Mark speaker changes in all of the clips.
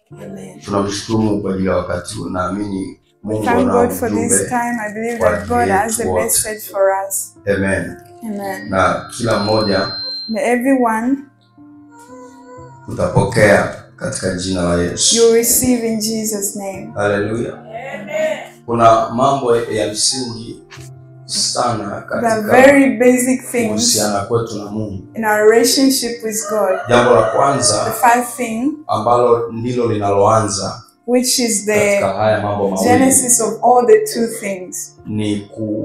Speaker 1: Amen.
Speaker 2: Tunamshukuru Mungu kwa ajili ya wakati huu. Naamini Mungu
Speaker 1: Thank
Speaker 2: ana
Speaker 1: God for this
Speaker 2: ujumbe.
Speaker 1: time. I believe
Speaker 2: kwa
Speaker 1: that God
Speaker 2: ajili
Speaker 1: has a
Speaker 2: yetu wote.
Speaker 1: message for us.
Speaker 2: Amen.
Speaker 1: Amen.
Speaker 2: Na kila mmoja
Speaker 1: May everyone
Speaker 2: tutapokea katika jina la Yesu.
Speaker 1: you receive in Jesus' name.
Speaker 2: Haleluya. Kuna mambo ya msingi sana
Speaker 1: The
Speaker 2: katika
Speaker 1: very basic things
Speaker 2: kuhusiana kwetu na Mungu.
Speaker 1: in our relationship with God.
Speaker 2: Jambo la
Speaker 1: The
Speaker 2: kwanza
Speaker 1: first thing,
Speaker 2: ambalo ndilo linaloanza
Speaker 1: which is
Speaker 2: katika
Speaker 1: the
Speaker 2: haya mambo mawili
Speaker 1: genesis of all the two things,
Speaker 2: ni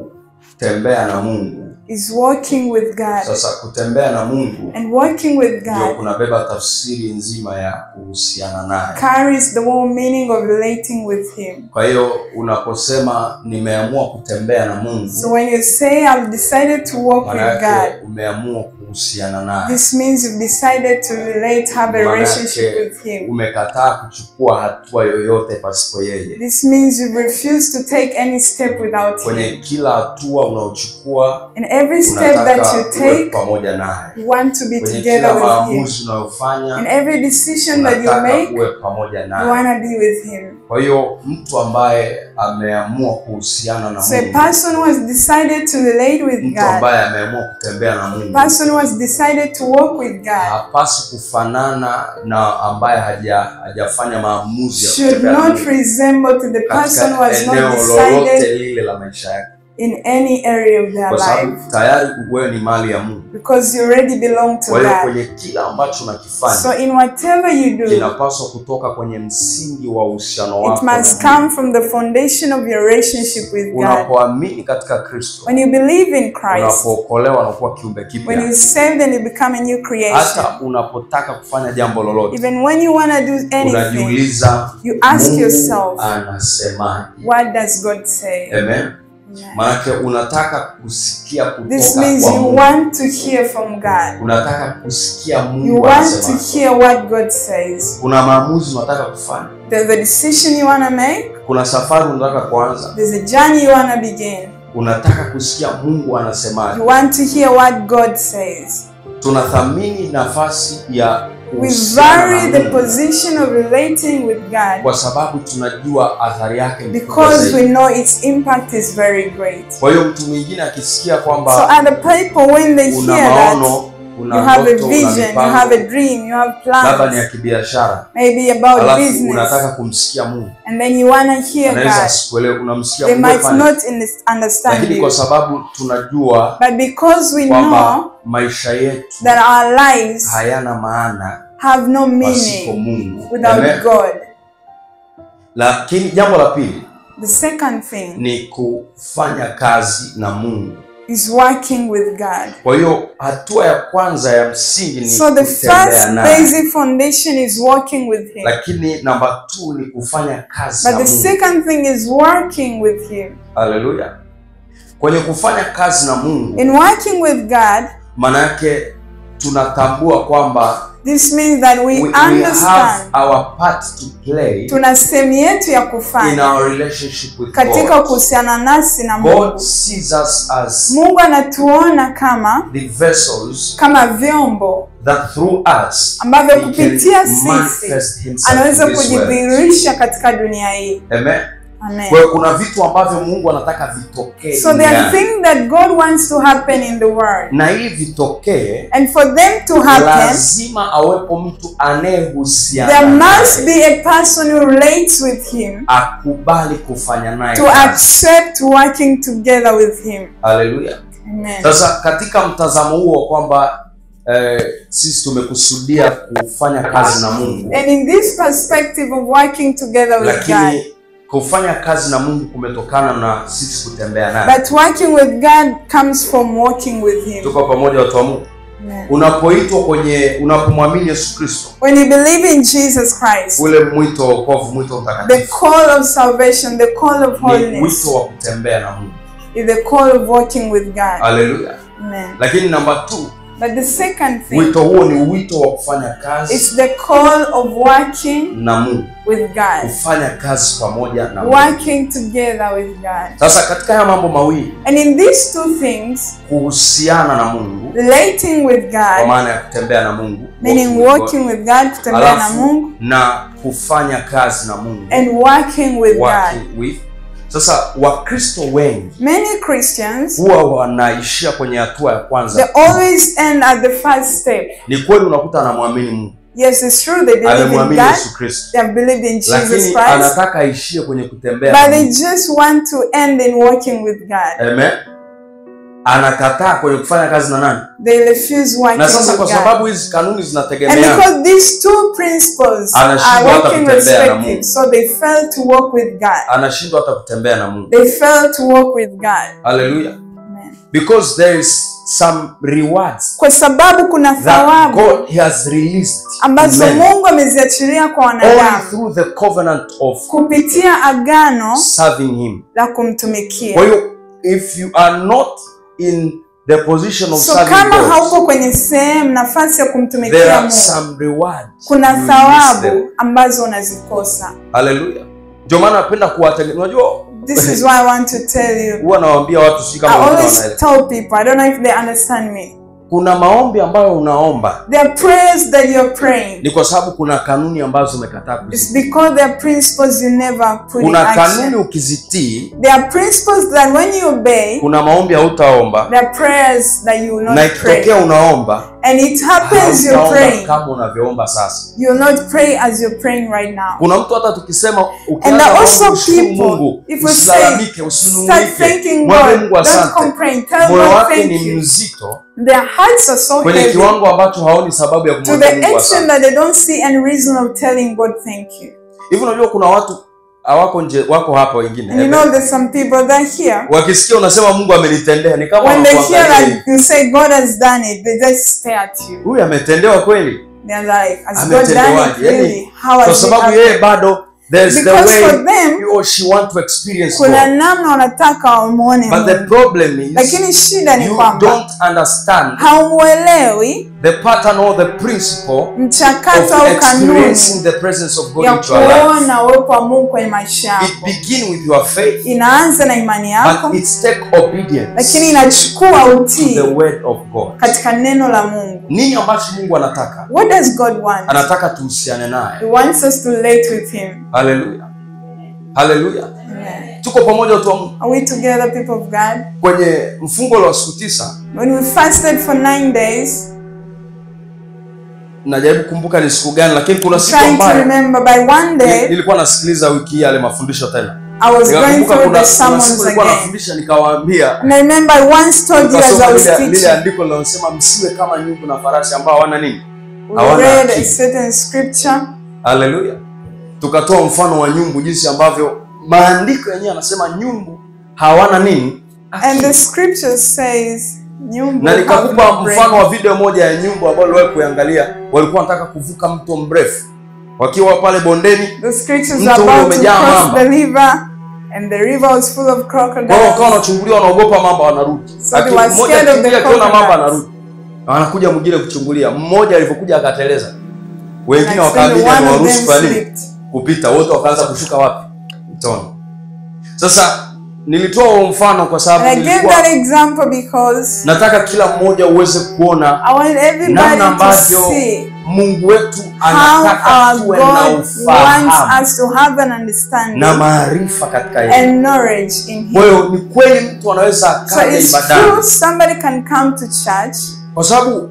Speaker 2: kutembea na Mungu.
Speaker 1: is walking with God.
Speaker 2: Sasa kutembea na Mungu
Speaker 1: And walking with
Speaker 2: ndio
Speaker 1: God
Speaker 2: kunabeba tafsiri nzima ya kuhusiana naye.
Speaker 1: carries the whole meaning of relating with Him.
Speaker 2: Kwa hiyo unaposema nimeamua kutembea na Mungu,
Speaker 1: So when you say, I've decided to walk
Speaker 2: maana
Speaker 1: with God,
Speaker 2: yake umeamua kuhusiana naye,
Speaker 1: this means you've decided to relate, have a
Speaker 2: Maana
Speaker 1: relationship
Speaker 2: yake
Speaker 1: with Him.
Speaker 2: umekataa kuchukua hatua yoyote pasipo yeye.
Speaker 1: This means you refuse to take any step without
Speaker 2: Kwenye
Speaker 1: Him.
Speaker 2: kila hatua unaochukua
Speaker 1: In every step that
Speaker 2: unataka
Speaker 1: you
Speaker 2: uwe
Speaker 1: take,
Speaker 2: pamoja naye.
Speaker 1: you want to be
Speaker 2: Kwenye
Speaker 1: together
Speaker 2: kila
Speaker 1: with Him.
Speaker 2: maamuzi
Speaker 1: In
Speaker 2: unayofanya
Speaker 1: every decision that you
Speaker 2: unataka
Speaker 1: make,
Speaker 2: uwe pamoja
Speaker 1: you
Speaker 2: naye.
Speaker 1: want to be with Him.
Speaker 2: Kwa hiyo mtu ambaye ameamua kuhusiana na
Speaker 1: So a
Speaker 2: Mungu,
Speaker 1: person who has decided to relate with
Speaker 2: mtu
Speaker 1: God,
Speaker 2: ambaye ameamua kutembea na Mungu
Speaker 1: person who has decided to walk with God,
Speaker 2: hapaswi kufanana na ambaye haja hajafanya maamuzi ya
Speaker 1: should
Speaker 2: kutembea na
Speaker 1: not
Speaker 2: Mungu
Speaker 1: resemble to the person who
Speaker 2: katika
Speaker 1: has not
Speaker 2: eneo
Speaker 1: decided
Speaker 2: lolote lile la maisha yake,
Speaker 1: in any area of their
Speaker 2: kwa
Speaker 1: life
Speaker 2: sababu tayari wewe ni mali ya Mungu.
Speaker 1: because you already belong to
Speaker 2: Kwa hiyo
Speaker 1: God.
Speaker 2: kwenye kila ambacho unakifanya
Speaker 1: So in whatever you do,
Speaker 2: kinapaswa kutoka kwenye msingi wa uhusiano
Speaker 1: it
Speaker 2: wako na
Speaker 1: must
Speaker 2: Mungu.
Speaker 1: come from the foundation of your relationship with God.
Speaker 2: Unapoamini katika Kristo,
Speaker 1: When you believe in Christ,
Speaker 2: unapookolewa na kuwa kiumbe
Speaker 1: when
Speaker 2: kipya,
Speaker 1: you saved and you become a new creation,
Speaker 2: hata unapotaka kufanya jambo lolote,
Speaker 1: even when you want to do anything,
Speaker 2: unajiuliza
Speaker 1: you ask
Speaker 2: Mungu
Speaker 1: yourself,
Speaker 2: anasemaje?
Speaker 1: what does God say?
Speaker 2: Amen.
Speaker 1: Amen.
Speaker 2: Maanake unataka kusikia
Speaker 1: This
Speaker 2: kutoka
Speaker 1: means
Speaker 2: kwa
Speaker 1: you
Speaker 2: Mungu.
Speaker 1: want to hear from God.
Speaker 2: Unataka kusikia
Speaker 1: You
Speaker 2: Mungu
Speaker 1: want to
Speaker 2: anasema.
Speaker 1: hear what God says.
Speaker 2: Kuna maamuzi unataka kufanya,
Speaker 1: There's a decision you want to make.
Speaker 2: kuna safari unataka kuanza,
Speaker 1: There's a journey you want to begin.
Speaker 2: unataka kusikia Mungu anasemaje.
Speaker 1: You want to hear what God says.
Speaker 2: Tunathamini nafasi ya
Speaker 1: We
Speaker 2: kuhusiana
Speaker 1: vary
Speaker 2: na
Speaker 1: the
Speaker 2: Mungu
Speaker 1: position of relating with God
Speaker 2: kwa sababu tunajua athari yake ni kubwa
Speaker 1: because we
Speaker 2: zaidi.
Speaker 1: know its impact is very great.
Speaker 2: Kwa hiyo mtu mwingine akisikia
Speaker 1: So
Speaker 2: kwamba
Speaker 1: other people, when they
Speaker 2: una
Speaker 1: hear that,
Speaker 2: maono,
Speaker 1: you
Speaker 2: una
Speaker 1: have a
Speaker 2: ndoto, una
Speaker 1: vision, you have a
Speaker 2: mipango,
Speaker 1: dream, you have
Speaker 2: labda ni ya
Speaker 1: plans,
Speaker 2: kibiashara,
Speaker 1: maybe about
Speaker 2: alafu
Speaker 1: business,
Speaker 2: unataka kumsikia Mungu,
Speaker 1: and then you want to hear
Speaker 2: anaweza
Speaker 1: God.
Speaker 2: asikuelewe, unamsikia
Speaker 1: They
Speaker 2: Mungu
Speaker 1: might
Speaker 2: afanye
Speaker 1: not in- understand
Speaker 2: lakini kwa
Speaker 1: you,
Speaker 2: sababu tunajua
Speaker 1: but because we
Speaker 2: kwamba
Speaker 1: know
Speaker 2: maisha yetu
Speaker 1: that our lives
Speaker 2: hayana maana
Speaker 1: have no
Speaker 2: pasipo
Speaker 1: meaning
Speaker 2: Mungu.
Speaker 1: without
Speaker 2: Amen.
Speaker 1: God.
Speaker 2: Lakini jambo la pili
Speaker 1: The second thing
Speaker 2: ni kufanya kazi na Mungu.
Speaker 1: is working with God.
Speaker 2: Kwa hiyo hatua ya kwanza ya msingi ni
Speaker 1: So the
Speaker 2: kutembea
Speaker 1: first
Speaker 2: naye,
Speaker 1: basic foundation is working with Him.
Speaker 2: lakini namba two ni kufanya kazi
Speaker 1: But
Speaker 2: na
Speaker 1: the
Speaker 2: Mungu.
Speaker 1: second thing is working with Him.
Speaker 2: Haleluya! Kwenye kufanya kazi na Mungu,
Speaker 1: In working with God,
Speaker 2: maana yake tunatambua kwamba
Speaker 1: this means that we
Speaker 2: we, we have
Speaker 1: understand
Speaker 2: our part to play
Speaker 1: tuna sehemu yetu ya
Speaker 2: in
Speaker 1: kufanya
Speaker 2: our relationship with
Speaker 1: katika
Speaker 2: God.
Speaker 1: kuhusiana nasi na
Speaker 2: God
Speaker 1: Mungu.
Speaker 2: sees us as
Speaker 1: Mungu anatuona kama
Speaker 2: the vessels
Speaker 1: kama vyombo
Speaker 2: that through us
Speaker 1: ambavyo
Speaker 2: he can
Speaker 1: kupitia sisi
Speaker 2: manifest himself
Speaker 1: anaweza
Speaker 2: in this world.
Speaker 1: kujidhihirisha katika dunia hii.
Speaker 2: Amen.
Speaker 1: Amen.
Speaker 2: Kwa hiyo kuna vitu ambavyo Mungu anataka vitokee
Speaker 1: So there are
Speaker 2: duniani.
Speaker 1: things that God wants to happen in the world.
Speaker 2: na ili vitokee
Speaker 1: And for them to happen,
Speaker 2: lazima awepo mtu anayehusiana
Speaker 1: there must
Speaker 2: naye,
Speaker 1: be a person who relates with Him
Speaker 2: akubali kufanya naye
Speaker 1: to
Speaker 2: kazi.
Speaker 1: accept working together with Him.
Speaker 2: Haleluya.
Speaker 1: Amen.
Speaker 2: Sasa katika mtazamo huo kwamba eh, sisi tumekusudia kufanya kazi na Mungu,
Speaker 1: And in this perspective of working together with God,
Speaker 2: lakini kufanya kazi na Mungu kumetokana na sisi kutembea naye.
Speaker 1: but working with God comes from walking with Him.
Speaker 2: Tuko pamoja watu wa Mungu.
Speaker 1: Amen.
Speaker 2: Unapoitwa kwenye, unapomwamini Yesu Kristo,
Speaker 1: When you believe in Jesus Christ,
Speaker 2: ule mwito wa wokovu, mwito wa
Speaker 1: the
Speaker 2: utakatifu
Speaker 1: call of salvation, the call of
Speaker 2: ni
Speaker 1: holiness,
Speaker 2: wito wa kutembea na Mungu.
Speaker 1: is the call of walking with God.
Speaker 2: Haleluya.
Speaker 1: Amen.
Speaker 2: Lakini namba two,
Speaker 1: But the second thing
Speaker 2: wito huo ni wito wa kufanya kazi
Speaker 1: is the call of working
Speaker 2: na Mungu,
Speaker 1: with God.
Speaker 2: kufanya kazi pamoja na Mungu.
Speaker 1: Working together with God.
Speaker 2: Sasa katika haya mambo mawili,
Speaker 1: And in these two things,
Speaker 2: kuhusiana na Mungu
Speaker 1: relating with
Speaker 2: kwa
Speaker 1: God,
Speaker 2: maana ya kutembea na Mungu,
Speaker 1: meaning
Speaker 2: walking with
Speaker 1: walking with God,
Speaker 2: God,
Speaker 1: kutembea na
Speaker 2: alafu
Speaker 1: Mungu,
Speaker 2: na kufanya kazi na mungu
Speaker 1: and working with God.
Speaker 2: working with sasa wakristo wengi
Speaker 1: Many Christians,
Speaker 2: huwa wanaishia kwenye hatua ya
Speaker 1: they
Speaker 2: kwanza
Speaker 1: always end at the first step.
Speaker 2: ni kweli unakuta anamwamini mungu
Speaker 1: Yes, it's true they believe in
Speaker 2: amemwamini
Speaker 1: God,
Speaker 2: yesu kristo
Speaker 1: they have believed in Jesus
Speaker 2: lakini
Speaker 1: Christ,
Speaker 2: anataka aishie kwenye kutembea
Speaker 1: but
Speaker 2: na
Speaker 1: they
Speaker 2: Mungu.
Speaker 1: just want to end in working with God.
Speaker 2: Amen. anakataa kwenye kufanya kazi na nani
Speaker 1: They refuse working
Speaker 2: na sasa
Speaker 1: with
Speaker 2: kwa
Speaker 1: God.
Speaker 2: sababu hizi kanuni
Speaker 1: And
Speaker 2: zinategemeana
Speaker 1: because these two principles are
Speaker 2: Anashindwa hata
Speaker 1: working
Speaker 2: kutembea na
Speaker 1: respective,
Speaker 2: Mungu.
Speaker 1: so they fail to walk with God.
Speaker 2: anashindwa hata kutembea na mungu
Speaker 1: They fail to walk with God.
Speaker 2: haleluya
Speaker 1: Amen.
Speaker 2: because there is some rewards
Speaker 1: Kwa sababu kuna
Speaker 2: that
Speaker 1: thawabu
Speaker 2: God has released to
Speaker 1: ambazo
Speaker 2: men
Speaker 1: Mungu ameziachilia kwa
Speaker 2: only
Speaker 1: wanadamu
Speaker 2: through the covenant of
Speaker 1: kupitia agano
Speaker 2: serving him
Speaker 1: la
Speaker 2: kwa
Speaker 1: kumtumikia.
Speaker 2: hiyo if you are not in the position of
Speaker 1: So
Speaker 2: serving
Speaker 1: kama
Speaker 2: God
Speaker 1: hauko kwenye sehemu nafasi ya
Speaker 2: there
Speaker 1: kumtumikia
Speaker 2: are
Speaker 1: Mungu,
Speaker 2: some rewards
Speaker 1: kuna
Speaker 2: You miss them.
Speaker 1: thawabu ambazo unazikosa.
Speaker 2: haleluya ndio maana napenda kuwatengeneza unajua
Speaker 1: This is why I want to tell you.
Speaker 2: huwa nawaambia watu si
Speaker 1: I
Speaker 2: kama wengine
Speaker 1: always
Speaker 2: wanaelewa
Speaker 1: tell people, I don't know if they understand me.
Speaker 2: kuna maombi ambayo unaomba
Speaker 1: There are prayers that you're praying.
Speaker 2: ni kwa sababu kuna kanuni ambazo umekataa
Speaker 1: It's
Speaker 2: kuzitii
Speaker 1: because there are principles you never put in
Speaker 2: kuna kanuni
Speaker 1: action.
Speaker 2: ukizitii
Speaker 1: There are principles that when you obey,
Speaker 2: kuna maombi hautaomba
Speaker 1: there are prayers that you will
Speaker 2: na
Speaker 1: not pray.
Speaker 2: ikitokea unaomba
Speaker 1: And it happens you're
Speaker 2: hautaomba
Speaker 1: praying.
Speaker 2: kama unavyoomba sasa
Speaker 1: You will not pray as you're praying right now.
Speaker 2: kuna mtu hata tukisema
Speaker 1: And
Speaker 2: ukianza
Speaker 1: there are
Speaker 2: maombi
Speaker 1: also
Speaker 2: ushukuru
Speaker 1: people,
Speaker 2: mungu
Speaker 1: if we
Speaker 2: usilalamike
Speaker 1: Start
Speaker 2: usinungunike
Speaker 1: thanking
Speaker 2: mwambie
Speaker 1: God.
Speaker 2: mungu
Speaker 1: Don't
Speaker 2: asante
Speaker 1: complain. Tell
Speaker 2: moyo
Speaker 1: God
Speaker 2: wake
Speaker 1: thank
Speaker 2: ni
Speaker 1: you.
Speaker 2: mzito
Speaker 1: Their hearts are so
Speaker 2: kwenye
Speaker 1: heavy
Speaker 2: kiwango ambacho haoni sababu ya
Speaker 1: to
Speaker 2: kumwambia
Speaker 1: the
Speaker 2: mungu
Speaker 1: extent
Speaker 2: asante
Speaker 1: that they don't see any reason of telling God thank you.
Speaker 2: hivi unajua kuna watu hawako nje wako hapa wengine
Speaker 1: And you know there's some people that are here.
Speaker 2: wakisikia unasema mungu amenitendea ni kama
Speaker 1: When they hear
Speaker 2: wanakuangalia
Speaker 1: like
Speaker 2: hivi.
Speaker 1: you say God has done it, they just stare at you.
Speaker 2: huyu ametendewa kweli
Speaker 1: They're like, has God done it
Speaker 2: ametendewaje
Speaker 1: really?
Speaker 2: yani
Speaker 1: How
Speaker 2: kwa
Speaker 1: has it
Speaker 2: sababu
Speaker 1: happened?
Speaker 2: yeye bado there's the
Speaker 1: Because
Speaker 2: way
Speaker 1: for them,
Speaker 2: he or she want to experience
Speaker 1: kuna
Speaker 2: God.
Speaker 1: namna wanataka wamwone
Speaker 2: but the
Speaker 1: Mungu.
Speaker 2: problem is
Speaker 1: Lakini shida ni
Speaker 2: you
Speaker 1: kwamba
Speaker 2: don't understand
Speaker 1: haumwelewi
Speaker 2: the pattern or the principle
Speaker 1: mchakato
Speaker 2: of
Speaker 1: au
Speaker 2: experiencing
Speaker 1: kanuni
Speaker 2: the presence of God
Speaker 1: ya
Speaker 2: into your life
Speaker 1: kuona uwepo wa Mungu kwenye maisha
Speaker 2: it
Speaker 1: yako.
Speaker 2: begin with your faith
Speaker 1: Inaanza na imani yako,
Speaker 2: but it's take obedience
Speaker 1: lakini inachukua
Speaker 2: to
Speaker 1: utii
Speaker 2: the word of God
Speaker 1: katika neno la Mungu.
Speaker 2: nini ambacho Mungu anataka
Speaker 1: What does God want?
Speaker 2: anataka tuhusiane naye
Speaker 1: He wants us to relate with Him.
Speaker 2: haleluya haleluya
Speaker 1: Amen.
Speaker 2: tuko pamoja watu wa Mungu
Speaker 1: Are we together, people of God?
Speaker 2: kwenye mfungo wa siku tisa
Speaker 1: When we fasted for nine days,
Speaker 2: najaribu kumbuka ni siku gani lakini kuna siku
Speaker 1: trying to
Speaker 2: ambayo
Speaker 1: remember by one
Speaker 2: ni-
Speaker 1: day,
Speaker 2: nilikuwa nasikiliza wiki hii yale mafundisho tena
Speaker 1: I was going
Speaker 2: nikakumbuka
Speaker 1: through
Speaker 2: kuna,
Speaker 1: the
Speaker 2: kuna
Speaker 1: sermons
Speaker 2: siku nilikuwa
Speaker 1: again.
Speaker 2: nafundisha nikawaambia
Speaker 1: And I remember I once told you as
Speaker 2: nikasoma
Speaker 1: I was
Speaker 2: lile, lile
Speaker 1: teaching,
Speaker 2: andiko linalosema msiwe kama nyumbu na farasi ambao hawana nini
Speaker 1: we
Speaker 2: hawana
Speaker 1: read a
Speaker 2: akili.
Speaker 1: certain scripture,
Speaker 2: haleluya tukatoa mfano wa nyumbu jinsi ambavyo maandiko yenyewe yanasema nyumbu hawana nini
Speaker 1: and the scripture says, "Nyumbu
Speaker 2: na
Speaker 1: have
Speaker 2: nikakupa
Speaker 1: no brain."
Speaker 2: mfano wa video moja ya nyumbu ambayo uliwahi kuiangalia walikuwa wanataka kuvuka mto mrefu wakiwa pale bondeni
Speaker 1: The scriptures
Speaker 2: Mto
Speaker 1: are
Speaker 2: ule
Speaker 1: about to
Speaker 2: umejaa
Speaker 1: cross
Speaker 2: mamba.
Speaker 1: the river, and the river was full of
Speaker 2: kwa hiyo wakawa
Speaker 1: crocodiles.
Speaker 2: wanachungulia wanaogopa mamba wanarudi
Speaker 1: So they
Speaker 2: Aki-
Speaker 1: were
Speaker 2: mmoja
Speaker 1: scared of the
Speaker 2: akiingia akiona mamba
Speaker 1: crocodiles.
Speaker 2: anarudi Na anakuja mwingine kuchungulia mmoja alivyokuja akateleza wengine
Speaker 1: And
Speaker 2: wakaabidi
Speaker 1: one of
Speaker 2: amewaruhusu
Speaker 1: them
Speaker 2: kwa nini
Speaker 1: slipped.
Speaker 2: kupita wote wakaanza kushuka wapi mtoni sasa nilitoa huo mfano kwa
Speaker 1: And
Speaker 2: sababu
Speaker 1: I gave
Speaker 2: nilikuwa
Speaker 1: that example because
Speaker 2: nataka kila mmoja uweze kuona
Speaker 1: I want everybody
Speaker 2: namna
Speaker 1: to
Speaker 2: ambavyo
Speaker 1: see
Speaker 2: mungu wetu
Speaker 1: how
Speaker 2: anataka
Speaker 1: our
Speaker 2: tuwe na
Speaker 1: God wants
Speaker 2: ufahamu
Speaker 1: us to have an understanding
Speaker 2: na maarifa katika yeye
Speaker 1: and knowledge in
Speaker 2: kwa
Speaker 1: Him.
Speaker 2: hiyo ni kweli mtu anaweza
Speaker 1: So
Speaker 2: akaja
Speaker 1: it's
Speaker 2: ibadani
Speaker 1: true somebody can come to church
Speaker 2: kwa sababu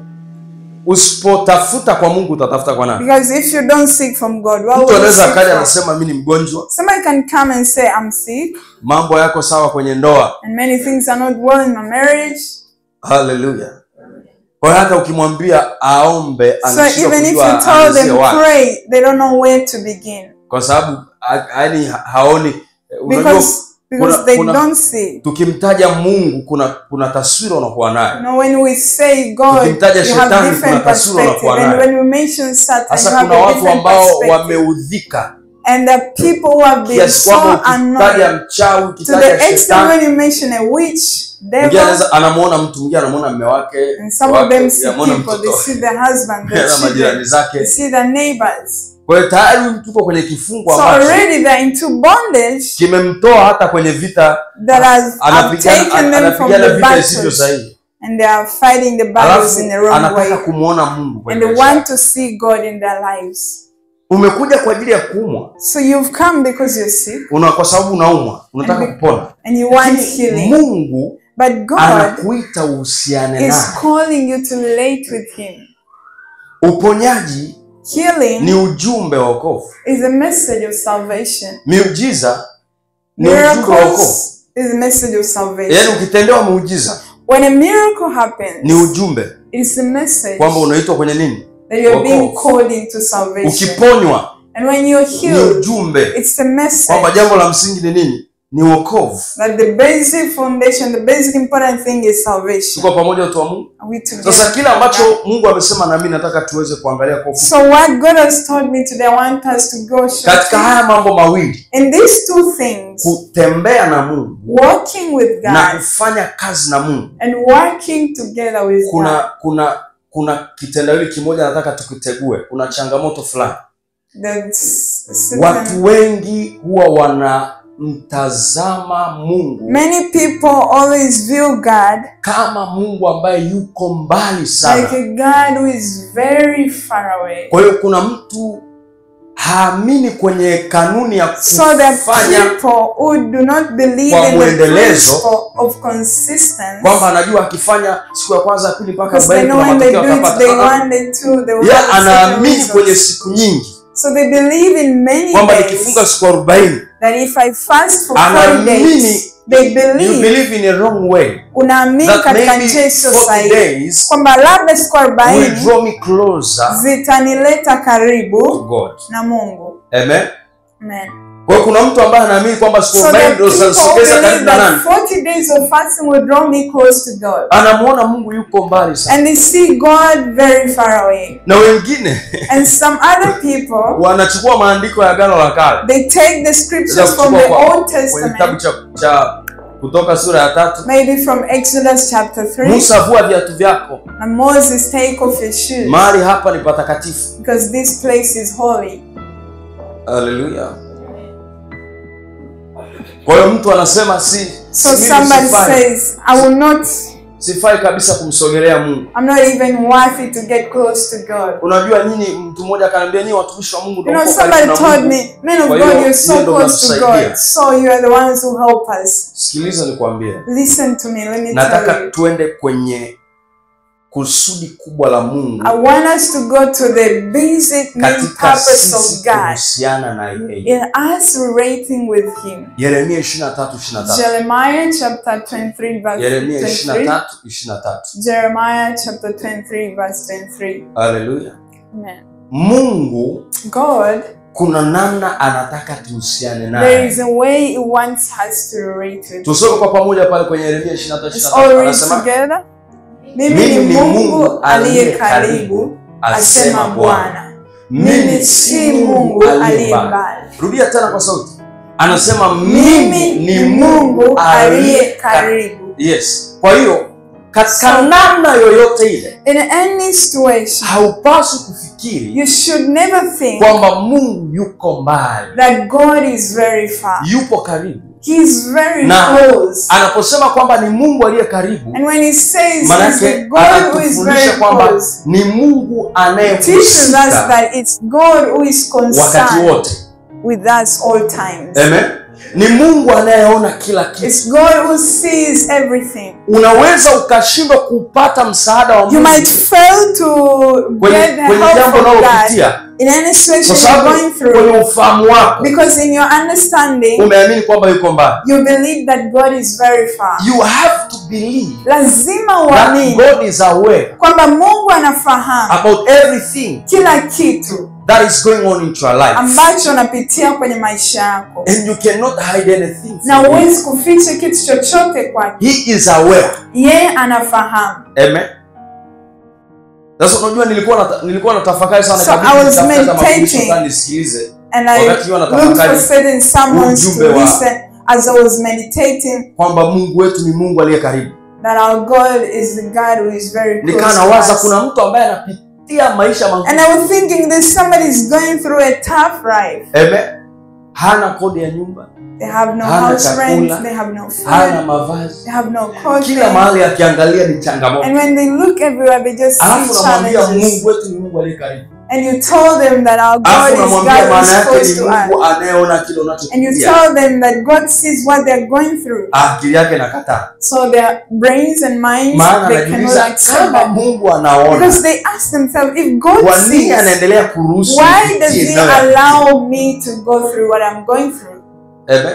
Speaker 2: usipotafuta kwa mungu utatafuta kwa nani
Speaker 1: because if you don't seek from God, what
Speaker 2: mtu
Speaker 1: will you
Speaker 2: anaweza
Speaker 1: seek
Speaker 2: akaja
Speaker 1: for?
Speaker 2: anasema mi ni mgonjwa
Speaker 1: Somebody can come and say, I'm sick,
Speaker 2: mambo yako sawa kwenye ndoa
Speaker 1: and many things are not well in my marriage.
Speaker 2: haleluya kwa hiyo hata ukimwambia aombe
Speaker 1: So
Speaker 2: anashindwa
Speaker 1: even if you
Speaker 2: kujua
Speaker 1: tell
Speaker 2: aanzie
Speaker 1: them
Speaker 2: wapi
Speaker 1: pray, they don't know where to begin
Speaker 2: kwa sababu yaani haoni unajua
Speaker 1: because because
Speaker 2: kuna-
Speaker 1: they
Speaker 2: kuna-
Speaker 1: don't see.
Speaker 2: tukimtaja mungu kuna kuna taswira unakuwa
Speaker 1: You
Speaker 2: nayo
Speaker 1: know, when we say God,
Speaker 2: Tukimtaja
Speaker 1: you
Speaker 2: shetani,
Speaker 1: have different
Speaker 2: kuna taswira
Speaker 1: perspective,
Speaker 2: unakuwa
Speaker 1: and
Speaker 2: nayo.
Speaker 1: when we mention Satan, you
Speaker 2: sasa
Speaker 1: have
Speaker 2: kuna
Speaker 1: a
Speaker 2: watu
Speaker 1: different
Speaker 2: ambao
Speaker 1: perspective.
Speaker 2: wameudhika
Speaker 1: And the people who have been
Speaker 2: kiasi
Speaker 1: so
Speaker 2: kwamba ukitaja
Speaker 1: annoyed
Speaker 2: mchawi
Speaker 1: to
Speaker 2: ukitaja
Speaker 1: the extent
Speaker 2: shetani
Speaker 1: when you mention a witch,
Speaker 2: mwingine
Speaker 1: devil,
Speaker 2: anaweza anamuona mtu mwingine anamuona mme wake
Speaker 1: and some
Speaker 2: wake,
Speaker 1: of them see
Speaker 2: anamuona
Speaker 1: people, they
Speaker 2: mtoto
Speaker 1: see their husband, their
Speaker 2: na majirani
Speaker 1: children, they
Speaker 2: zake
Speaker 1: see their neighbors.
Speaker 2: kwa hiyo tayari huyu tuko kwenye kifungo
Speaker 1: So
Speaker 2: ambacho
Speaker 1: already they're into bondage
Speaker 2: kimemtoa hata kwenye vita
Speaker 1: that has have
Speaker 2: anapigana
Speaker 1: taken them from
Speaker 2: anapigana
Speaker 1: the
Speaker 2: vita isivyo
Speaker 1: battles,
Speaker 2: sahihi
Speaker 1: and they are fighting the battles
Speaker 2: alafu
Speaker 1: in the wrong
Speaker 2: anataka
Speaker 1: way.
Speaker 2: kumwona mungu
Speaker 1: And
Speaker 2: kwenye
Speaker 1: they
Speaker 2: maisha
Speaker 1: want
Speaker 2: yake.
Speaker 1: to see God in their lives.
Speaker 2: umekuja kwa ajili ya kuumwa
Speaker 1: So you've come because you're sick
Speaker 2: una kwa sababu unaumwa unataka kupona
Speaker 1: and you want
Speaker 2: Lakini
Speaker 1: healing.
Speaker 2: mungu
Speaker 1: But God
Speaker 2: anakuita uhusiane
Speaker 1: is
Speaker 2: naye
Speaker 1: calling you to relate with Him.
Speaker 2: uponyaji
Speaker 1: Healing
Speaker 2: ni ujumbe wa wokovu
Speaker 1: is a message of salvation.
Speaker 2: miujiza ni ujumbe wa wokovu
Speaker 1: Miracles is a message of salvation.
Speaker 2: yaani ukitendewa muujiza
Speaker 1: When a miracle happens,
Speaker 2: ni ujumbe
Speaker 1: it's a message
Speaker 2: kwamba unaitwa kwenye nini
Speaker 1: that you're being
Speaker 2: wokovu.
Speaker 1: called into salvation.
Speaker 2: ukiponywa
Speaker 1: And when you're
Speaker 2: ni
Speaker 1: healed,
Speaker 2: ujumbe
Speaker 1: it's a message
Speaker 2: kwamba jambo la msingi ni nini ni wokovu
Speaker 1: that the basic foundation, the basic important thing is salvation.
Speaker 2: tuko pamoja watu wa mungu
Speaker 1: Are we together?
Speaker 2: sasa kile ambacho mungu amesema nami nataka tuweze kuangalia kwa ufupi
Speaker 1: So what God has told me today, I want us to go
Speaker 2: katika
Speaker 1: shortly.
Speaker 2: haya mambo mawili
Speaker 1: In these two things,
Speaker 2: kutembea na mungu
Speaker 1: walking with
Speaker 2: na
Speaker 1: God
Speaker 2: kufanya kazi na mungu
Speaker 1: and working together with God.
Speaker 2: kuna kuna kuna kitendawili kimoja nataka tukitegue kuna changamoto fulani
Speaker 1: There's certain-
Speaker 2: watu wengi huwa wanamtazama mungu
Speaker 1: Many people always view God
Speaker 2: kama mungu ambaye yuko mbali
Speaker 1: like
Speaker 2: sana
Speaker 1: a God who is very far away.
Speaker 2: kwa hiyo kuna mtu haamini kwenye kanuni ya
Speaker 1: So the
Speaker 2: kufanya
Speaker 1: people who do not believe
Speaker 2: kwa
Speaker 1: in the
Speaker 2: mwendelezo,
Speaker 1: principle of consistency,
Speaker 2: kwamba anajua akifanya siku ya kwanza ya pili mpaka
Speaker 1: because they
Speaker 2: arobaini
Speaker 1: know
Speaker 2: kuna
Speaker 1: when they
Speaker 2: matokeo
Speaker 1: do it
Speaker 2: atapata
Speaker 1: day
Speaker 2: Ah, ah.
Speaker 1: one, day two, they will
Speaker 2: Yeye
Speaker 1: have certain
Speaker 2: anaamini kwenye
Speaker 1: results.
Speaker 2: siku nyingi
Speaker 1: So they believe in many
Speaker 2: kwamba
Speaker 1: days
Speaker 2: nikifunga siku arobaini
Speaker 1: that if I fast for 40
Speaker 2: Anaamini
Speaker 1: days, they
Speaker 2: you
Speaker 1: believe
Speaker 2: believe in a wrong way
Speaker 1: unaamini
Speaker 2: that
Speaker 1: katika
Speaker 2: maybe
Speaker 1: njia isiyo
Speaker 2: 40
Speaker 1: sahihi
Speaker 2: days
Speaker 1: kwamba labda siku
Speaker 2: will
Speaker 1: arobaini
Speaker 2: draw me closer
Speaker 1: zitanileta
Speaker 2: to
Speaker 1: karibu
Speaker 2: God
Speaker 1: na Mungu.
Speaker 2: amen
Speaker 1: Amen.
Speaker 2: kwa hiyo kuna mtu ambaye anaamini kwamba siku
Speaker 1: So the
Speaker 2: arobaini ndio
Speaker 1: people
Speaker 2: zitasogeza
Speaker 1: believe
Speaker 2: karibu na
Speaker 1: that
Speaker 2: nani
Speaker 1: 40 days of fasting will draw me close to God.
Speaker 2: anamuona mungu yuko mbali sana
Speaker 1: And they see God very far away.
Speaker 2: na wengine
Speaker 1: And some other people,
Speaker 2: wanachukua maandiko ya agano la kale
Speaker 1: they take the scriptures
Speaker 2: Sasa
Speaker 1: from the
Speaker 2: kuchukua kwa-
Speaker 1: Old
Speaker 2: kwenye kitabu
Speaker 1: Testament,
Speaker 2: cha, cha kutoka sura ya tatu
Speaker 1: maybe from Exodus chapter 3,
Speaker 2: musa vua viatu vyako
Speaker 1: and Moses take off his shoes
Speaker 2: mahali hapa ni patakatifu
Speaker 1: because this place is holy.
Speaker 2: haleluya kwa hiyo mtu anasema si
Speaker 1: So
Speaker 2: si- mimi
Speaker 1: somebody
Speaker 2: sifai,
Speaker 1: says, I will not,
Speaker 2: sifai kabisa kumsogelea mungu
Speaker 1: I'm not even worthy to get close to God.
Speaker 2: unajua nyinyi mtu mmoja akaniambia nyinyi watumishi wa mungu
Speaker 1: You
Speaker 2: ndio
Speaker 1: know,
Speaker 2: mko
Speaker 1: somebody
Speaker 2: karibu na
Speaker 1: told
Speaker 2: Mungu."
Speaker 1: me, men of
Speaker 2: Kwa
Speaker 1: God,
Speaker 2: hiyo,
Speaker 1: you're so
Speaker 2: hiyo ndo
Speaker 1: close to
Speaker 2: mnatusaidia.
Speaker 1: God. So you are the ones who help us.
Speaker 2: sikiliza nikwambie
Speaker 1: Listen to me, let me tell
Speaker 2: nataka
Speaker 1: you.
Speaker 2: tuende kwenye kusudi kubwa la mungu
Speaker 1: I want us to go to the basic main
Speaker 2: katika
Speaker 1: purpose
Speaker 2: sisi
Speaker 1: of God
Speaker 2: kuhusiana na yeye
Speaker 1: in us relating with Him.
Speaker 2: yeremia 23 23
Speaker 1: Jeremiah chapter 23, verse
Speaker 2: yeremia
Speaker 1: 23.
Speaker 2: 23 23
Speaker 1: Jeremiah chapter 23, verse 23.
Speaker 2: haleluya
Speaker 1: Amen.
Speaker 2: mungu
Speaker 1: God,
Speaker 2: kuna namna anataka tuhusiane
Speaker 1: there
Speaker 2: naye
Speaker 1: is a way He wants us to relate with
Speaker 2: tusome kwa pamoja pale kwenye yeremia 23
Speaker 1: Let's all
Speaker 2: 23
Speaker 1: read
Speaker 2: anasema
Speaker 1: together.
Speaker 2: Mimi
Speaker 1: Mimi ni
Speaker 2: ni
Speaker 1: Mungu
Speaker 2: Mungu
Speaker 1: aliye
Speaker 2: aliye
Speaker 1: karibu,
Speaker 2: asema
Speaker 1: asema
Speaker 2: bwana
Speaker 1: Bwana. Mimi si Mungu aliye mbali.
Speaker 2: rudia tena kwa sauti anasema
Speaker 1: Mimi ni Mungu aliye karibu.
Speaker 2: yes kwa hiyo katika
Speaker 1: So-
Speaker 2: namna yoyote ile
Speaker 1: In any situation,
Speaker 2: haupaswi kufikiri
Speaker 1: you should never think
Speaker 2: kwamba mungu yuko mbali
Speaker 1: that God is very far.
Speaker 2: yupo karibu
Speaker 1: He is very
Speaker 2: Na-
Speaker 1: close.
Speaker 2: anaposema kwamba ni mungu aliye karibu
Speaker 1: And when he says he's the
Speaker 2: manake
Speaker 1: God who is
Speaker 2: anatufundisha
Speaker 1: very
Speaker 2: kwamba
Speaker 1: close,
Speaker 2: ni mungu
Speaker 1: teaches us
Speaker 2: anayehusika
Speaker 1: that it's God who is
Speaker 2: wakati
Speaker 1: concerned
Speaker 2: wote
Speaker 1: with us all times.
Speaker 2: Amen. ni mungu anayeona kila kitu
Speaker 1: It's God who sees everything.
Speaker 2: unaweza ukashindwa kupata msaada wa
Speaker 1: You
Speaker 2: mungu
Speaker 1: might fail to
Speaker 2: kwenye,
Speaker 1: get the
Speaker 2: kwenye
Speaker 1: help
Speaker 2: jambo
Speaker 1: from God
Speaker 2: unalopitia
Speaker 1: in any
Speaker 2: kwa
Speaker 1: situation you're
Speaker 2: sababu
Speaker 1: going through
Speaker 2: kwenye ufahamu wako
Speaker 1: because in your understanding
Speaker 2: umeamini kwamba yuko mbali
Speaker 1: you believe that God is very far.
Speaker 2: you have to believe
Speaker 1: Lazima
Speaker 2: that
Speaker 1: uamini
Speaker 2: god is aware
Speaker 1: kwamba Mungu anafahamu
Speaker 2: about everything
Speaker 1: kila kitu
Speaker 2: that is going on into your life
Speaker 1: ambacho unapitia kwenye maisha yako
Speaker 2: and you cannot hide anything
Speaker 1: na
Speaker 2: from him.
Speaker 1: huwezi kuficha kitu chochote kwake.
Speaker 2: he is aware
Speaker 1: Yeye anafahamu.
Speaker 2: amen sasa unajua nilikuwa nata, nilikuwa natafakari sana
Speaker 1: So
Speaker 2: kabisa
Speaker 1: I was
Speaker 2: nitafuta kama
Speaker 1: meditating.
Speaker 2: mafundisho fulani nisikilize
Speaker 1: And I
Speaker 2: Wakati huwa
Speaker 1: looked for
Speaker 2: natafakari
Speaker 1: certain sermons
Speaker 2: ujumbe
Speaker 1: to
Speaker 2: wa-
Speaker 1: listen as I was meditating
Speaker 2: kwamba mungu wetu ni mungu aliye karibu
Speaker 1: that our God is the God who is very close
Speaker 2: nikaa
Speaker 1: to
Speaker 2: nawaza
Speaker 1: us.
Speaker 2: kuna mtu ambaye anapitia maisha magumu
Speaker 1: And I was thinking there's somebody is going through a tough life.
Speaker 2: Amen. hana kodi ya nyumba
Speaker 1: They have no
Speaker 2: Hana
Speaker 1: house rent,
Speaker 2: chakula,
Speaker 1: they have no
Speaker 2: hana
Speaker 1: food,
Speaker 2: mavazi
Speaker 1: they have no clothing.
Speaker 2: kila mahali akiangalia ni changamoto
Speaker 1: And when they look everywhere, they just see
Speaker 2: alafu namwambia
Speaker 1: challenges.
Speaker 2: mungu wetu ni mungu aliye karibu
Speaker 1: and you tell them that our God
Speaker 2: alafu
Speaker 1: is
Speaker 2: unamwambia
Speaker 1: God who
Speaker 2: maana
Speaker 1: is
Speaker 2: yake
Speaker 1: close
Speaker 2: ni
Speaker 1: to
Speaker 2: mungu
Speaker 1: us.
Speaker 2: anayeona kile
Speaker 1: And you
Speaker 2: unachopitia
Speaker 1: tell them that God sees what they're going through.
Speaker 2: akili yake nakataa
Speaker 1: So their brains and minds
Speaker 2: maana
Speaker 1: they cannot
Speaker 2: anajiuliza
Speaker 1: accept
Speaker 2: kama
Speaker 1: that.
Speaker 2: mungu anaona
Speaker 1: Because they ask themselves, if God
Speaker 2: kwa nini
Speaker 1: sees,
Speaker 2: anaendelea kuruhusu
Speaker 1: why does
Speaker 2: nipitie
Speaker 1: He
Speaker 2: ninayoyapitia?
Speaker 1: allow me to go through what I'm going through?
Speaker 2: Amen.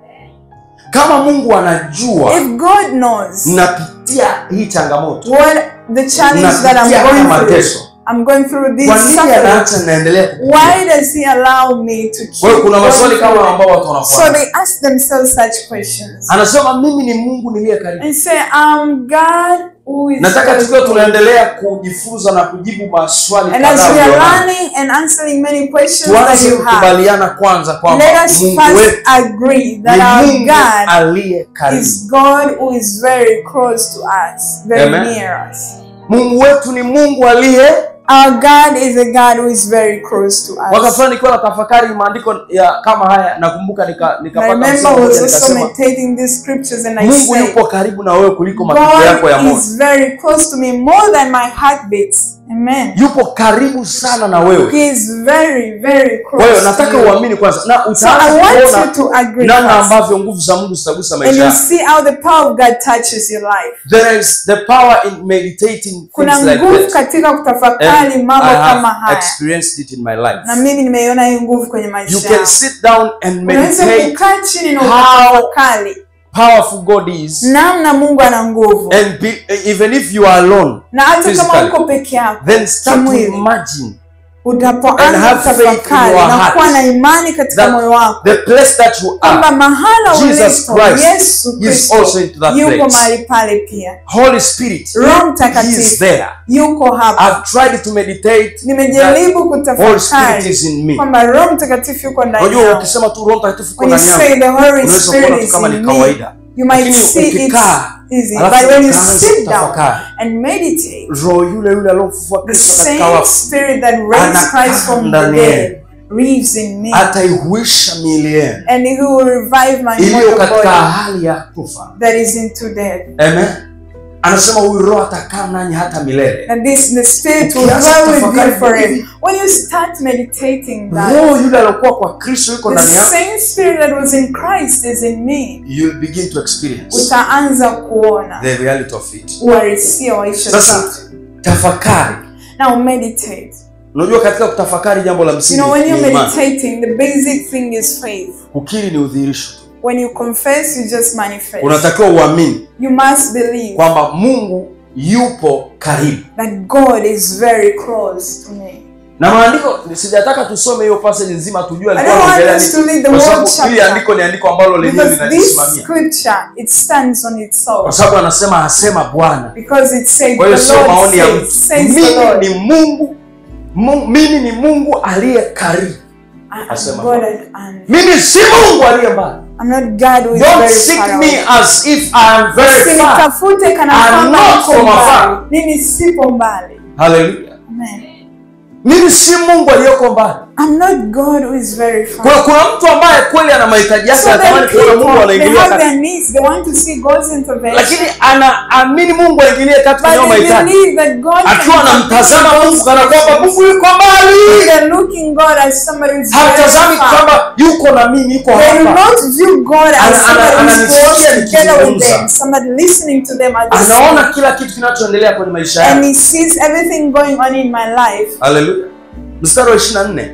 Speaker 2: kama mungu anajua
Speaker 1: If God knows
Speaker 2: napitia hii changamoto
Speaker 1: what the challenge that I'm
Speaker 2: napitia haya
Speaker 1: going through,
Speaker 2: mateso
Speaker 1: I'm going through this
Speaker 2: kwa nini
Speaker 1: suffering.
Speaker 2: anaacha naendelea kupitia?
Speaker 1: Why does He allow me to keep
Speaker 2: kwa hiyo kuna
Speaker 1: going
Speaker 2: maswali
Speaker 1: through
Speaker 2: kama
Speaker 1: it?
Speaker 2: ambao watu
Speaker 1: So
Speaker 2: wanafuata
Speaker 1: they ask themselves such questions
Speaker 2: anasema mimi ni mungu niliye karibu
Speaker 1: and say, "I'm God who is."
Speaker 2: nataka
Speaker 1: close
Speaker 2: tukiwa
Speaker 1: to me."
Speaker 2: tunaendelea kujifunza na kujibu maswali
Speaker 1: And as
Speaker 2: kadhaa
Speaker 1: we are
Speaker 2: ulionayo,
Speaker 1: learning and answering many questions that
Speaker 2: tuanze
Speaker 1: you have,
Speaker 2: kukubaliana kwanza kwamba
Speaker 1: let us
Speaker 2: mungu
Speaker 1: first
Speaker 2: wetu
Speaker 1: agree that
Speaker 2: ni
Speaker 1: our
Speaker 2: mungu
Speaker 1: God
Speaker 2: aliye karibu
Speaker 1: is God who is very close to us, very
Speaker 2: Amen.
Speaker 1: near us.
Speaker 2: mungu wetu ni mungu aliye
Speaker 1: Our God is a God who is very close to
Speaker 2: mwaka
Speaker 1: us.
Speaker 2: fulani nikiwa na tafakari maandiko ya kama haya nakumbuka nika-
Speaker 1: I
Speaker 2: nikapata
Speaker 1: remember
Speaker 2: msemo
Speaker 1: I was
Speaker 2: mmoja
Speaker 1: also
Speaker 2: nikasema
Speaker 1: meditating these scriptures and I
Speaker 2: mungu
Speaker 1: said,
Speaker 2: yupo karibu na wewe kuliko mapigo yako ya
Speaker 1: God
Speaker 2: moyo
Speaker 1: is very close to me more than my heartbeats. Amen.
Speaker 2: yupo karibu sana na wewe
Speaker 1: He is very, very
Speaker 2: kwa hiyo
Speaker 1: close to
Speaker 2: nataka
Speaker 1: you.
Speaker 2: uamini kwanza na
Speaker 1: So I
Speaker 2: utaanza
Speaker 1: want you
Speaker 2: kuona
Speaker 1: to agree
Speaker 2: namna
Speaker 1: first.
Speaker 2: ambavyo nguvu za mungu zitagusa
Speaker 1: And
Speaker 2: maisha
Speaker 1: you
Speaker 2: yako
Speaker 1: see how the power of God touches your life.
Speaker 2: there is the power in meditating
Speaker 1: Kuna
Speaker 2: things like
Speaker 1: nguvu
Speaker 2: that
Speaker 1: katika
Speaker 2: And
Speaker 1: kutafakari mambo
Speaker 2: I
Speaker 1: kama
Speaker 2: have
Speaker 1: haya,
Speaker 2: experienced it in my life
Speaker 1: na mimi nimeiona hii nguvu kwenye
Speaker 2: you
Speaker 1: maisha
Speaker 2: can
Speaker 1: yangu.
Speaker 2: sit down and
Speaker 1: Unaweza
Speaker 2: meditate
Speaker 1: kukaa chini na
Speaker 2: how
Speaker 1: ukatafakari
Speaker 2: powerful God is
Speaker 1: namna Mungu ana nguvu,
Speaker 2: and be, even if you are alone
Speaker 1: na hata kama
Speaker 2: physically,
Speaker 1: uko peke yako
Speaker 2: then start to
Speaker 1: kimwili,
Speaker 2: imagine And
Speaker 1: utapoanza
Speaker 2: have faith in
Speaker 1: kutafakari
Speaker 2: your
Speaker 1: na
Speaker 2: heart
Speaker 1: kuwa na imani katika
Speaker 2: that
Speaker 1: moyo wako
Speaker 2: the place that you
Speaker 1: kwamba
Speaker 2: are
Speaker 1: mahala
Speaker 2: Jesus
Speaker 1: ulipo
Speaker 2: Christ
Speaker 1: Yesu
Speaker 2: is
Speaker 1: Kristo
Speaker 2: also into that
Speaker 1: yuko
Speaker 2: place.
Speaker 1: mahali pale pia,
Speaker 2: Holy Spirit
Speaker 1: Roho
Speaker 2: he is
Speaker 1: Mtakatifu
Speaker 2: there
Speaker 1: yuko hapa.
Speaker 2: I've tried to meditate that
Speaker 1: Nimejaribu
Speaker 2: Holy Spirit
Speaker 1: kutafakari
Speaker 2: is in me
Speaker 1: kwamba Roho Mtakatifu yuko ndani
Speaker 2: unajua
Speaker 1: yangu.
Speaker 2: ukisema tu Roho Mtakatifu uko
Speaker 1: When you
Speaker 2: ndani yangu
Speaker 1: say the Holy
Speaker 2: unaweza
Speaker 1: Spirit
Speaker 2: kuona tu
Speaker 1: is
Speaker 2: kama
Speaker 1: in
Speaker 2: ni
Speaker 1: me,
Speaker 2: kawaida
Speaker 1: you might
Speaker 2: Lakini
Speaker 1: see it's
Speaker 2: ukikaa,
Speaker 1: easy.
Speaker 2: alafu
Speaker 1: But when you
Speaker 2: ukaanza
Speaker 1: sit down
Speaker 2: kutafakari,
Speaker 1: and meditate,
Speaker 2: roho yule yule aliyomfufua
Speaker 1: the
Speaker 2: Kristo katika
Speaker 1: same
Speaker 2: wafu
Speaker 1: Spirit that raised
Speaker 2: Anakaa
Speaker 1: Christ from the
Speaker 2: ndani
Speaker 1: dead lives in me.
Speaker 2: ataihuisha miili yenu
Speaker 1: And He will revive my
Speaker 2: iliyo
Speaker 1: mortal
Speaker 2: katika
Speaker 1: body
Speaker 2: hali ya kufa
Speaker 1: that is into death.
Speaker 2: amen anasema huyu roho atakaa nanyi hata milele
Speaker 1: And this the Spirit will
Speaker 2: Ukianza
Speaker 1: dwell with you
Speaker 2: kutafakari
Speaker 1: forever.
Speaker 2: hivi,
Speaker 1: When you start meditating that,
Speaker 2: roho yule aliokuwa kwa kristo yuko
Speaker 1: the
Speaker 2: ndani yako
Speaker 1: same Spirit that was in Christ is in me.
Speaker 2: you'll begin to experience
Speaker 1: Utaanza kuona
Speaker 2: the reality of it
Speaker 1: uhalisia wa hicho
Speaker 2: sasa
Speaker 1: kitu.
Speaker 2: tafakari
Speaker 1: Now meditate.
Speaker 2: unajua katika kutafakari jambo la
Speaker 1: You
Speaker 2: msingi
Speaker 1: know, when
Speaker 2: ni
Speaker 1: you're
Speaker 2: imani
Speaker 1: meditating, the basic thing is faith.
Speaker 2: kukiri ni udhihirisho tu
Speaker 1: When you confess, you just manifest.
Speaker 2: unatakiwa uamini
Speaker 1: You must believe
Speaker 2: kwamba mungu yupo karibu
Speaker 1: that God is very close to me.
Speaker 2: na maandiko sijataka tusome hiyo passage nzima tujue
Speaker 1: I
Speaker 2: alikuwa
Speaker 1: don't want
Speaker 2: anaongelea
Speaker 1: us
Speaker 2: nini.
Speaker 1: to read the
Speaker 2: Kwa
Speaker 1: whole
Speaker 2: sababu hili
Speaker 1: chapter.
Speaker 2: andiko ni andiko ambalo lenyewe
Speaker 1: Because this
Speaker 2: linajisimamia
Speaker 1: scripture, it stands on
Speaker 2: kwa
Speaker 1: itself.
Speaker 2: sababu anasema asema bwana
Speaker 1: Because it says,
Speaker 2: kwa hiyo
Speaker 1: the
Speaker 2: sio
Speaker 1: Lord
Speaker 2: maoni ya
Speaker 1: says,
Speaker 2: mtu
Speaker 1: says the
Speaker 2: mimi
Speaker 1: Lord.
Speaker 2: ni mungu Mu- mimi ni mungu aliye karibu
Speaker 1: I am
Speaker 2: asema
Speaker 1: God
Speaker 2: Bwana.
Speaker 1: and
Speaker 2: mimi si mungu aliye mbali
Speaker 1: I'm not God who is
Speaker 2: don't
Speaker 1: very
Speaker 2: seek
Speaker 1: far
Speaker 2: me
Speaker 1: away.
Speaker 2: as if I am very far
Speaker 1: Usinitafute kana
Speaker 2: I'm
Speaker 1: kwamba
Speaker 2: not
Speaker 1: niko
Speaker 2: from afar.
Speaker 1: mbali. Mimi sipo mbali.
Speaker 2: haleluya
Speaker 1: Amen.
Speaker 2: mimi si mungu aliyeko mbali
Speaker 1: I'm not God who is very far.
Speaker 2: kuna, kuna mtu ambaye kweli ana mahitaji yake
Speaker 1: So
Speaker 2: anatamani
Speaker 1: then
Speaker 2: kuona mungu
Speaker 1: people, they
Speaker 2: anaingilia
Speaker 1: have
Speaker 2: kati
Speaker 1: their needs. They want to see God's intervention.
Speaker 2: lakini anaamini mungu aingilie kati kwenye
Speaker 1: But
Speaker 2: hayo
Speaker 1: they
Speaker 2: mahitaji
Speaker 1: believe that God
Speaker 2: akiwa
Speaker 1: can
Speaker 2: anamtazama
Speaker 1: intervene in
Speaker 2: mungu
Speaker 1: those
Speaker 2: kana kwamba
Speaker 1: situations.
Speaker 2: mungu yuko mbali
Speaker 1: They're looking God as somebody who's very
Speaker 2: hatazami
Speaker 1: far.
Speaker 2: kwamba yuko na mimi yuko
Speaker 1: They do
Speaker 2: hapa
Speaker 1: not view God as
Speaker 2: Ana- ana-
Speaker 1: somebody who's
Speaker 2: ananisikia
Speaker 1: close together with
Speaker 2: nikizungumza.
Speaker 1: them, somebody listening to them at the
Speaker 2: anaona
Speaker 1: same
Speaker 2: kila kitu kinachoendelea kwenye maisha
Speaker 1: and
Speaker 2: yake
Speaker 1: he sees everything going on in my life.
Speaker 2: haleluya mstari wa 24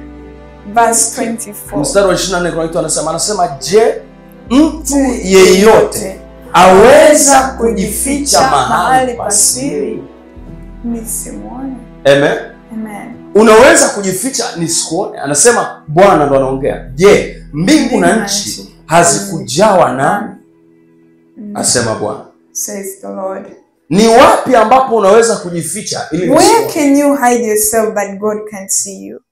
Speaker 1: Verse 24.
Speaker 2: mstari wa 24 kuna kitu anasema anasema je mtu
Speaker 1: Yeyote
Speaker 2: yeyote aweza kujificha mahali
Speaker 1: pa
Speaker 2: pasiri
Speaker 1: siri nisimwone.
Speaker 2: amen
Speaker 1: Amen.
Speaker 2: unaweza kujificha nisikuone anasema bwana ndo anaongea je mbingu na nchi hazikujawa nami asema bwana
Speaker 1: Says the Lord.
Speaker 2: ni wapi ambapo unaweza kujificha ili
Speaker 1: Where
Speaker 2: nisione?
Speaker 1: can you hide yourself that God can't see you?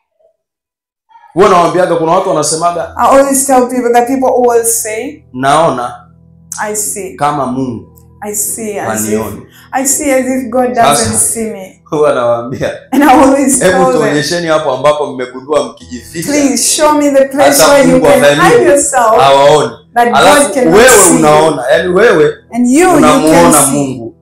Speaker 2: huwa nawambiaga kuna watu wanasemaga
Speaker 1: I always tell people that people always say,
Speaker 2: naona
Speaker 1: I see.
Speaker 2: kama mungu
Speaker 1: I see as if
Speaker 2: wanioni
Speaker 1: I see as if God doesn't
Speaker 2: Sasa.
Speaker 1: see me.
Speaker 2: huwa nawaambia
Speaker 1: And I always
Speaker 2: hebu
Speaker 1: tell them,
Speaker 2: tuonyesheni hapo ambapo mmegundua mkijificha
Speaker 1: please show me the place
Speaker 2: Hata
Speaker 1: where you
Speaker 2: Mungu
Speaker 1: can
Speaker 2: afanye
Speaker 1: hide yourself
Speaker 2: hawaoni
Speaker 1: that God
Speaker 2: alafu
Speaker 1: cannot
Speaker 2: wewe
Speaker 1: see you.
Speaker 2: unaona yani wewe
Speaker 1: And you, you can
Speaker 2: unamuona
Speaker 1: see.
Speaker 2: mungu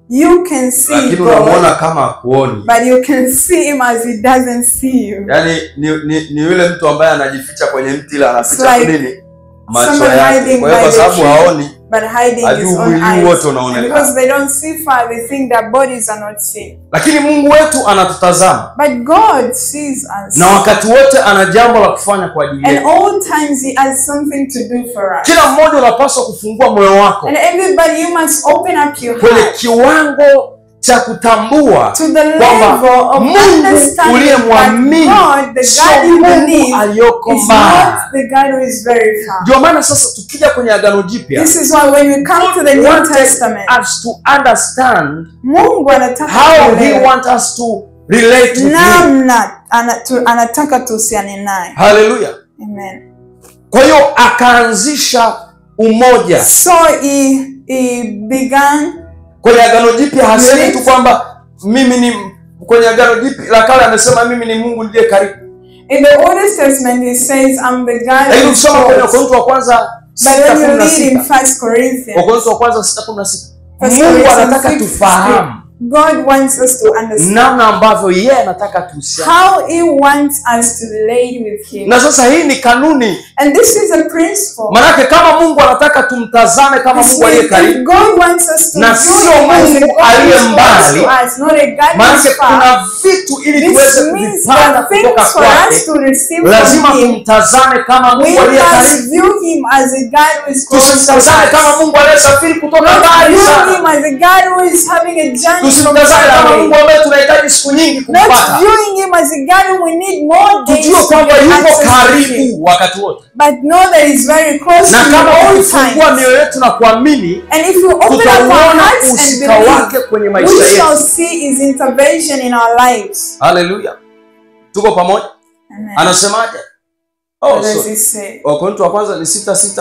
Speaker 1: You can see
Speaker 2: lakini
Speaker 1: God,
Speaker 2: unamwona kama akuoni
Speaker 1: but you can see Him as He doesn't see you.
Speaker 2: yaani ni, ni, ni yule mtu ambaye anajificha kwenye mti ila anaficha
Speaker 1: It's like
Speaker 2: nini macho
Speaker 1: someone
Speaker 2: yake
Speaker 1: hiding
Speaker 2: kwa hiyo
Speaker 1: by
Speaker 2: kwa
Speaker 1: the
Speaker 2: sababu
Speaker 1: tree.
Speaker 2: haoni
Speaker 1: But hiding
Speaker 2: Hajui
Speaker 1: His own
Speaker 2: mwili
Speaker 1: eyes.
Speaker 2: wote
Speaker 1: And
Speaker 2: unaonekana.
Speaker 1: because they don't see far, they think their bodies are not seen.
Speaker 2: lakini mungu wetu anatutazama
Speaker 1: But God sees us.
Speaker 2: na wakati wote ana jambo la kufanya kwa ajili
Speaker 1: And
Speaker 2: yetu
Speaker 1: all times He has something to do for us.
Speaker 2: kila mmoja unapaswa kufungua moyo wako
Speaker 1: And everybody, you must open up your
Speaker 2: kwenye
Speaker 1: heart
Speaker 2: kiwango cha kutambua
Speaker 1: to the
Speaker 2: kwamba
Speaker 1: level of
Speaker 2: Mungu
Speaker 1: understanding
Speaker 2: uliyemwamini
Speaker 1: that God, the
Speaker 2: sio
Speaker 1: God you
Speaker 2: Mungu
Speaker 1: believe,
Speaker 2: aliyoko
Speaker 1: is
Speaker 2: mbali.
Speaker 1: not the God who is very far.
Speaker 2: Ndio maana sasa tukija kwenye agano jipya
Speaker 1: This is why when we come to the
Speaker 2: God
Speaker 1: New
Speaker 2: wanted
Speaker 1: Testament,
Speaker 2: us to understand
Speaker 1: Mungu anataka
Speaker 2: how he
Speaker 1: tuelewe
Speaker 2: want us to relate with him.
Speaker 1: namna ana- tu- anataka tuhusiane naye.
Speaker 2: Haleluya.
Speaker 1: Amen.
Speaker 2: Kwa hiyo akaanzisha umoja
Speaker 1: So he, he began
Speaker 2: kwenye agano jipya. Hasemi
Speaker 1: Unit.
Speaker 2: tu kwamba mimi ni kwenye agano jipya la kale, amesema mimi ni Mungu ndiye karibu,
Speaker 1: in the Old Testament he says I'm the God
Speaker 2: lakini
Speaker 1: who
Speaker 2: ukisoma kwenye
Speaker 1: calls.
Speaker 2: Wakorintho wa kwanza
Speaker 1: But
Speaker 2: sita
Speaker 1: when
Speaker 2: kumi
Speaker 1: you
Speaker 2: na
Speaker 1: read in
Speaker 2: sita
Speaker 1: First Corinthians,
Speaker 2: Wakorintho wa kwanza sita kumi na sita
Speaker 1: First
Speaker 2: Mungu
Speaker 1: Corinthians
Speaker 2: anataka
Speaker 1: 6,
Speaker 2: tufahamu
Speaker 1: God wants us to understand
Speaker 2: namna ambavyo yeye anataka tuhusiane.
Speaker 1: how He wants us to relate with Him.
Speaker 2: Na sasa hii ni kanuni,
Speaker 1: And this is a principle.
Speaker 2: maanake kama Mungu anataka tumtazame kama
Speaker 1: This
Speaker 2: Mungu aliye
Speaker 1: means if
Speaker 2: karibu,
Speaker 1: God wants us to
Speaker 2: Na
Speaker 1: view
Speaker 2: sio
Speaker 1: Him as a
Speaker 2: Mungu
Speaker 1: God who
Speaker 2: aliye
Speaker 1: is close
Speaker 2: mbali,
Speaker 1: to us, not a God who
Speaker 2: maanake
Speaker 1: is far.
Speaker 2: kuna vitu ili tuweze
Speaker 1: This means
Speaker 2: kuvipata
Speaker 1: that
Speaker 2: kutoka
Speaker 1: things for
Speaker 2: kwake
Speaker 1: us to receive
Speaker 2: lazima
Speaker 1: from Him,
Speaker 2: tumtazame kama
Speaker 1: we
Speaker 2: Mungu aliye karibu,
Speaker 1: must view Him as a God who is close to
Speaker 2: tusimtazame kama
Speaker 1: us.
Speaker 2: Mungu aliyesafiri kutoka
Speaker 1: Not
Speaker 2: mbali
Speaker 1: view
Speaker 2: sana,
Speaker 1: Him as a God who is having a journey from
Speaker 2: tusimtazame
Speaker 1: far
Speaker 2: kama
Speaker 1: away.
Speaker 2: Mungu ambaye tunahitaji siku nyingi
Speaker 1: Not
Speaker 2: kumpata.
Speaker 1: viewing Him as a God who we need more days
Speaker 2: Tujue
Speaker 1: to
Speaker 2: kwamba
Speaker 1: get
Speaker 2: yuko
Speaker 1: access to Him.
Speaker 2: karibu wakati wote,
Speaker 1: But know that He's very close
Speaker 2: na
Speaker 1: to you
Speaker 2: kama
Speaker 1: all
Speaker 2: tukifungua
Speaker 1: times.
Speaker 2: mioyo yetu na kuamini,
Speaker 1: And if you open up our
Speaker 2: tutauona
Speaker 1: hearts and
Speaker 2: usika
Speaker 1: believe,
Speaker 2: wake kwenye maisha
Speaker 1: we shall
Speaker 2: yetu.
Speaker 1: see His intervention in our lives.
Speaker 2: Haleluya, tuko pamoja.
Speaker 1: Amen.
Speaker 2: Anasemaje? Oh,
Speaker 1: What does
Speaker 2: sorry.
Speaker 1: He say?
Speaker 2: Wakorintho wa kwanza ni sita sita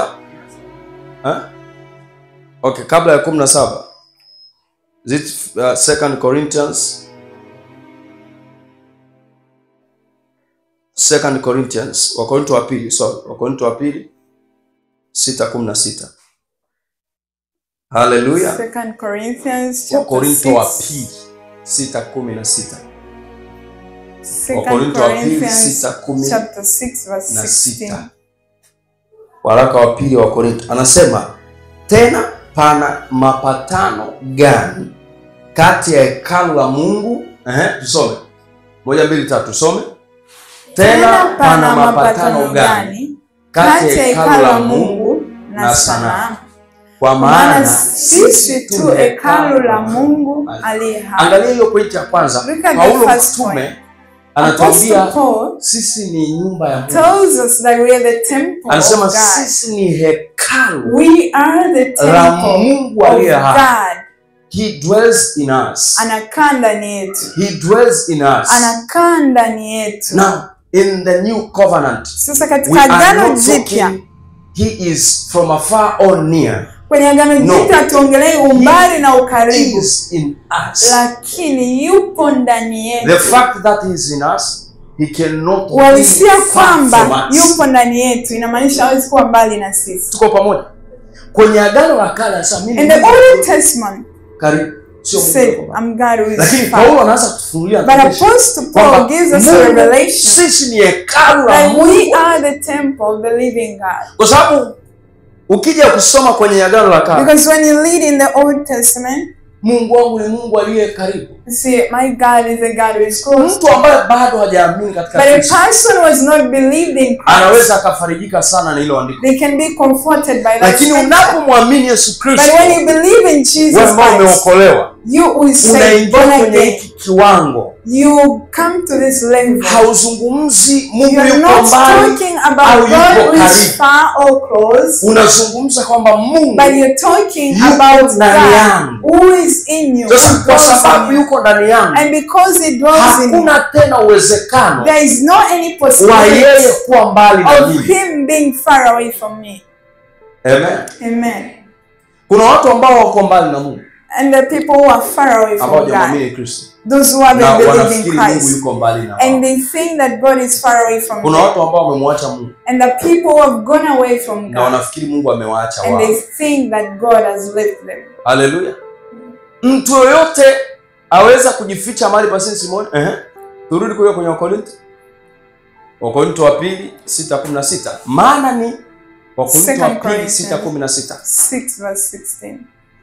Speaker 2: eh? Okay, kabla ya kumi na saba Is it uh, second Corinthians second Corinthians Wakorintho wa pili sorry Wakorintho wa pili sita kumi na sita Haleluya
Speaker 1: Second Corinthians chapter
Speaker 2: Wakorintho wa
Speaker 1: 6.
Speaker 2: pili sita kumi na sita
Speaker 1: Second
Speaker 2: Wakorintho wa pili
Speaker 1: Corinthians
Speaker 2: sita kumi
Speaker 1: chapter 6 verse
Speaker 2: na
Speaker 1: 16.
Speaker 2: sita waraka wa pili wa Korinto anasema tena pana mapatano gani kati ya hekalu la Mungu ehe, tusome moja mbili tatu tusome tena pana mapatano gani kati ya hekalu la Mungu
Speaker 1: na sanamu?
Speaker 2: kwa
Speaker 1: Kwa maana
Speaker 2: maana
Speaker 1: sisi tu hekalu la Mungu aliye hai.
Speaker 2: angalia hiyo pointi ya kwanza
Speaker 1: Look at the
Speaker 2: Paulo
Speaker 1: first
Speaker 2: mtume
Speaker 1: point.
Speaker 2: anatuambia
Speaker 1: Apostle Paul
Speaker 2: sisi ni nyumba ya Mungu
Speaker 1: tells us that we are the temple of
Speaker 2: anasema
Speaker 1: God.
Speaker 2: sisi ni hekalu
Speaker 1: We are the
Speaker 2: la
Speaker 1: temple
Speaker 2: Mungu
Speaker 1: of
Speaker 2: aliye hai
Speaker 1: God.
Speaker 2: He dwells in us.
Speaker 1: Anakaa ndani yetu,
Speaker 2: He dwells in us.
Speaker 1: anakaa ndani yetu.
Speaker 2: Now, in the new covenant,
Speaker 1: Sasa
Speaker 2: we
Speaker 1: katika
Speaker 2: are
Speaker 1: agano
Speaker 2: not
Speaker 1: jipya,
Speaker 2: talking he is from afar or near.
Speaker 1: kwenye agano
Speaker 2: No.
Speaker 1: jipya hatuongelei umbali na
Speaker 2: He
Speaker 1: ukaribu,
Speaker 2: is in us.
Speaker 1: lakini yupo ndani
Speaker 2: The
Speaker 1: yetu.
Speaker 2: fact that he is in us, he cannot be
Speaker 1: Uhalisia
Speaker 2: far from
Speaker 1: kwamba
Speaker 2: us.
Speaker 1: yupo ndani yetu inamaanisha hawezi kuwa mbali na sisi.
Speaker 2: Tuko pamoja. Kwenye agano la kale anasema mimi
Speaker 1: In the
Speaker 2: ni
Speaker 1: Old Testament
Speaker 2: karibu sio Mungu
Speaker 1: said,
Speaker 2: yuko mbali.
Speaker 1: I'm God who
Speaker 2: Lakini
Speaker 1: is far.
Speaker 2: Paulo anaanza kutufunulia
Speaker 1: But
Speaker 2: revelation
Speaker 1: Apostle
Speaker 2: kwamba
Speaker 1: Paul gives us a
Speaker 2: Mungu,
Speaker 1: revelation
Speaker 2: sisi ni hekalu la
Speaker 1: that we
Speaker 2: Mungu.
Speaker 1: are the temple of the living God.
Speaker 2: Kwa sababu ukija kusoma kwenye agano la kale
Speaker 1: Because when you read in the Old Testament,
Speaker 2: Mungu wangu ni Mungu aliye karibu.
Speaker 1: you see, my God is a God who is close.
Speaker 2: Mtu ambaye bado hajaamini katika
Speaker 1: But a
Speaker 2: Kristo
Speaker 1: person who has not believed in Christ,
Speaker 2: anaweza akafarijika sana na hilo andiko,
Speaker 1: they can be comforted by that
Speaker 2: lakini
Speaker 1: scripture.
Speaker 2: unapomwamini Yesu
Speaker 1: But
Speaker 2: Kristo,
Speaker 1: when you believe in Jesus
Speaker 2: wewe ambao
Speaker 1: Christ,
Speaker 2: umeokolewa,
Speaker 1: you who is saved,
Speaker 2: unaingia
Speaker 1: born
Speaker 2: kwenye
Speaker 1: again,
Speaker 2: hiki kiwango,
Speaker 1: you come to this level.
Speaker 2: hauzungumzi Mungu
Speaker 1: You're
Speaker 2: yuko
Speaker 1: not
Speaker 2: mbali,
Speaker 1: talking
Speaker 2: au
Speaker 1: about
Speaker 2: yuko
Speaker 1: God who is
Speaker 2: karibu.
Speaker 1: far or close,
Speaker 2: unazungumza kwamba Mungu
Speaker 1: but you're talking
Speaker 2: Yuko
Speaker 1: about
Speaker 2: ndani
Speaker 1: God
Speaker 2: yangu.
Speaker 1: who is in you.
Speaker 2: sasa,
Speaker 1: who
Speaker 2: kwa
Speaker 1: dwells
Speaker 2: sababu
Speaker 1: in you.
Speaker 2: yuko ndani yangu,
Speaker 1: And because He dwells in you,
Speaker 2: hakuna tena uwezekano
Speaker 1: there is no any
Speaker 2: wa yeye
Speaker 1: possibility
Speaker 2: kuwa mbali na
Speaker 1: of
Speaker 2: mimi.
Speaker 1: Him being far away from me.
Speaker 2: Amen.
Speaker 1: Amen.
Speaker 2: Kuna watu ambao wako mbali na Mungu
Speaker 1: And the people who are far away
Speaker 2: ambao
Speaker 1: from God,
Speaker 2: hawajamwamini Kristo
Speaker 1: those who haven't
Speaker 2: na
Speaker 1: believed in
Speaker 2: wanafikiri Mungu
Speaker 1: Christ,
Speaker 2: yuko mbali na
Speaker 1: and
Speaker 2: wao.
Speaker 1: they think that God is far away from
Speaker 2: Kuna
Speaker 1: them,
Speaker 2: watu ambao wamemwacha Mungu
Speaker 1: and the people who have gone away from
Speaker 2: na
Speaker 1: God,
Speaker 2: wanafikiri Mungu amewaacha
Speaker 1: and
Speaker 2: wao.
Speaker 1: they think that God has left them.
Speaker 2: Haleluya. mtu yoyote aweza kujificha mahali pasini simoni Ehe. turudi kuja kwenye wakorinto wakorinto wa pili sita kumi na sita maana ni wakorinto wa
Speaker 1: Second
Speaker 2: pili
Speaker 1: Corinthians.
Speaker 2: sita kumi na sita
Speaker 1: 6 verse 16.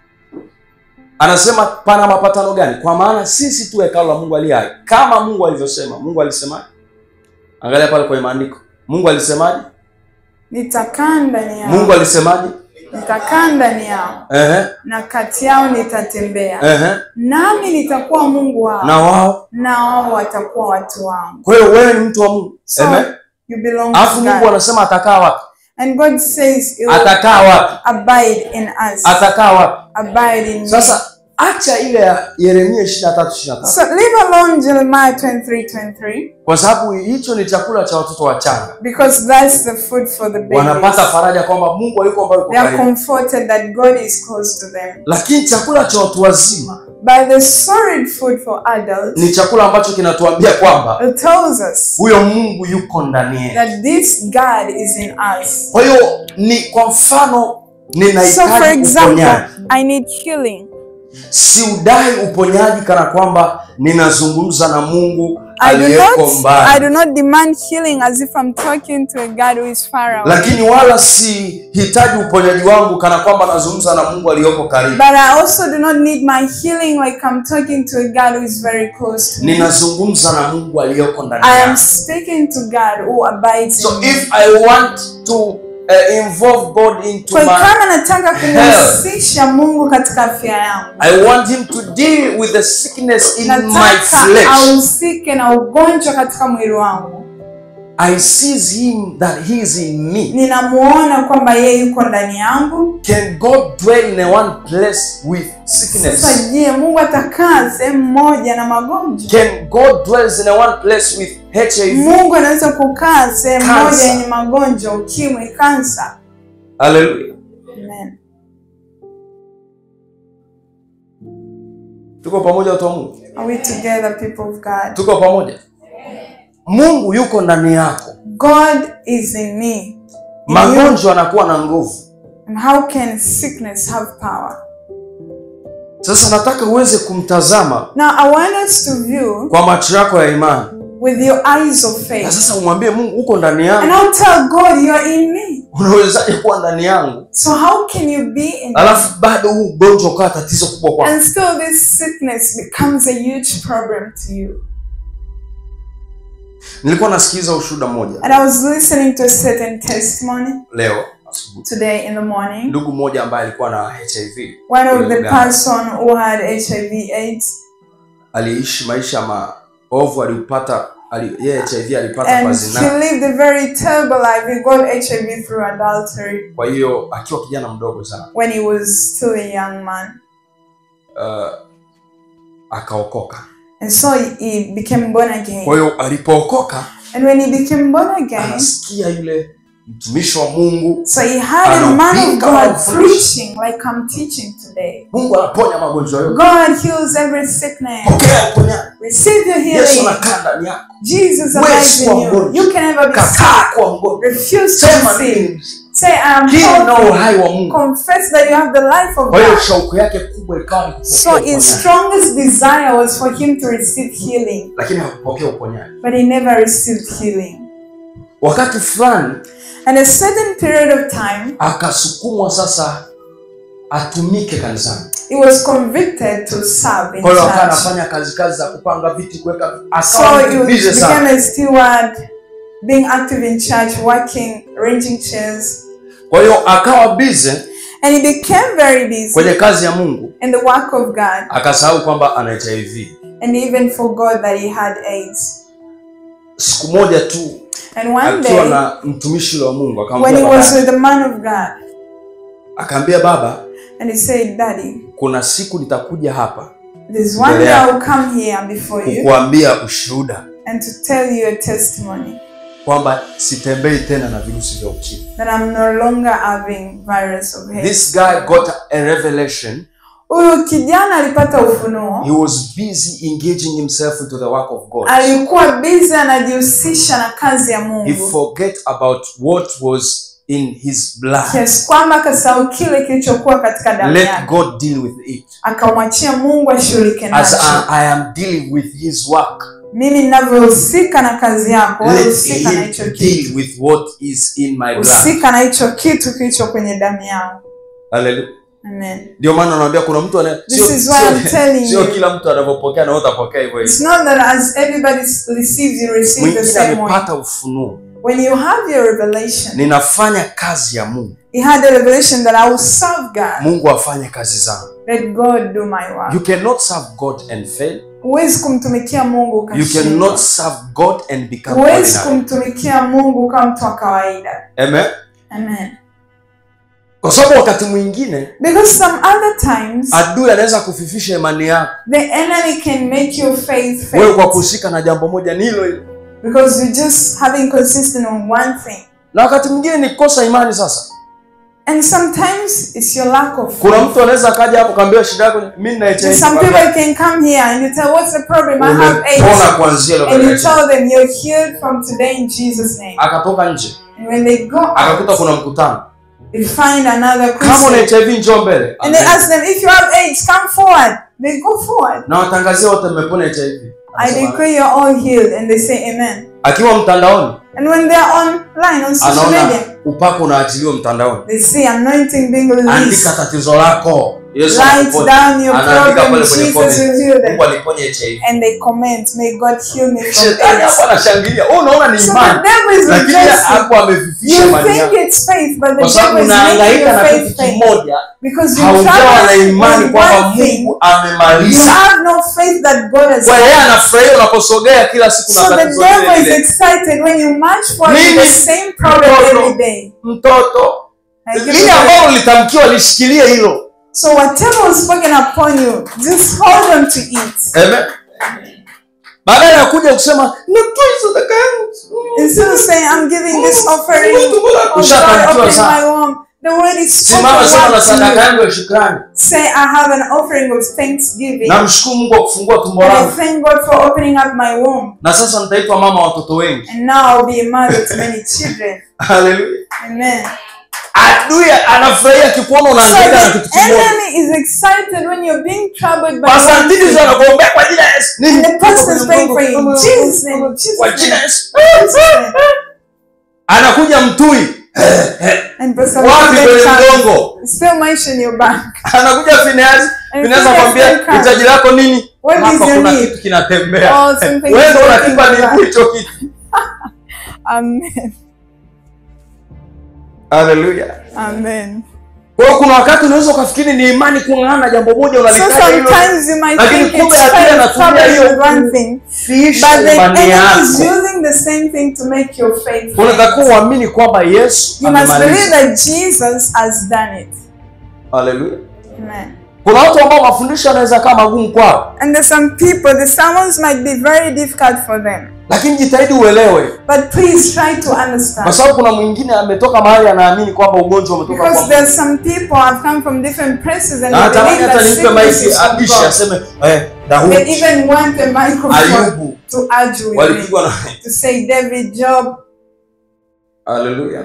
Speaker 2: anasema pana mapatano gani kwa maana sisi tu hekalu la mungu aliye hai kama mungu alivyosema mungu alisemaje angalia pale kwenye maandiko mungu alisemaje
Speaker 1: Nitakaa ndani yao.
Speaker 2: mungu alisemaje
Speaker 1: Nitakaa ndani yao
Speaker 2: Ehe,
Speaker 1: na kati yao nitatembea.
Speaker 2: ehe.
Speaker 1: Nami nitakuwa Mungu wao.
Speaker 2: na wao
Speaker 1: na wao watakuwa watu wangu.
Speaker 2: kwa hiyo wewe ni mtu wa mungu
Speaker 1: So
Speaker 2: Amen.
Speaker 1: you belong to
Speaker 2: alafu mungu
Speaker 1: God.
Speaker 2: anasema atakaa wapi
Speaker 1: And God says it will
Speaker 2: atakaa wapi
Speaker 1: abide in us.
Speaker 2: atakaa wapi
Speaker 1: Abide in me.
Speaker 2: sasa acha ile ya yeremia ishiri na tatu ishiri na tatu
Speaker 1: So leave alone Jeremiah 23 23
Speaker 2: kwa sababu hicho ni chakula cha watoto wachanga
Speaker 1: because that's the food for the babies.
Speaker 2: wanapata faraja kwamba mungu aliko mbali
Speaker 1: They are
Speaker 2: karibu
Speaker 1: comforted that God is close to them.
Speaker 2: lakini chakula cha watu wazima
Speaker 1: But the solid food for adults,
Speaker 2: ni chakula ambacho kinatuambia kwamba
Speaker 1: it tells us
Speaker 2: huyo mungu yuko ndani yetu
Speaker 1: that this God is in us.
Speaker 2: kwa hiyo ni kwa mfano
Speaker 1: So for
Speaker 2: ninahitaji
Speaker 1: example,
Speaker 2: uponyaji
Speaker 1: I need healing.
Speaker 2: siudai uponyaji kana kwamba ninazungumza na mungu
Speaker 1: I do
Speaker 2: aliyeko
Speaker 1: not I
Speaker 2: mbali
Speaker 1: do not demand healing as if I'm talking to a God who is far away.
Speaker 2: lakini wala sihitaji uponyaji wangu kana kwamba nazungumza na mungu aliyoko karibu
Speaker 1: But I also do not need my healing like I'm talking to a God who is very close to me.
Speaker 2: ninazungumza na mungu aliyoko ndani
Speaker 1: I am
Speaker 2: yangu
Speaker 1: speaking to God who abides
Speaker 2: so
Speaker 1: in me.
Speaker 2: if i want to uh, involve god into
Speaker 1: Kwa hiyo
Speaker 2: my
Speaker 1: kama nataka kumhusisha Mungu katika afya yangu,
Speaker 2: i want him to deal with the sickness in my
Speaker 1: nataka
Speaker 2: flesh
Speaker 1: ahusike na ugonjwa katika mwili wangu,
Speaker 2: i sees him that he is in me
Speaker 1: ninamuona kwamba yeye yuko ndani yangu.
Speaker 2: can god dwell in a one place with sickness
Speaker 1: Sasa je, Mungu atakaa sehemu moja na magonjwa?
Speaker 2: Can God dwells in a one place with HIV?
Speaker 1: Mungu anaweza kukaa sehemu
Speaker 2: Cancer.
Speaker 1: moja yenye magonjwa, ukimwi, kansa.
Speaker 2: Hallelujah.
Speaker 1: Amen.
Speaker 2: Tuko pamoja watu wa Mungu?
Speaker 1: Are we together, people of God?
Speaker 2: Tuko pamoja? Mungu yuko ndani yako.
Speaker 1: God is in me. In you.
Speaker 2: Magonjwa yanakuwa na nguvu.
Speaker 1: And how can sickness have power?
Speaker 2: Sasa nataka uweze kumtazama
Speaker 1: Now, I want us to view
Speaker 2: kwa macho yako ya imani.
Speaker 1: with your eyes of
Speaker 2: Na
Speaker 1: faith.
Speaker 2: sasa umwambie Mungu uko ndani
Speaker 1: And
Speaker 2: yangu.
Speaker 1: I'll tell God, you're in me.
Speaker 2: Unawezaje kuwa ndani yangu?
Speaker 1: So, how can you be in me?
Speaker 2: Alafu bado huu ugonjwa ukawa tatizo kubwa kwako.
Speaker 1: And still, this sickness becomes a huge problem to you.
Speaker 2: Nilikuwa nasikiliza ushuhuda mmoja
Speaker 1: And I was listening to a certain testimony
Speaker 2: leo asubuhi.
Speaker 1: today in the morning.
Speaker 2: Ndugu mmoja ambaye alikuwa na HIV
Speaker 1: One of
Speaker 2: kule
Speaker 1: the
Speaker 2: Uganda.
Speaker 1: person who had HIV AIDS
Speaker 2: aliishi maisha maovu, alipata ali, yeye HIV alipata kwa
Speaker 1: and he
Speaker 2: zinaa.
Speaker 1: lived a very terrible life. He got HIV through adultery
Speaker 2: Kwa hiyo akiwa kijana mdogo sana
Speaker 1: when he was still a young man.
Speaker 2: uh, akaokoka.
Speaker 1: And so he- he became born
Speaker 2: Kwa
Speaker 1: again.
Speaker 2: hiyo alipookoka,
Speaker 1: And when he became born again,
Speaker 2: anasikia yule mtumishi wa Mungu,
Speaker 1: so he had a man of
Speaker 2: Anapika
Speaker 1: God
Speaker 2: mafundisho.
Speaker 1: preaching like I'm teaching today.
Speaker 2: Mungu anaponya magonjwa yote.
Speaker 1: God heals every sickness.
Speaker 2: Pokea uponyaji.
Speaker 1: Receive your
Speaker 2: Yesu
Speaker 1: healing.
Speaker 2: anakaa ndani yako.
Speaker 1: Jesus
Speaker 2: Wewe
Speaker 1: abides
Speaker 2: si
Speaker 1: in you.
Speaker 2: mgonjwa.
Speaker 1: You can never be
Speaker 2: Kataa
Speaker 1: sick.
Speaker 2: kuwa mgonjwa.
Speaker 1: Refuse to
Speaker 2: Sema
Speaker 1: be sick.
Speaker 2: nini?
Speaker 1: Say, I am
Speaker 2: Hii ndio
Speaker 1: healthy.
Speaker 2: uhai wa Mungu.
Speaker 1: Confess that you have the life of
Speaker 2: Kwa hiyo
Speaker 1: God.
Speaker 2: shauku yake kubwa ikawa ni kupokea
Speaker 1: So his
Speaker 2: uponyaji,
Speaker 1: strongest desire was for him to receive healing,
Speaker 2: lakini hakupokea uponyaji.
Speaker 1: but he never received healing.
Speaker 2: Wakati fulani
Speaker 1: And a certain period of time,
Speaker 2: akasukumwa sasa atumike kanisani.
Speaker 1: he was convicted to serve in
Speaker 2: Kwa hiyo akawa
Speaker 1: church.
Speaker 2: anafanya kazi kazi za kupanga viti, kuweka
Speaker 1: So
Speaker 2: akawa
Speaker 1: he
Speaker 2: mtu busy sana.
Speaker 1: became a steward, being active in church, working, arranging chairs.
Speaker 2: Kwa hiyo akawa busy
Speaker 1: And he became very busy
Speaker 2: kwenye kazi ya Mungu,
Speaker 1: in the work of God
Speaker 2: akasahau kwamba ana HIV.
Speaker 1: and even forgot that he had AIDS.
Speaker 2: Siku moja tu
Speaker 1: And one
Speaker 2: akiwa
Speaker 1: day,
Speaker 2: na mtumishi wa Mungu
Speaker 1: when he
Speaker 2: akamwambia
Speaker 1: was
Speaker 2: baba,
Speaker 1: with the man of God,
Speaker 2: akaambia baba,
Speaker 1: and he said, Daddy,
Speaker 2: kuna siku nitakuja hapa
Speaker 1: there's one day I will come here before you
Speaker 2: kukuambia ushuhuda
Speaker 1: and to tell you a testimony
Speaker 2: kwamba sitembei tena na virusi vya ukimwi.
Speaker 1: that I'm no longer having virus of AIDS.
Speaker 2: This guy got a revelation.
Speaker 1: Huyu kijana alipata ufunuo,
Speaker 2: He was busy engaging himself into the work of God.
Speaker 1: alikuwa busy anajihusisha na kazi ya
Speaker 2: He
Speaker 1: Mungu,
Speaker 2: forget about what was in his blood.
Speaker 1: kiasi kwamba akasahau kile kilichokuwa katika damu
Speaker 2: Let
Speaker 1: yake
Speaker 2: God deal with it.
Speaker 1: akamwachia mungu ashughulike
Speaker 2: As
Speaker 1: nacho
Speaker 2: I, I am dealing with his work,
Speaker 1: mimi ninavyohusika na kazi yako wewe
Speaker 2: let
Speaker 1: husika na
Speaker 2: him
Speaker 1: hicho kitu
Speaker 2: deal with what is in my blood.
Speaker 1: husika na hicho kitu kilicho kwenye damu yangu
Speaker 2: Hallelujah.
Speaker 1: Amen.
Speaker 2: Ndio maana naambia kuna mtu ana
Speaker 1: This
Speaker 2: sio-
Speaker 1: is why
Speaker 2: sio-
Speaker 1: I'm telling
Speaker 2: sio
Speaker 1: you.
Speaker 2: kila mtu anavyopokea na wewe utapokea hivyo hivyo.
Speaker 1: It's not that as everybody receives, you receive the
Speaker 2: Mwingine
Speaker 1: same way.
Speaker 2: amepata ufunuo,
Speaker 1: When you have your revelation,
Speaker 2: ninafanya kazi ya Mungu,
Speaker 1: he had a revelation that I will serve God.
Speaker 2: Mungu afanye kazi zangu.
Speaker 1: Let God do my work.
Speaker 2: You cannot serve God and fail.
Speaker 1: Huwezi kumtumikia Mungu
Speaker 2: You
Speaker 1: ukashindwa.
Speaker 2: cannot serve God and become
Speaker 1: Huwezi
Speaker 2: ordinary.
Speaker 1: kumtumikia Mungu kama mtu wa kawaida.
Speaker 2: Amen.
Speaker 1: Amen.
Speaker 2: Kwa sababu wakati mwingine
Speaker 1: Because some other times
Speaker 2: adui anaweza kufifisha imani yako
Speaker 1: the enemy can make your faith
Speaker 2: wewe kwa
Speaker 1: fail
Speaker 2: kushika na jambo moja ni hilo hilo,
Speaker 1: because you just having consistent on one thing.
Speaker 2: na wakati mwingine ni kosa imani. Sasa
Speaker 1: And sometimes it's your lack of
Speaker 2: kuna
Speaker 1: faith.
Speaker 2: mtu anaweza akaja hapo kaambia shida yako, mimi nina HIV.
Speaker 1: Some people can come here and you tell what's the problem? I have
Speaker 2: Umepona
Speaker 1: AIDS.
Speaker 2: kuanzia leo
Speaker 1: And you
Speaker 2: katika
Speaker 1: tell them you're healed from today in Jesus' name.
Speaker 2: akatoka nje
Speaker 1: And when they go
Speaker 2: akakuta
Speaker 1: out,
Speaker 2: kuna mkutano,
Speaker 1: they find another
Speaker 2: kama una
Speaker 1: Christian.
Speaker 2: HIV njoo mbele,
Speaker 1: And they ask them, if you have AIDS, come forward. They go forward.
Speaker 2: na watangazia wote mmepona HIV.
Speaker 1: I
Speaker 2: Anasema,
Speaker 1: declare you're all healed. And they say amen.
Speaker 2: akiwa mtandaoni
Speaker 1: And when they're online, on social
Speaker 2: anaona
Speaker 1: media,
Speaker 2: upako unaachiliwa mtandaoni,
Speaker 1: they see anointing being
Speaker 2: andika
Speaker 1: released.
Speaker 2: tatizo lako, Yesu
Speaker 1: Write
Speaker 2: anakuponya.
Speaker 1: down your
Speaker 2: Anaandika
Speaker 1: problem.
Speaker 2: pale kwenye
Speaker 1: Jesus
Speaker 2: comment,
Speaker 1: will heal them.
Speaker 2: Mungu aliponya HIV.
Speaker 1: And they comment, may God heal me from
Speaker 2: Shetani
Speaker 1: AIDS.
Speaker 2: hapo anashangilia, wewe unaona ni
Speaker 1: So the
Speaker 2: imani,
Speaker 1: devil is
Speaker 2: lakini
Speaker 1: rejoicing.
Speaker 2: hapo amefifisha
Speaker 1: You
Speaker 2: imani
Speaker 1: think
Speaker 2: yako,
Speaker 1: it's faith, but the
Speaker 2: kwa sababu
Speaker 1: devil is making
Speaker 2: unahangaika
Speaker 1: your
Speaker 2: na
Speaker 1: faith
Speaker 2: kitu
Speaker 1: faith.
Speaker 2: kimoja,
Speaker 1: Because you
Speaker 2: haujawa na
Speaker 1: trust
Speaker 2: imani
Speaker 1: in
Speaker 2: kwamba
Speaker 1: one thing,
Speaker 2: Mungu
Speaker 1: you
Speaker 2: amemaliza.
Speaker 1: have no faith that God has
Speaker 2: Kwa yeye
Speaker 1: done.
Speaker 2: anafurahia unaposogea kila siku na
Speaker 1: So the
Speaker 2: tatizo
Speaker 1: devil
Speaker 2: lile
Speaker 1: is
Speaker 2: lile.
Speaker 1: excited when you march forward with
Speaker 2: Mimi
Speaker 1: the same problem
Speaker 2: mtoto.
Speaker 1: every day.
Speaker 2: Mtoto
Speaker 1: Like
Speaker 2: lile
Speaker 1: you-
Speaker 2: ambalo litamkiwa lishikilie hilo.
Speaker 1: So whatever was spoken upon you, just hold on to it.
Speaker 2: Amen. Badala ya kuja kusema natoa sadaka yangu.
Speaker 1: Instead of saying, I'm giving this offering,
Speaker 2: Mungu, Mungu,
Speaker 1: oh God,
Speaker 2: ushatamkiwa
Speaker 1: open
Speaker 2: sana.
Speaker 1: my womb. The word is
Speaker 2: Simama sema na
Speaker 1: spoken
Speaker 2: sadaka
Speaker 1: word to
Speaker 2: yangu ya shukrani.
Speaker 1: you. Say, I have an offering of thanksgiving.
Speaker 2: Namshukuru Mungu kwa kufungua tumbo
Speaker 1: And I
Speaker 2: langu.
Speaker 1: thank God for opening up my womb.
Speaker 2: Na sasa nitaitwa mama wa watoto wengi.
Speaker 1: And now I'll be a mother to many children.
Speaker 2: Haleluya.
Speaker 1: Amen.
Speaker 2: Adui anafurahia kikuona
Speaker 1: So
Speaker 2: unahangaika na
Speaker 1: the
Speaker 2: kitu kimoja.
Speaker 1: enemy is excited when you're being troubled by
Speaker 2: Pastor
Speaker 1: one
Speaker 2: Ntini
Speaker 1: thing.
Speaker 2: anakuombea kwa jina la Yesu. Nini?
Speaker 1: And the pastor is praying for you. In Jesus' name. in Jesus'
Speaker 2: Kwa jina la
Speaker 1: name.
Speaker 2: Yesu.
Speaker 1: Jesus' name.
Speaker 2: Anakuja mtui.
Speaker 1: And Pastor
Speaker 2: Wapi
Speaker 1: Moses
Speaker 2: kwenye
Speaker 1: comes,
Speaker 2: mgongo?
Speaker 1: still mention your bank.
Speaker 2: Anakuja Finehasi.
Speaker 1: And
Speaker 2: Finehasi
Speaker 1: Phineas
Speaker 2: akwambia
Speaker 1: then comes.
Speaker 2: hitaji lako nini?
Speaker 1: What is
Speaker 2: Hapa
Speaker 1: your
Speaker 2: kuna
Speaker 1: need?
Speaker 2: kitu kinatembea.
Speaker 1: Oh, something
Speaker 2: Wewe
Speaker 1: is
Speaker 2: ndio
Speaker 1: working
Speaker 2: unakipa
Speaker 1: for
Speaker 2: miguu
Speaker 1: that.
Speaker 2: hicho kitu.
Speaker 1: Amen.
Speaker 2: Haleluya.
Speaker 1: Amen.
Speaker 2: Kwa hiyo kuna wakati unaweza ukafikiri ni imani kung'ang'ana na jambo moja
Speaker 1: So
Speaker 2: unalifanya hilo.
Speaker 1: sometimes you might
Speaker 2: Lakini
Speaker 1: think
Speaker 2: kumbe
Speaker 1: it's
Speaker 2: adui
Speaker 1: faith
Speaker 2: anatumia
Speaker 1: trouble
Speaker 2: hiyo
Speaker 1: with one thing,
Speaker 2: kufiisha
Speaker 1: but the
Speaker 2: imani
Speaker 1: enemy is
Speaker 2: yako.
Speaker 1: using the same thing to make your faith. fail.
Speaker 2: Unatakiwa uamini kwamba Yesu
Speaker 1: You must believe
Speaker 2: amemaliza.
Speaker 1: that Jesus has done it.
Speaker 2: Haleluya.
Speaker 1: Amen.
Speaker 2: Kuna watu ambao mafundisho yanaweza kama magumu kwao,
Speaker 1: And there's some people, the sermons might be very difficult for them.
Speaker 2: lakini jitahidi uelewe,
Speaker 1: But please try to
Speaker 2: kwa
Speaker 1: understand.
Speaker 2: sababu kuna mwingine ametoka mahali anaamini kwamba ugonjwa umetoka kwa
Speaker 1: Because
Speaker 2: Mungu.
Speaker 1: there's some people have come from different places and
Speaker 2: Na
Speaker 1: they
Speaker 2: natamani
Speaker 1: believe
Speaker 2: hata
Speaker 1: that
Speaker 2: nimpe
Speaker 1: sickness
Speaker 2: maiki
Speaker 1: is from
Speaker 2: abishi
Speaker 1: God.
Speaker 2: aseme eh,
Speaker 1: They
Speaker 2: Daudi,
Speaker 1: even want a microphone
Speaker 2: Ayubu
Speaker 1: to argue with me.
Speaker 2: walipigwa na
Speaker 1: To say David, Job.
Speaker 2: Haleluya.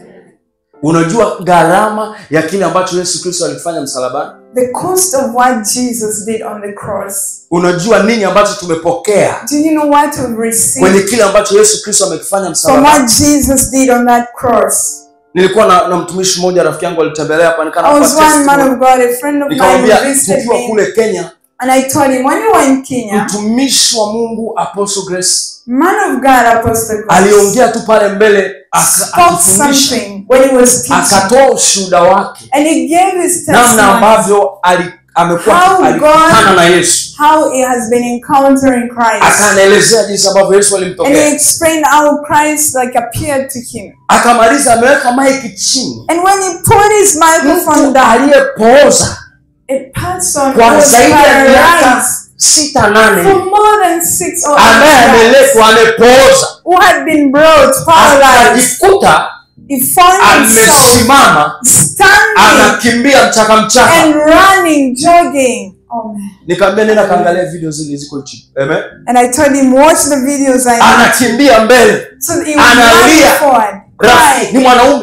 Speaker 2: Unajua gharama ya kile ambacho Yesu Kristo alifanya msalabani?
Speaker 1: The cost of what Jesus did on the cross.
Speaker 2: Unajua nini ambacho tumepokea
Speaker 1: Do you know what we've received
Speaker 2: kwenye kile ambacho Yesu Kristo amekifanya
Speaker 1: from
Speaker 2: msalabani?
Speaker 1: what Jesus did on that cross?
Speaker 2: Nilikuwa na, na mtumishi mmoja rafiki yangu alitembelea hapa
Speaker 1: I
Speaker 2: nikana
Speaker 1: was one man of God, a friend of mine
Speaker 2: nikamwambia
Speaker 1: who visited
Speaker 2: tukiwa
Speaker 1: me,
Speaker 2: kule Kenya,
Speaker 1: and I told him, when you were in Kenya,
Speaker 2: mtumishi wa Mungu Apostle Grace
Speaker 1: man of God, Apostle Grace,
Speaker 2: aliongea tu pale mbele aka-
Speaker 1: spoke
Speaker 2: akifundisha,
Speaker 1: something when he was teaching,
Speaker 2: akatoa ushuhuda wake
Speaker 1: and he gave his
Speaker 2: namna
Speaker 1: testimony
Speaker 2: ambavyo ali- amekuwa
Speaker 1: How
Speaker 2: alikutana
Speaker 1: God-
Speaker 2: na Yesu,
Speaker 1: how he has been encountering Christ,
Speaker 2: akaanaelezea jinsi ambavyo Yesu
Speaker 1: and he
Speaker 2: alimtokea,
Speaker 1: explained how Christ like appeared to him.
Speaker 2: akamaliza ameweka maiki chini.
Speaker 1: And when he put his microphone
Speaker 2: Mtu
Speaker 1: down,
Speaker 2: aliyepooza
Speaker 1: a person who
Speaker 2: kwa
Speaker 1: was
Speaker 2: zaidi ya miaka
Speaker 1: paralyzed
Speaker 2: sita
Speaker 1: for
Speaker 2: nane
Speaker 1: more than six or
Speaker 2: ambaye
Speaker 1: eight years,
Speaker 2: ameletwa amepooza,
Speaker 1: who had been brought paralyzed,
Speaker 2: akajikuta
Speaker 1: he found himself
Speaker 2: amesimama
Speaker 1: standing
Speaker 2: anakimbia mchaka mchaka.
Speaker 1: and running, jogging. Oh man.
Speaker 2: Nikamwambia nenda kaangalia video zile ziko chini. Amen.
Speaker 1: And I told him, watch the videos I made.
Speaker 2: Anakimbia mbele.
Speaker 1: So he was
Speaker 2: Analia.
Speaker 1: running forward,
Speaker 2: Rafiki ni
Speaker 1: crying.
Speaker 2: mwanaume.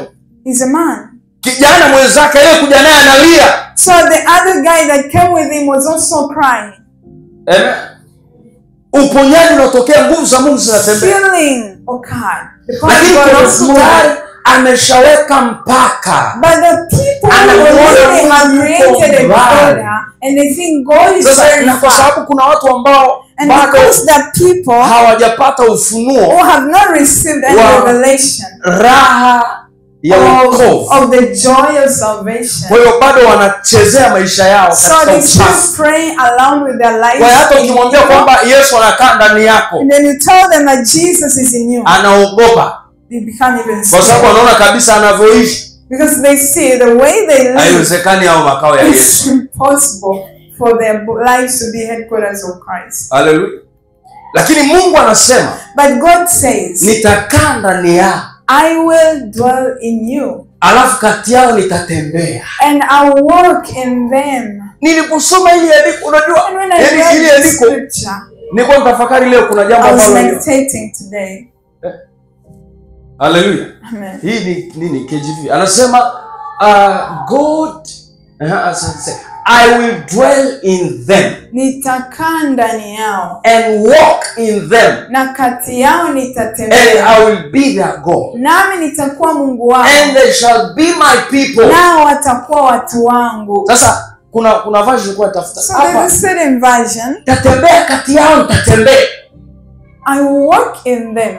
Speaker 1: is a man.
Speaker 2: kijana mwenzake aliyekuja naye analia
Speaker 1: So the other guy that came with him was also crying.
Speaker 2: Amen. uponyaji unatokea nguvu za mungu zinatembea
Speaker 1: Healing occurred. The power of
Speaker 2: lakini
Speaker 1: God
Speaker 2: kuna
Speaker 1: also
Speaker 2: mtu tayari
Speaker 1: died.
Speaker 2: ameshaweka mpaka
Speaker 1: But the people who
Speaker 2: Anamuona
Speaker 1: already have
Speaker 2: Mungu
Speaker 1: created a
Speaker 2: yuko mbali.
Speaker 1: border and they think God is
Speaker 2: sasa
Speaker 1: very
Speaker 2: na kwa
Speaker 1: far.
Speaker 2: sababu kuna watu ambao
Speaker 1: And
Speaker 2: bado
Speaker 1: because the people
Speaker 2: hawajapata
Speaker 1: who
Speaker 2: ufunuo
Speaker 1: have not received any
Speaker 2: Wow.
Speaker 1: revelation
Speaker 2: raha ya
Speaker 1: of,
Speaker 2: wokovu
Speaker 1: of the joy of salvation,
Speaker 2: kwa hiyo bado wanachezea maisha yao
Speaker 1: so
Speaker 2: katika
Speaker 1: they
Speaker 2: uchafu
Speaker 1: still pray along with their lives.
Speaker 2: kwa hiyo hata
Speaker 1: in
Speaker 2: ukimwambia
Speaker 1: evil.
Speaker 2: kwamba yesu anakaa ndani yako
Speaker 1: And then you tell them that Jesus is in you,
Speaker 2: anaogopa
Speaker 1: they become even
Speaker 2: kwa sababu
Speaker 1: scared.
Speaker 2: anaona kabisa anavyoishi
Speaker 1: Because they see the way they live
Speaker 2: haiwezekani au makao ya
Speaker 1: it's
Speaker 2: yesu
Speaker 1: impossible for their bo- lives to be headquarters of Christ.
Speaker 2: haleluya lakini mungu anasema
Speaker 1: But God says,
Speaker 2: nitakaa ndani yao
Speaker 1: I will dwell in you
Speaker 2: alafu kati yao nitatembea
Speaker 1: and I'll walk in them.
Speaker 2: niliposoma ili andiko unajua
Speaker 1: And when I
Speaker 2: yani
Speaker 1: read
Speaker 2: ili
Speaker 1: the
Speaker 2: andiko
Speaker 1: scripture,
Speaker 2: nilikuwa nitafakari leo kuna jambo
Speaker 1: I was
Speaker 2: ambalo
Speaker 1: meditating today.
Speaker 2: haleluya
Speaker 1: Amen.
Speaker 2: hii ni nini kjv anasema uh, god uh, asante. i will dwell in them
Speaker 1: Nitakaa ndani yao
Speaker 2: and walk in them
Speaker 1: na kati yao
Speaker 2: and
Speaker 1: nitatembea,
Speaker 2: i will be their god
Speaker 1: nami nitakuwa Mungu wao,
Speaker 2: and they shall be my people
Speaker 1: nao watakuwa watu wangu.
Speaker 2: sasa kuna kuna version ilikuwa tafuta
Speaker 1: So there's
Speaker 2: hapa
Speaker 1: a certain version.
Speaker 2: tatembea kati yao nitatembea
Speaker 1: I will walk in them.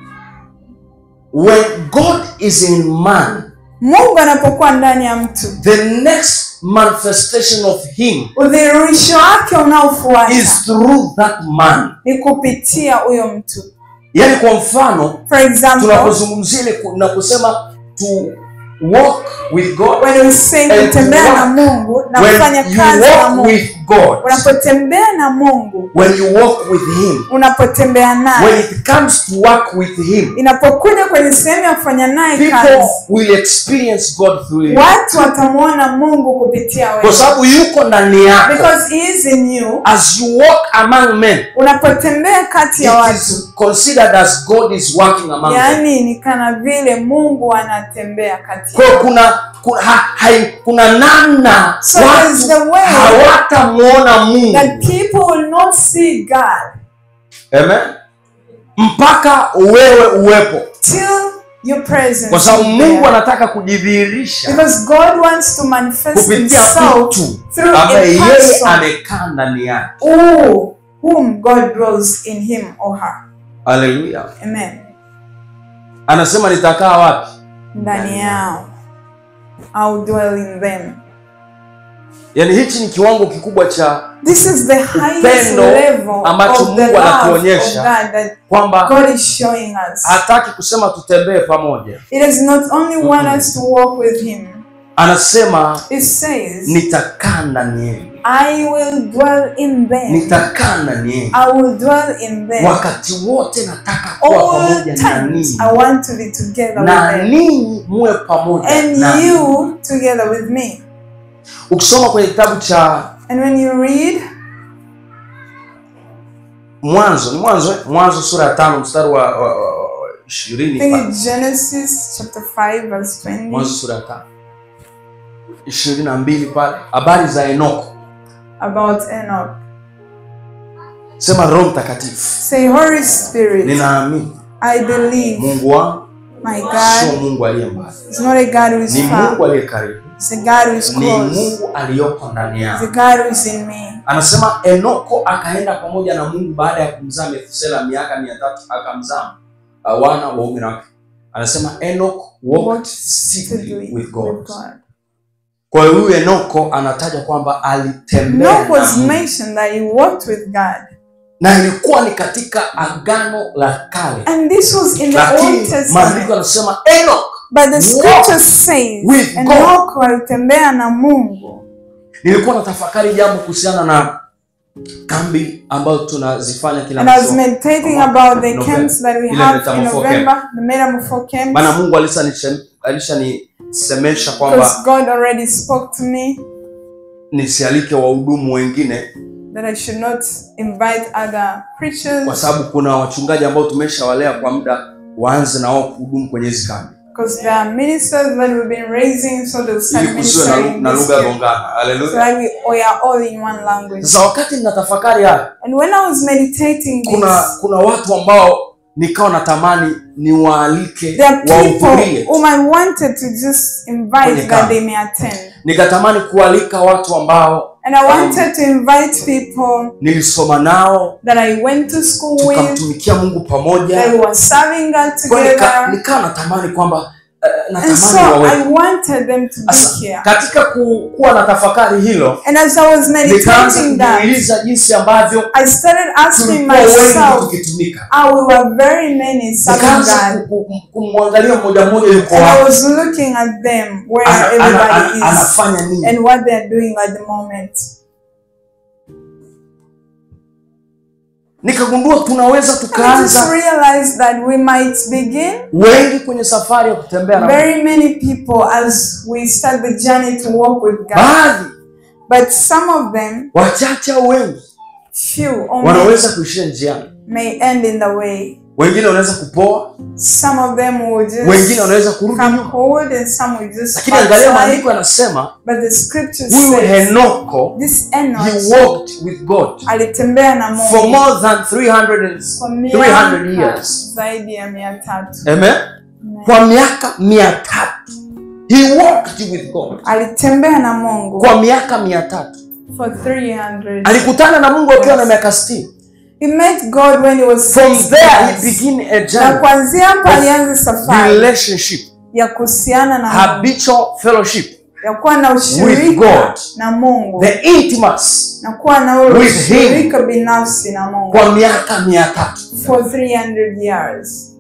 Speaker 2: when god is in man
Speaker 1: Mungu anapokuwa ndani ya mtu,
Speaker 2: the next manifestation of him
Speaker 1: udhihirisho wake unaofuata
Speaker 2: is through that man
Speaker 1: ni kupitia huyo mtu.
Speaker 2: yaani kwa mfano
Speaker 1: For example,
Speaker 2: tunapozungumzia ile ku- naposema to walk with god
Speaker 1: when we say
Speaker 2: And
Speaker 1: kutembea
Speaker 2: walk.
Speaker 1: na Mungu na
Speaker 2: when
Speaker 1: kufanya
Speaker 2: you
Speaker 1: kazi na
Speaker 2: walk
Speaker 1: Mungu,
Speaker 2: with god
Speaker 1: unapotembea na Mungu,
Speaker 2: when you walk with him
Speaker 1: unapotembea
Speaker 2: when
Speaker 1: naye,
Speaker 2: it comes to work with him
Speaker 1: inapokuja kwenye sehemu ya kufanya naye
Speaker 2: people
Speaker 1: kazi,
Speaker 2: will experience god through you
Speaker 1: watu watamwona Mungu kupitia
Speaker 2: kwa
Speaker 1: wewe,
Speaker 2: sababu yuko ndani yako
Speaker 1: because he is in you.
Speaker 2: as you walk among men
Speaker 1: Unapotembea kati ya
Speaker 2: it
Speaker 1: watu,
Speaker 2: is considered as god is working among them
Speaker 1: yaani ni kana vile Mungu anatembea kati
Speaker 2: kwa hiyo
Speaker 1: yao.
Speaker 2: kuna kuna, ha, hai, kuna namna
Speaker 1: So there's the
Speaker 2: watu
Speaker 1: way
Speaker 2: hawatamwona mungu
Speaker 1: that people will not see God
Speaker 2: Amen. mpaka wewe uwepo
Speaker 1: till your presence
Speaker 2: kwa sababu
Speaker 1: is
Speaker 2: mungu
Speaker 1: there.
Speaker 2: anataka kujidhihirisha
Speaker 1: Because God wants to manifest
Speaker 2: kupitia
Speaker 1: himself
Speaker 2: mtu
Speaker 1: through a
Speaker 2: ambaye yeye
Speaker 1: person
Speaker 2: amekaa ndani yake
Speaker 1: who, whom God dwells in him or her.
Speaker 2: haleluya
Speaker 1: Amen.
Speaker 2: anasema nitakaa wapi
Speaker 1: Ndani yao. I'll dwell in them.
Speaker 2: yaani hichi ni kiwango kikubwa cha
Speaker 1: This is the highest
Speaker 2: Upendo
Speaker 1: level
Speaker 2: ambacho
Speaker 1: of the
Speaker 2: Mungu
Speaker 1: love of
Speaker 2: anatuonyesha.
Speaker 1: God that
Speaker 2: kwamba
Speaker 1: God is showing us.
Speaker 2: hataki kusema tutembee pamoja
Speaker 1: It does not only want us to walk with him.
Speaker 2: anasema
Speaker 1: It says,
Speaker 2: nitakaa ndani yenu
Speaker 1: I will dwell in them.
Speaker 2: nitakaa ndani yenu
Speaker 1: I will dwell in them.
Speaker 2: wakati wote nataka kuwa
Speaker 1: All
Speaker 2: pamoja na
Speaker 1: times
Speaker 2: ninyi
Speaker 1: I want to be together
Speaker 2: na
Speaker 1: with them.
Speaker 2: ninyi muwe pamoja
Speaker 1: And
Speaker 2: na
Speaker 1: you together with me.
Speaker 2: ukisoma kwenye kitabu cha
Speaker 1: And when you read
Speaker 2: mwanzo ni mwanzo eh? mwanzo sura ya tano mstari wa wa- wa- wa
Speaker 1: I
Speaker 2: ishirini
Speaker 1: think
Speaker 2: pale.
Speaker 1: it's Genesis chapter 5 verse 20.
Speaker 2: mwanzo sura ya tano ishirini na mbili pale habari za enoko
Speaker 1: about Enoch.
Speaker 2: sema roho mtakatifu
Speaker 1: Say, Holy Spirit,
Speaker 2: ninaamini
Speaker 1: I believe
Speaker 2: mungu wangu
Speaker 1: my
Speaker 2: sio
Speaker 1: God
Speaker 2: mungu aliye mbali
Speaker 1: is not a God who is
Speaker 2: ni
Speaker 1: far.
Speaker 2: mungu aliye karibu
Speaker 1: It's a God who is
Speaker 2: ni
Speaker 1: close.
Speaker 2: mungu aliyoko ndani
Speaker 1: It's
Speaker 2: yao
Speaker 1: a God who is in me.
Speaker 2: anasema enoko akaenda pamoja na mungu baada ya kumzaa methusela miaka mia tatu akamzaa uh, wana waume na wake anasema enok walked
Speaker 1: Walked
Speaker 2: secretly
Speaker 1: Secretly
Speaker 2: with god
Speaker 1: with God.
Speaker 2: kwa hiyo huyu enoko anataja kwamba alitembea
Speaker 1: Enoch was
Speaker 2: na Mungu.
Speaker 1: mentioned that he walked with God.
Speaker 2: na ilikuwa ni katika agano la kale
Speaker 1: And this was in the
Speaker 2: lakini
Speaker 1: Old
Speaker 2: maandiko
Speaker 1: Testament.
Speaker 2: yanasema enok
Speaker 1: But the
Speaker 2: Walk
Speaker 1: scripture says
Speaker 2: with God.
Speaker 1: Enoch walitembea na Mungu.
Speaker 2: nilikuwa natafakari jambo kuhusiana na kambi ambayo tunazifanya kila
Speaker 1: And I was
Speaker 2: msimu.
Speaker 1: meditating about the
Speaker 2: November.
Speaker 1: camps that we
Speaker 2: Ile
Speaker 1: have in
Speaker 2: Metamorpho
Speaker 1: November, the Metamorpho camps.
Speaker 2: maana mungu alishanisem- alishanisemesha kwamba
Speaker 1: Because God already spoke to me
Speaker 2: nisialike wahudumu wengine
Speaker 1: that I should not invite other
Speaker 2: kwa
Speaker 1: preachers
Speaker 2: sababu kuna wachungaji ambao tumeshawalea kwa muda waanze na wao kuhudumu kwenye hizi kambi
Speaker 1: Because there are ministers that we've been raising, so they'll start
Speaker 2: ili kusiwe na, lu-
Speaker 1: ministering
Speaker 2: na
Speaker 1: this
Speaker 2: lugha ya
Speaker 1: year.
Speaker 2: gongana
Speaker 1: So
Speaker 2: haleluya
Speaker 1: that we, we are all in one language.
Speaker 2: sasa wakati ninatafakari haya
Speaker 1: And when I was meditating
Speaker 2: kuna
Speaker 1: this,
Speaker 2: kuna watu ambao nikawa natamani niwaalike
Speaker 1: there are people
Speaker 2: wahudhurie
Speaker 1: whom I wanted to just invite
Speaker 2: Kwenye
Speaker 1: that
Speaker 2: kambi.
Speaker 1: they may attend.
Speaker 2: nikatamani kualika watu ambao
Speaker 1: And I wanted to invite people
Speaker 2: nilisoma nao
Speaker 1: that I went to school with,
Speaker 2: tukamtumikia mungu pamoja
Speaker 1: that were serving God
Speaker 2: Kwa nika-
Speaker 1: together.
Speaker 2: nikawa natamani kwamba uh,
Speaker 1: And so
Speaker 2: natamani wawe
Speaker 1: I wanted them to
Speaker 2: Asa,
Speaker 1: be here.
Speaker 2: katika ku, kuwa na tafakari hilo
Speaker 1: And as I was
Speaker 2: nikaanza
Speaker 1: meditating that,
Speaker 2: kujiuliza jinsi ambavyo
Speaker 1: I started asking
Speaker 2: tulikuwa wengi
Speaker 1: myself,
Speaker 2: tukitumika
Speaker 1: how we were very many serving
Speaker 2: nikaanza
Speaker 1: God.
Speaker 2: ku- ku- kumwangalia mmoja mmoja yuko
Speaker 1: And I
Speaker 2: wapi
Speaker 1: was looking at them, where
Speaker 2: Ana- ana-
Speaker 1: everybody
Speaker 2: ana-
Speaker 1: is,
Speaker 2: anafanya nini
Speaker 1: and what they're doing at the moment.
Speaker 2: nikagundua tunaweza
Speaker 1: And I just
Speaker 2: tukaanza
Speaker 1: realized that we might begin
Speaker 2: wengi kwenye safari ya kutembea na Mungu.
Speaker 1: very many people as we start the journey to walk with God.
Speaker 2: baadhi
Speaker 1: But some of them,
Speaker 2: wachache au wengi
Speaker 1: few only,
Speaker 2: wanaweza kuishia njiani
Speaker 1: may end in the way.
Speaker 2: wengine wanaweza kupoa
Speaker 1: Some of them will just
Speaker 2: wengine wanaweza kurudi
Speaker 1: come
Speaker 2: nyuma
Speaker 1: forward and some will just
Speaker 2: lakini angalia
Speaker 1: backslide.
Speaker 2: maandiko yanasema
Speaker 1: But the scripture
Speaker 2: huyu
Speaker 1: says
Speaker 2: henoko
Speaker 1: this
Speaker 2: he
Speaker 1: Enoch
Speaker 2: walked with god
Speaker 1: alitembea na
Speaker 2: for
Speaker 1: Mungu
Speaker 2: more than 300, and-
Speaker 1: kwa
Speaker 2: 300
Speaker 1: miaka
Speaker 2: years
Speaker 1: zaidi ya mia tatu.
Speaker 2: Amen? kwa miaka mia tatu he walked with god
Speaker 1: Alitembea na Mungu
Speaker 2: kwa miaka mia tatu
Speaker 1: for 300.
Speaker 2: alikutana na mungu akiwa na miaka 60
Speaker 1: He met God when he was
Speaker 2: from
Speaker 1: 60
Speaker 2: there he
Speaker 1: years.
Speaker 2: began a
Speaker 1: Na
Speaker 2: journey
Speaker 1: kuanzia hapo alianza safari
Speaker 2: relationship
Speaker 1: ya kuhusiana na Mungu,
Speaker 2: habitual fellowship
Speaker 1: ya kuwa na
Speaker 2: with
Speaker 1: ushirika
Speaker 2: God.
Speaker 1: na Mungu
Speaker 2: the intimacy
Speaker 1: na kuwa na ule
Speaker 2: with him.
Speaker 1: ushirika binafsi na Mungu
Speaker 2: kwa miaka mia tatu
Speaker 1: for 300 years.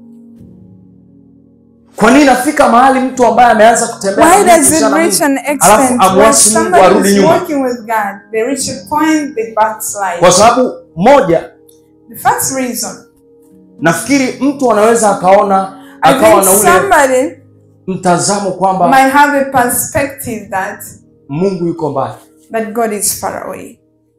Speaker 2: kwa nini nafika mahali mtu ambaye ameanza kutembea na
Speaker 1: Why
Speaker 2: Mungu,
Speaker 1: does it
Speaker 2: kuhusiana na
Speaker 1: reach
Speaker 2: Mungu,
Speaker 1: an
Speaker 2: alafu
Speaker 1: extent where
Speaker 2: amwasi Mungu
Speaker 1: somebody
Speaker 2: arudi
Speaker 1: is
Speaker 2: nyuma
Speaker 1: working with God, they reach a point they backslide?
Speaker 2: kwa sababu moja
Speaker 1: The first reason,
Speaker 2: nafikiri mtu anaweza akaona
Speaker 1: I
Speaker 2: akawa
Speaker 1: think
Speaker 2: na ule
Speaker 1: somebody
Speaker 2: mtazamo kwamba
Speaker 1: might have a perspective that
Speaker 2: mungu yuko mbali
Speaker 1: that God is far away.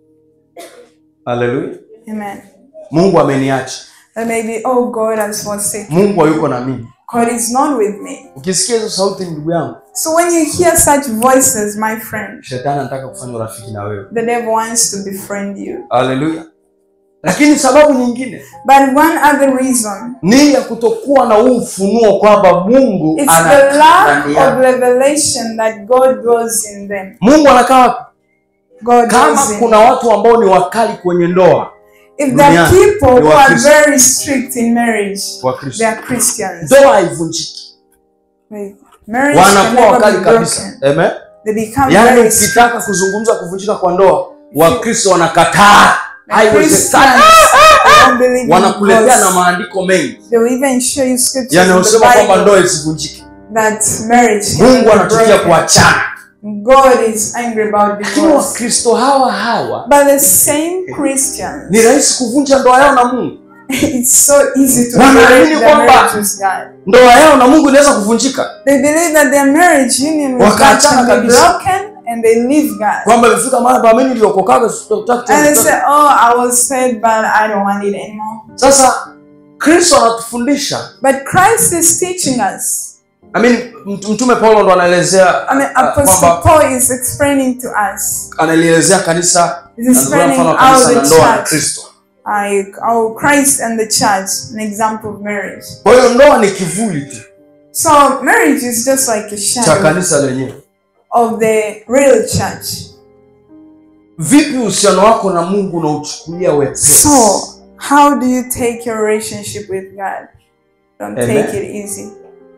Speaker 2: haleluya
Speaker 1: Amen.
Speaker 2: mungu ameniacha
Speaker 1: That maybe, oh, God has forsaken.
Speaker 2: mungu hayuko na mimi
Speaker 1: God is not with me.
Speaker 2: ukisikia hizo sauti ndugu yangu
Speaker 1: So when you hear such voices, my friend,
Speaker 2: shetani anataka kufanya urafiki na wewe
Speaker 1: the devil wants to befriend you.
Speaker 2: haleluya lakini sababu nyingine
Speaker 1: But one other reason
Speaker 2: ni ya kutokuwa na huu ufunuo kwamba mungu
Speaker 1: it's the
Speaker 2: anakaa
Speaker 1: lack
Speaker 2: ndani
Speaker 1: of
Speaker 2: yako
Speaker 1: revelation that God dwells in them.
Speaker 2: mungu anakaa
Speaker 1: God
Speaker 2: kama
Speaker 1: dwells in
Speaker 2: kuna watu ambao ni wakali kwenye ndoa
Speaker 1: If there are
Speaker 2: duniani,
Speaker 1: people
Speaker 2: ni
Speaker 1: who are
Speaker 2: Wakristo.
Speaker 1: very strict in marriage,
Speaker 2: wa
Speaker 1: they
Speaker 2: kristo
Speaker 1: are Christians.
Speaker 2: ndoa haivunjiki
Speaker 1: Like, marriage can
Speaker 2: wanakuwa
Speaker 1: never
Speaker 2: wakali
Speaker 1: be
Speaker 2: kabisa
Speaker 1: broken.
Speaker 2: Amen?
Speaker 1: They become
Speaker 2: yaani
Speaker 1: very strict.
Speaker 2: ukitaka kuzungumza kuvunjika kwa ndoa wakristo wanakataa
Speaker 1: And Christians
Speaker 2: haiwezekani
Speaker 1: they don't believe in
Speaker 2: wanakuletea na
Speaker 1: divorce.
Speaker 2: maandiko mengi
Speaker 1: They will even show you scriptures in the
Speaker 2: yanayosema kwamba
Speaker 1: Bible
Speaker 2: ndoa isivunjike
Speaker 1: that marriage can
Speaker 2: mungu
Speaker 1: be
Speaker 2: anachukia
Speaker 1: broken.
Speaker 2: kuachana
Speaker 1: God is angry about
Speaker 2: lakini
Speaker 1: divorce.
Speaker 2: wakristo hawa hawa
Speaker 1: But the same Christians,
Speaker 2: ni rahisi kuvunja ndoa yao na mungu
Speaker 1: it's so easy to
Speaker 2: Wanaamini
Speaker 1: break their
Speaker 2: kwamba-
Speaker 1: marriage with God.
Speaker 2: ndoa yao na mungu inaweza kuvunjika
Speaker 1: They believe that their marriage union with God
Speaker 2: Wakaachana
Speaker 1: can be
Speaker 2: kabisa.
Speaker 1: broken and they leave God.
Speaker 2: kwamba imefika mahali pa mimi niliokokaga sitaki
Speaker 1: And they
Speaker 2: tena.
Speaker 1: say, Oh, I was saved, but I don't want it anymore.
Speaker 2: sasa kristo anatufundisha
Speaker 1: But Christ is teaching us.
Speaker 2: I mean, mt- mtume paulo ndo anaelezea
Speaker 1: I mean,
Speaker 2: uh,
Speaker 1: Apostle
Speaker 2: kwamba
Speaker 1: Paul is explaining to us.
Speaker 2: analielezea kanisa
Speaker 1: He's
Speaker 2: anatolea
Speaker 1: explaining
Speaker 2: mfano wa
Speaker 1: how
Speaker 2: kanisa na
Speaker 1: the
Speaker 2: ndoa na
Speaker 1: church,
Speaker 2: kristo
Speaker 1: like how Christ and the church, an example of marriage.
Speaker 2: kwa hiyo ndoa ni kivuli tu
Speaker 1: So marriage is just like a
Speaker 2: cha
Speaker 1: shadow
Speaker 2: kanisa lenyewe
Speaker 1: of the real church.
Speaker 2: vipi uhusiano wako na mungu unauchukulia wepesi
Speaker 1: So, how do you take your relationship with God? Don't
Speaker 2: Amen.
Speaker 1: take it easy.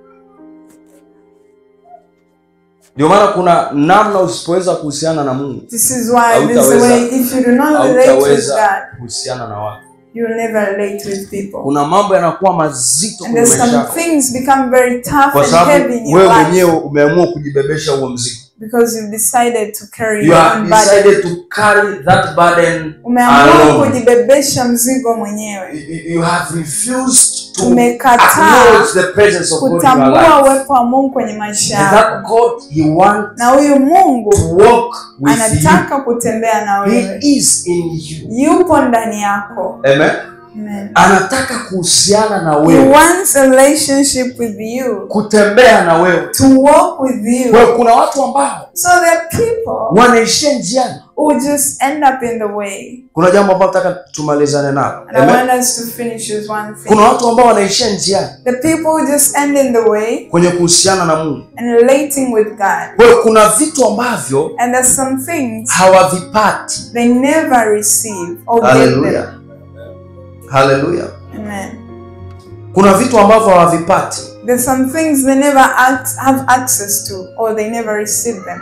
Speaker 2: ndio maana kuna namna usipoweza kuhusiana na mungu
Speaker 1: This is why this
Speaker 2: Hautaweza-
Speaker 1: way, if you do not relate with
Speaker 2: hautaweza
Speaker 1: God,
Speaker 2: kuhusiana na watu
Speaker 1: you will never relate with people.
Speaker 2: kuna mambo yanakuwa mazito
Speaker 1: And
Speaker 2: kwenye
Speaker 1: there's
Speaker 2: maisha
Speaker 1: some
Speaker 2: yako
Speaker 1: things become very tough
Speaker 2: kwa
Speaker 1: and
Speaker 2: sababu
Speaker 1: heavy in your
Speaker 2: wewe
Speaker 1: life
Speaker 2: mwenyewe umeamua kujibebesha huo mzigo
Speaker 1: because you've decided to carry
Speaker 2: you
Speaker 1: your
Speaker 2: have
Speaker 1: own burden.
Speaker 2: decided to carry that burden
Speaker 1: Umeamua
Speaker 2: alone.
Speaker 1: kujibebesha mzigo mwenyewe,
Speaker 2: You- you have refused to
Speaker 1: Umekataa
Speaker 2: acknowledge the presence of God in your
Speaker 1: kutambua
Speaker 2: life.
Speaker 1: uwepo wa Mungu kwenye maisha
Speaker 2: And
Speaker 1: yako,
Speaker 2: that God he wants
Speaker 1: na huyu Mungu
Speaker 2: to walk with you.
Speaker 1: anataka kutembea na
Speaker 2: He
Speaker 1: wewe,
Speaker 2: is in you.
Speaker 1: yupo ndani yako.
Speaker 2: Amen.
Speaker 1: Amen.
Speaker 2: anataka kuhusiana na
Speaker 1: He
Speaker 2: wewe
Speaker 1: wants a relationship with you,
Speaker 2: kutembea na wewe
Speaker 1: to walk with you.
Speaker 2: kwa hiyo kuna watu ambao
Speaker 1: So there are people
Speaker 2: wanaishia njiani
Speaker 1: who just end up in the way.
Speaker 2: kuna jambo ambalo nataka tumalizane nalo
Speaker 1: And I
Speaker 2: Amen.
Speaker 1: want us to finish with one thing.
Speaker 2: kuna watu ambao wanaishia njiani
Speaker 1: The people who just end in the way
Speaker 2: kwenye kuhusiana na mungu
Speaker 1: and relating with God.
Speaker 2: kwa hiyo kuna vitu ambavyo
Speaker 1: And there's some things
Speaker 2: hawavipati
Speaker 1: they never receive or get
Speaker 2: haleluya
Speaker 1: them.
Speaker 2: haleluya
Speaker 1: Amen.
Speaker 2: kuna vitu ambavyo hawavipati
Speaker 1: There's some things they never act, have access to or they never receive them.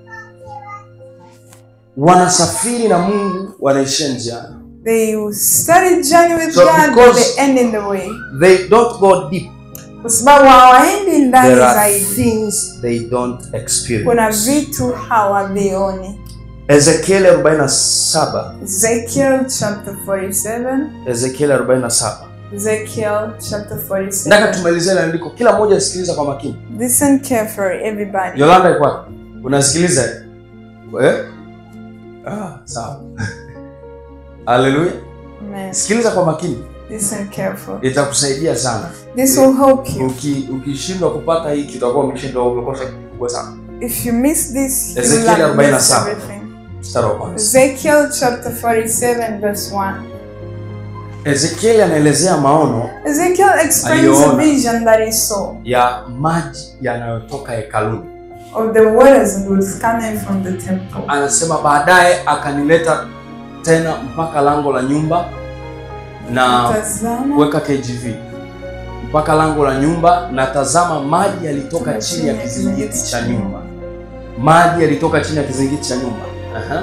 Speaker 2: wanasafiri na mungu wanaishia njiani
Speaker 1: They study journey with
Speaker 2: So
Speaker 1: God but
Speaker 2: because-
Speaker 1: they end in the way.
Speaker 2: they don't go deep
Speaker 1: Kwa sababu hawaendi ndani
Speaker 2: there are
Speaker 1: zaidi.
Speaker 2: things they don't
Speaker 1: Kuna
Speaker 2: experience
Speaker 1: vitu hawavioni.
Speaker 2: ezekiel 47
Speaker 1: Ezekiel chapter 47.
Speaker 2: ezekiel 47
Speaker 1: Ezekiel chapter
Speaker 2: nataka
Speaker 1: 47.
Speaker 2: tumalizie ile andiko kila mmoja asikiliza kwa makini
Speaker 1: Listen carefully, everybody.
Speaker 2: yolanda iko wapi unasikiliza eh? ah, sawa haleluya
Speaker 1: Amen.
Speaker 2: sikiliza kwa makini
Speaker 1: Listen carefully.
Speaker 2: itakusaidia sana
Speaker 1: This will help you.
Speaker 2: Uki- ukishindwa kupata hiki utakuwa umeshindwa umekosa kitu kubwa sana
Speaker 1: If you miss this, you will
Speaker 2: Ezekiel
Speaker 1: have missed
Speaker 2: 47.
Speaker 1: everything.
Speaker 2: mstari wa kwanza
Speaker 1: Ezekiel chapter 47, verse 1.
Speaker 2: ezekieli anaelezea maono
Speaker 1: Ezekiel explains a
Speaker 2: Aliona.
Speaker 1: vision that he saw
Speaker 2: ya maji yanayotoka hekaluni
Speaker 1: of the waters that was coming from the temple.
Speaker 2: anasema baadaye akanileta tena mpaka lango la nyumba na
Speaker 1: Tazama,
Speaker 2: weka kgv mpaka lango la nyumba na tazama maji yalitoka chini ya kizingiti cha nyumba maji yalitoka chini ya kizingiti cha nyumba Aha.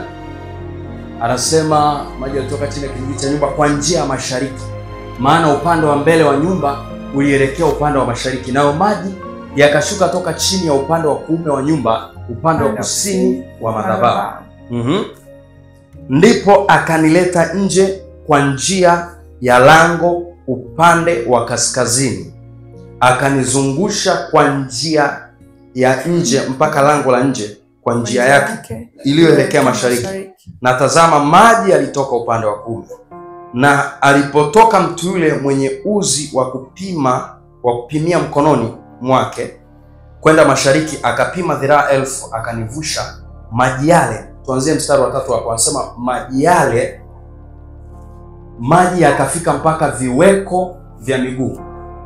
Speaker 2: anasema maji yalitoka chini ya kizingiti cha nyumba kwa njia ya mashariki maana upande wa mbele wa nyumba ulielekea upande wa mashariki nayo maji yakashuka toka chini ya upande wa kuume wa nyumba upande wa kusini wa madhabahu Mhm. ndipo akanileta nje kwa njia ya lango upande wa kaskazini akanizungusha kwa njia ya nje mpaka lango la nje kwa njia yake iliyoelekea mashariki na tazama maji yalitoka upande wa kuume na alipotoka mtu yule mwenye uzi wa kupima wa kupimia mkononi mwake kwenda mashariki akapima dhiraa elfu akanivusha maji yale tuanzie mstari wa tatu hapo anasema maji yale maji yakafika mpaka viweko vya miguu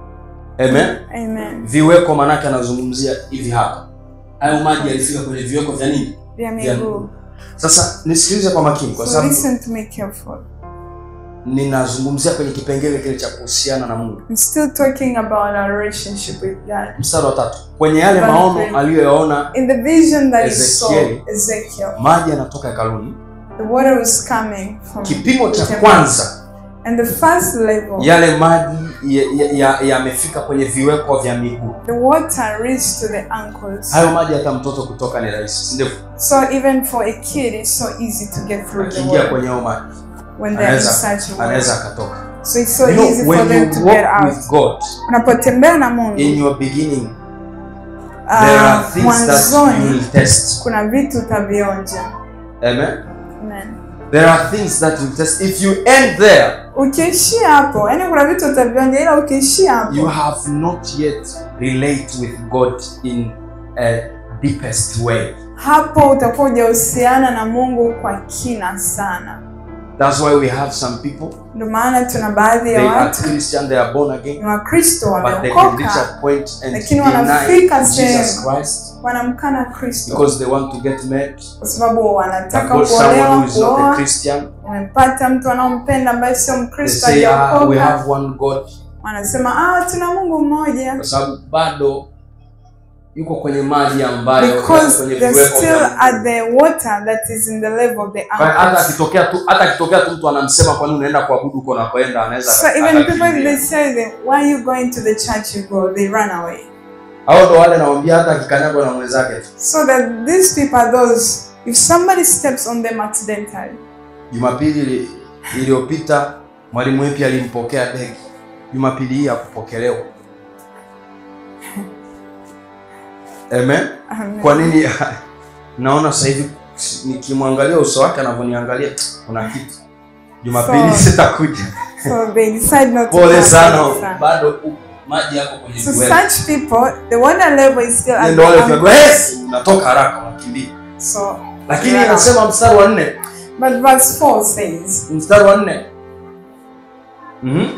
Speaker 2: amen
Speaker 1: Amen.
Speaker 2: viweko maanake anazungumzia hivi hapa hayo maji yalifika kwenye viweko vya nini
Speaker 1: Vya
Speaker 2: Vya
Speaker 1: miguu.
Speaker 2: sasa nisikilize kwa makini kwa
Speaker 1: So
Speaker 2: sababu
Speaker 1: listen to me carefully.
Speaker 2: ninazungumzia kwenye kipengele kile cha kuhusiana na mungu
Speaker 1: I'm still talking about our relationship with God.
Speaker 2: mstari wa tatu kwenye yale
Speaker 1: One
Speaker 2: maono
Speaker 1: thing.
Speaker 2: aliyoyaona
Speaker 1: In the vision that he saw,
Speaker 2: Ezekiel.
Speaker 1: Ezekiel,
Speaker 2: maji yanatoka hekaluni
Speaker 1: the water was coming from
Speaker 2: kipimo cha
Speaker 1: the temple.
Speaker 2: kwanza
Speaker 1: And the first level,
Speaker 2: yale maji yamefika ya, ya, yamefika kwenye viweko vya miguu
Speaker 1: the water reached to the ankles.
Speaker 2: hayo maji hata mtoto kutoka ni rahisi si ndivyo
Speaker 1: So even for a kid, it's so easy to get through the
Speaker 2: akiingia
Speaker 1: water
Speaker 2: kwenye hayo maji
Speaker 1: when they're in
Speaker 2: anaweza
Speaker 1: such a
Speaker 2: anaweza
Speaker 1: water.
Speaker 2: akatoka
Speaker 1: So it's so
Speaker 2: you know,
Speaker 1: easy for
Speaker 2: when
Speaker 1: them to
Speaker 2: you
Speaker 1: get
Speaker 2: walk
Speaker 1: out.
Speaker 2: with god
Speaker 1: Unapotembea na Mungu,
Speaker 2: in your beginning there are
Speaker 1: uh,
Speaker 2: things that you
Speaker 1: mwanzoni
Speaker 2: will test
Speaker 1: kuna vitu utavionja.
Speaker 2: amen
Speaker 1: Amen.
Speaker 2: there are things that you will test if you end there
Speaker 1: Ukiishia hapo, yani kuna vitu utavionja, ila ukiishia hapo
Speaker 2: you have not yet relate with god in a deepest way
Speaker 1: hapo utakuwa hujahusiana na Mungu kwa kina sana.
Speaker 2: that's why we have some people
Speaker 1: Ndio maana tuna baadhi ya
Speaker 2: they are
Speaker 1: watu
Speaker 2: christian they are born again
Speaker 1: ni Wakristo
Speaker 2: but they can reach
Speaker 1: wameokoka,
Speaker 2: a point and
Speaker 1: Lakini
Speaker 2: deny
Speaker 1: wanafika
Speaker 2: Jesus
Speaker 1: sehemu.
Speaker 2: Christ
Speaker 1: wanamkana Kristo
Speaker 2: because they want to get married.
Speaker 1: kwa sababu
Speaker 2: They've
Speaker 1: wanataka
Speaker 2: got someone who
Speaker 1: kuolewa,
Speaker 2: is not a
Speaker 1: kuoa,
Speaker 2: Christian.
Speaker 1: wamempata mtu anaompenda ambaye sio
Speaker 2: They
Speaker 1: Mkristo,
Speaker 2: say, ah, we
Speaker 1: hajaokoka.
Speaker 2: have one God,
Speaker 1: Wanasema ah, tuna Mungu mmoja,
Speaker 2: kwa sababu bado yuko kwenye maji ambayo yako
Speaker 1: because
Speaker 2: kwenye
Speaker 1: they're
Speaker 2: viweko
Speaker 1: still
Speaker 2: vya
Speaker 1: at the water that is in the level of the
Speaker 2: Kwa hiyo hata
Speaker 1: ankles.
Speaker 2: akitokea tu hata akitokea tu mtu anamsema kwa nini unaenda kuabudu huko unakoenda anaweza
Speaker 1: So
Speaker 2: aka-
Speaker 1: even people if
Speaker 2: akakimbia.
Speaker 1: they say that why are you going to the church you go, they run away.
Speaker 2: hao ndo wale nawaambia hata akikanyagwa na mwenzake tu
Speaker 1: So that these people are those, if somebody steps on them accidentally,
Speaker 2: jumapili ili- iliyopita mwalimu wepi alimpokea begi jumapili hii hakupokelewa amen
Speaker 1: amen.
Speaker 2: kwa nini naona sasa hivi nikimwangalia uso wake anavyoniangalia kuna kitu jumapili
Speaker 1: So-
Speaker 2: sitakuja
Speaker 1: So they decide not to
Speaker 2: pole
Speaker 1: come
Speaker 2: sana
Speaker 1: to the sun.
Speaker 2: bado u- maji yako kwenye
Speaker 1: So
Speaker 2: kiwele.
Speaker 1: such people, the water level is still at
Speaker 2: ndio
Speaker 1: the
Speaker 2: wale
Speaker 1: ankle.
Speaker 2: ukiambiwa, "Yes!" unatoka haraka unakimbia
Speaker 1: So,
Speaker 2: lakini
Speaker 1: Yeah.
Speaker 2: anasema mstari wa nne
Speaker 1: but verse 4 says,
Speaker 2: mstari wa nne Mhm.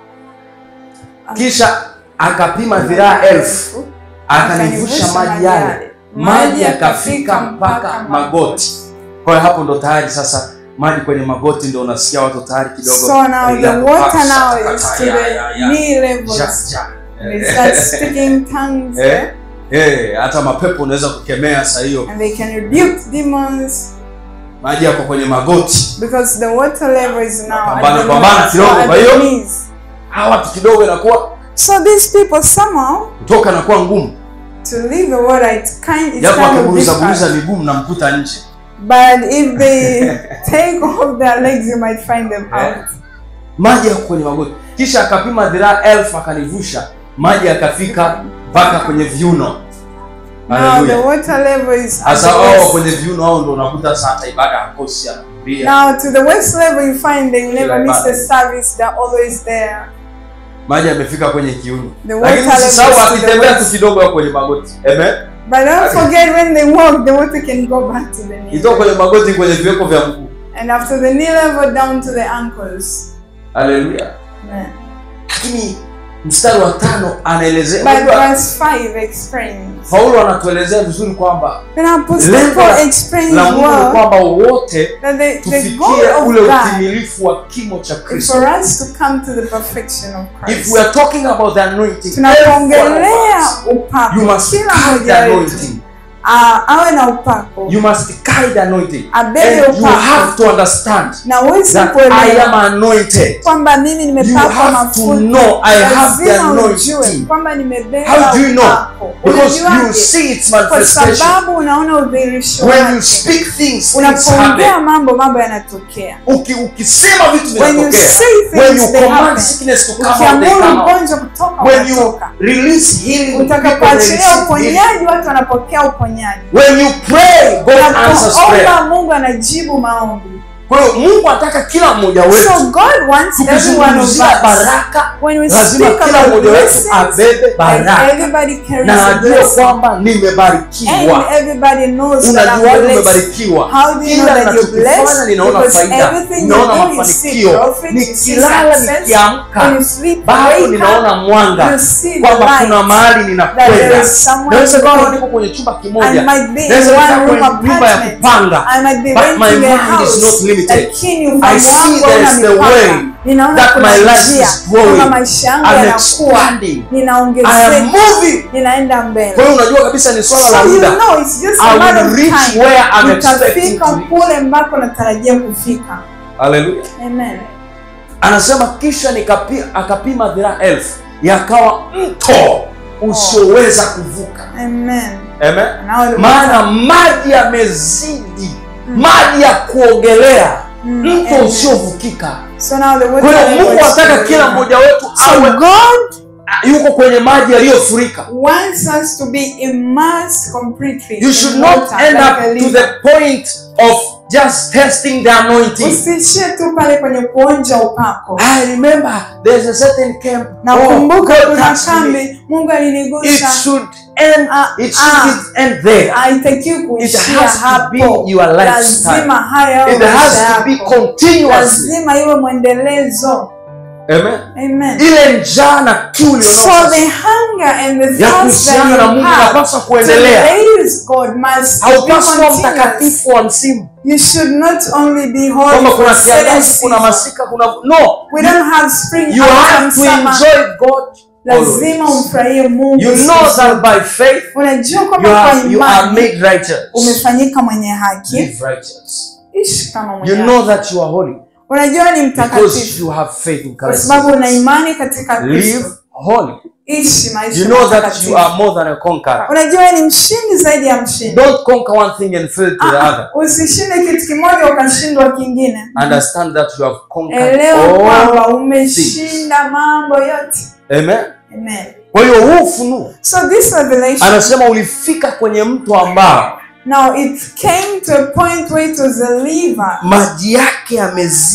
Speaker 2: kisha akapima dhiraa elfu akanivusha maji yale maji yakafika mpaka magoti kwa hiyo hapo ndo tayari sasa maji kwenye magoti ndo unasikia watu tayari kidogo
Speaker 1: So now the
Speaker 2: relax,
Speaker 1: water
Speaker 2: paksa,
Speaker 1: now
Speaker 2: kata,
Speaker 1: is to
Speaker 2: ya,
Speaker 1: the
Speaker 2: ya, ya.
Speaker 1: knee
Speaker 2: Ja,
Speaker 1: levels.
Speaker 2: ja.
Speaker 1: They start speaking tongues
Speaker 2: Eh, eh, hata mapepo unaweza kukemea saa hiyo
Speaker 1: and they can rebuke demons
Speaker 2: maji yako kwenye magoti
Speaker 1: because the water level is now at
Speaker 2: Pambana,
Speaker 1: the,
Speaker 2: pambana
Speaker 1: knees,
Speaker 2: kidogo,
Speaker 1: so at
Speaker 2: kwa
Speaker 1: the
Speaker 2: hiyo-
Speaker 1: knees.
Speaker 2: hawa watu kidogo inakuwa
Speaker 1: So these people somehow
Speaker 2: kutoka inakuwa ngumu
Speaker 1: to leave the water it's kind it's
Speaker 2: japo
Speaker 1: kind of
Speaker 2: akiburuza buruza
Speaker 1: difficult.
Speaker 2: miguu mnamkuta nje
Speaker 1: But if they take off their legs you might find them
Speaker 2: Eh.
Speaker 1: out.
Speaker 2: maji yako kwenye magoti kisha akapima dhiraa elfu akanivusha maji yakafika mpaka kwenye viuno
Speaker 1: Now the
Speaker 2: Haleluya.
Speaker 1: water level is at
Speaker 2: sasa
Speaker 1: the
Speaker 2: wao
Speaker 1: waist.
Speaker 2: kwenye viuno hao ndo unakuta saa hata ibada hakosi anakumbia
Speaker 1: Now to the waist level you find they never
Speaker 2: Kila
Speaker 1: miss
Speaker 2: ibada.
Speaker 1: the service, they're always there.
Speaker 2: maji yamefika kwenye kiuno
Speaker 1: The water
Speaker 2: lakini
Speaker 1: level
Speaker 2: usisahau
Speaker 1: is to the
Speaker 2: akitembea tu
Speaker 1: waist.
Speaker 2: kidogo hapo kwenye magoti amen
Speaker 1: But don't forget when they walk, the water can go back to the knee.
Speaker 2: itoka kwenye magoti kwenye viweko vya mguu
Speaker 1: And after the knee level down to the ankles.
Speaker 2: haleluya
Speaker 1: Amen.
Speaker 2: lakini mstari wa tano anaelezea
Speaker 1: But
Speaker 2: unajua,
Speaker 1: verse 5 explains.
Speaker 2: paulo anatuelezea vizuri kwamba
Speaker 1: Then Apostle
Speaker 2: Lengo
Speaker 1: Paul
Speaker 2: la-
Speaker 1: explains
Speaker 2: la mungu ni
Speaker 1: well
Speaker 2: kwamba wote
Speaker 1: that the, the
Speaker 2: tufikie
Speaker 1: goal
Speaker 2: ule
Speaker 1: of God
Speaker 2: utimilifu wa kimo cha
Speaker 1: is
Speaker 2: kristo
Speaker 1: for us to come to the perfection of
Speaker 2: if
Speaker 1: Christ.
Speaker 2: we are talking about the anointing every one
Speaker 1: Tunapoongelea
Speaker 2: of us, you
Speaker 1: upako,
Speaker 2: must
Speaker 1: kila
Speaker 2: carry the
Speaker 1: mmoja wetu
Speaker 2: anointing
Speaker 1: ah, awe na upako,
Speaker 2: you must carry the anointing
Speaker 1: abebe
Speaker 2: and you have
Speaker 1: upako,
Speaker 2: to understand
Speaker 1: na uweze
Speaker 2: that I am
Speaker 1: kuelewa
Speaker 2: anointed
Speaker 1: kwamba mimi
Speaker 2: you
Speaker 1: nimepakwa
Speaker 2: have to
Speaker 1: mafuta.
Speaker 2: know I have the
Speaker 1: Lazima ujue
Speaker 2: anointing
Speaker 1: kwamba nimebeba
Speaker 2: How do you know?
Speaker 1: upako.
Speaker 2: because you
Speaker 1: Unajuaje?
Speaker 2: see its
Speaker 1: Kwa
Speaker 2: manifestation
Speaker 1: sababu unaona udhihirisho
Speaker 2: when you
Speaker 1: wake.
Speaker 2: speak things things
Speaker 1: Unapoongea
Speaker 2: happen
Speaker 1: mambo, mambo yanatokea.
Speaker 2: Uki- ukisema vitu
Speaker 1: When you
Speaker 2: vinatokea
Speaker 1: say
Speaker 2: when you
Speaker 1: things, they
Speaker 2: command
Speaker 1: happen.
Speaker 2: sickness to come out they
Speaker 1: Ukiamuru
Speaker 2: come out
Speaker 1: mgonjwa kutoka,
Speaker 2: when you
Speaker 1: unatoka.
Speaker 2: release healing people
Speaker 1: Utakapoachilia
Speaker 2: receive healing.
Speaker 1: uponyaji, watu wanapokea uponyaji.
Speaker 2: when you pray God answers prayer
Speaker 1: Unapoomba, Mungu anajibu maombi.
Speaker 2: kwa hiyo Mungu anataka kila mmoja wetu
Speaker 1: So God wants every one of
Speaker 2: tukizungumzia
Speaker 1: us.
Speaker 2: baraka
Speaker 1: When we
Speaker 2: lazima
Speaker 1: speak
Speaker 2: kila
Speaker 1: about
Speaker 2: mmoja wetu
Speaker 1: blessings,
Speaker 2: abebe
Speaker 1: and
Speaker 2: baraka
Speaker 1: everybody carries
Speaker 2: na
Speaker 1: a
Speaker 2: ajue
Speaker 1: blessing.
Speaker 2: kwamba
Speaker 1: And
Speaker 2: nimebarikiwa
Speaker 1: everybody knows that I'm
Speaker 2: unajuaje
Speaker 1: blessed.
Speaker 2: umebarikiwa
Speaker 1: How do you know
Speaker 2: kila
Speaker 1: that you're
Speaker 2: ninachokifanya
Speaker 1: blessed?
Speaker 2: ninaona
Speaker 1: Because
Speaker 2: faida
Speaker 1: everything
Speaker 2: ninaona
Speaker 1: you do, you see
Speaker 2: mafanikio
Speaker 1: profit, you see
Speaker 2: nikilala
Speaker 1: success. When
Speaker 2: nikiamka
Speaker 1: you sleep,
Speaker 2: bado
Speaker 1: wake up,
Speaker 2: ninaona mwanga
Speaker 1: you see the
Speaker 2: kwamba kuna
Speaker 1: light.
Speaker 2: mahali
Speaker 1: That there
Speaker 2: ninakwenda
Speaker 1: is somewhere
Speaker 2: naweza
Speaker 1: to
Speaker 2: nikawa
Speaker 1: go.
Speaker 2: niko kwenye chumba
Speaker 1: I
Speaker 2: kimoja
Speaker 1: might be in
Speaker 2: naweza
Speaker 1: one
Speaker 2: nikaa
Speaker 1: room
Speaker 2: kwenye nyumba ya
Speaker 1: apartment.
Speaker 2: kupanga
Speaker 1: I might be
Speaker 2: But my
Speaker 1: renting a
Speaker 2: mind is
Speaker 1: house.
Speaker 2: not limited.
Speaker 1: Lakini
Speaker 2: I
Speaker 1: ufahamu
Speaker 2: see
Speaker 1: wangu
Speaker 2: there
Speaker 1: hauna
Speaker 2: is the
Speaker 1: mipaka.
Speaker 2: way
Speaker 1: Ninaona
Speaker 2: that
Speaker 1: kuna
Speaker 2: my life
Speaker 1: njia.
Speaker 2: is growing.
Speaker 1: Kwamba maisha yangu
Speaker 2: I'm
Speaker 1: yanakuwa.
Speaker 2: expanding. I am
Speaker 1: Ninaongezeka.
Speaker 2: moving
Speaker 1: Ninaenda mbele.
Speaker 2: kwa hiyo unajua kabisa ni swala la
Speaker 1: So you
Speaker 2: muda
Speaker 1: know, it's just
Speaker 2: I
Speaker 1: a matter
Speaker 2: will
Speaker 1: of
Speaker 2: reach
Speaker 1: time.
Speaker 2: where I'm expecting
Speaker 1: Nitafika
Speaker 2: to reach.
Speaker 1: kule ambako natarajia kufika.
Speaker 2: haleluya
Speaker 1: Amen.
Speaker 2: anasema kisha nikapi, akapima dhiraa elfu yakawa mto usioweza kuvuka
Speaker 1: Amen.
Speaker 2: Amen.
Speaker 1: Now the
Speaker 2: maana maji yamezidi maji ya kuogelea
Speaker 1: Mm,
Speaker 2: mto
Speaker 1: amen.
Speaker 2: usiovukika
Speaker 1: So now the water
Speaker 2: kwa hiyo
Speaker 1: level
Speaker 2: mungu
Speaker 1: is
Speaker 2: anataka
Speaker 1: to
Speaker 2: kila
Speaker 1: the-
Speaker 2: mmoja wetu
Speaker 1: So
Speaker 2: awe
Speaker 1: God
Speaker 2: yuko kwenye maji yaliyofurika
Speaker 1: wants us to be immersed completely.
Speaker 2: you
Speaker 1: in
Speaker 2: should not
Speaker 1: water,
Speaker 2: end
Speaker 1: like
Speaker 2: up
Speaker 1: a
Speaker 2: to
Speaker 1: river.
Speaker 2: the point of just testing the anointing
Speaker 1: Usiishie tu pale kwenye kuonja upako.
Speaker 2: i remember there's a certain camp
Speaker 1: Na
Speaker 2: oh,
Speaker 1: kumbuka
Speaker 2: God
Speaker 1: kuna
Speaker 2: touched me.
Speaker 1: kambi Mungu
Speaker 2: it
Speaker 1: alinigusa.
Speaker 2: should end
Speaker 1: Ah,
Speaker 2: it
Speaker 1: ah.
Speaker 2: should end there
Speaker 1: Haitakiwi
Speaker 2: it
Speaker 1: kuishia
Speaker 2: has to be
Speaker 1: hapo.
Speaker 2: your lifestyle
Speaker 1: Lazima haya yawe
Speaker 2: it has
Speaker 1: maisha
Speaker 2: to be
Speaker 1: yako.
Speaker 2: continuously
Speaker 1: Lazima iwe mwendelezo.
Speaker 2: amen
Speaker 1: Amen.
Speaker 2: ile njaa na kiu
Speaker 1: So
Speaker 2: ulionayo
Speaker 1: the hunger and the
Speaker 2: ya
Speaker 1: thirst that
Speaker 2: kuhusiana na
Speaker 1: you
Speaker 2: Mungu
Speaker 1: have
Speaker 2: inapaswa
Speaker 1: to
Speaker 2: kuendelea.
Speaker 1: praise God must be
Speaker 2: Haupaswi kuwa
Speaker 1: continuous.
Speaker 2: mtakatifu wa msimu
Speaker 1: You should not only be holy
Speaker 2: kwamba kuna
Speaker 1: for certain
Speaker 2: kiangazi, kuna
Speaker 1: season.
Speaker 2: masika, kuna no.
Speaker 1: We don't have spring,
Speaker 2: You
Speaker 1: autumn,
Speaker 2: have to
Speaker 1: summer.
Speaker 2: enjoy God.
Speaker 1: Lazima
Speaker 2: always.
Speaker 1: umfurahie Mungu.
Speaker 2: You know that by faith
Speaker 1: Unajua
Speaker 2: you
Speaker 1: kwamba kwa
Speaker 2: are, you are
Speaker 1: imani
Speaker 2: made righteous.
Speaker 1: umefanyika mwenye haki.
Speaker 2: Live righteous.
Speaker 1: Ishi kama mwenye
Speaker 2: You
Speaker 1: haki.
Speaker 2: know that you are holy
Speaker 1: Unajua ni
Speaker 2: because
Speaker 1: mtakatifu
Speaker 2: you have faith in
Speaker 1: kwa
Speaker 2: Christ.
Speaker 1: sababu una imani katika
Speaker 2: Live
Speaker 1: Kristo.
Speaker 2: holy.
Speaker 1: Ishi maisha
Speaker 2: You know that
Speaker 1: matakatifu.
Speaker 2: you are more than a conqueror.
Speaker 1: Unajua wewe ni mshindi zaidi ya mshindi.
Speaker 2: Don't conquer one thing and fail to the
Speaker 1: Ah,
Speaker 2: other.
Speaker 1: Usishinde kitu kimoja ukashindwa kingine.
Speaker 2: Understand that you have conquered
Speaker 1: Elewa
Speaker 2: all.
Speaker 1: kwamba umeshinda mambo yote.
Speaker 2: Amen.
Speaker 1: Amen.
Speaker 2: Kwa hiyo huu ufunuo
Speaker 1: So this revelation
Speaker 2: anasema ulifika kwenye mto ambao
Speaker 1: now it came to a point where it was a river
Speaker 2: maji yake yamezidi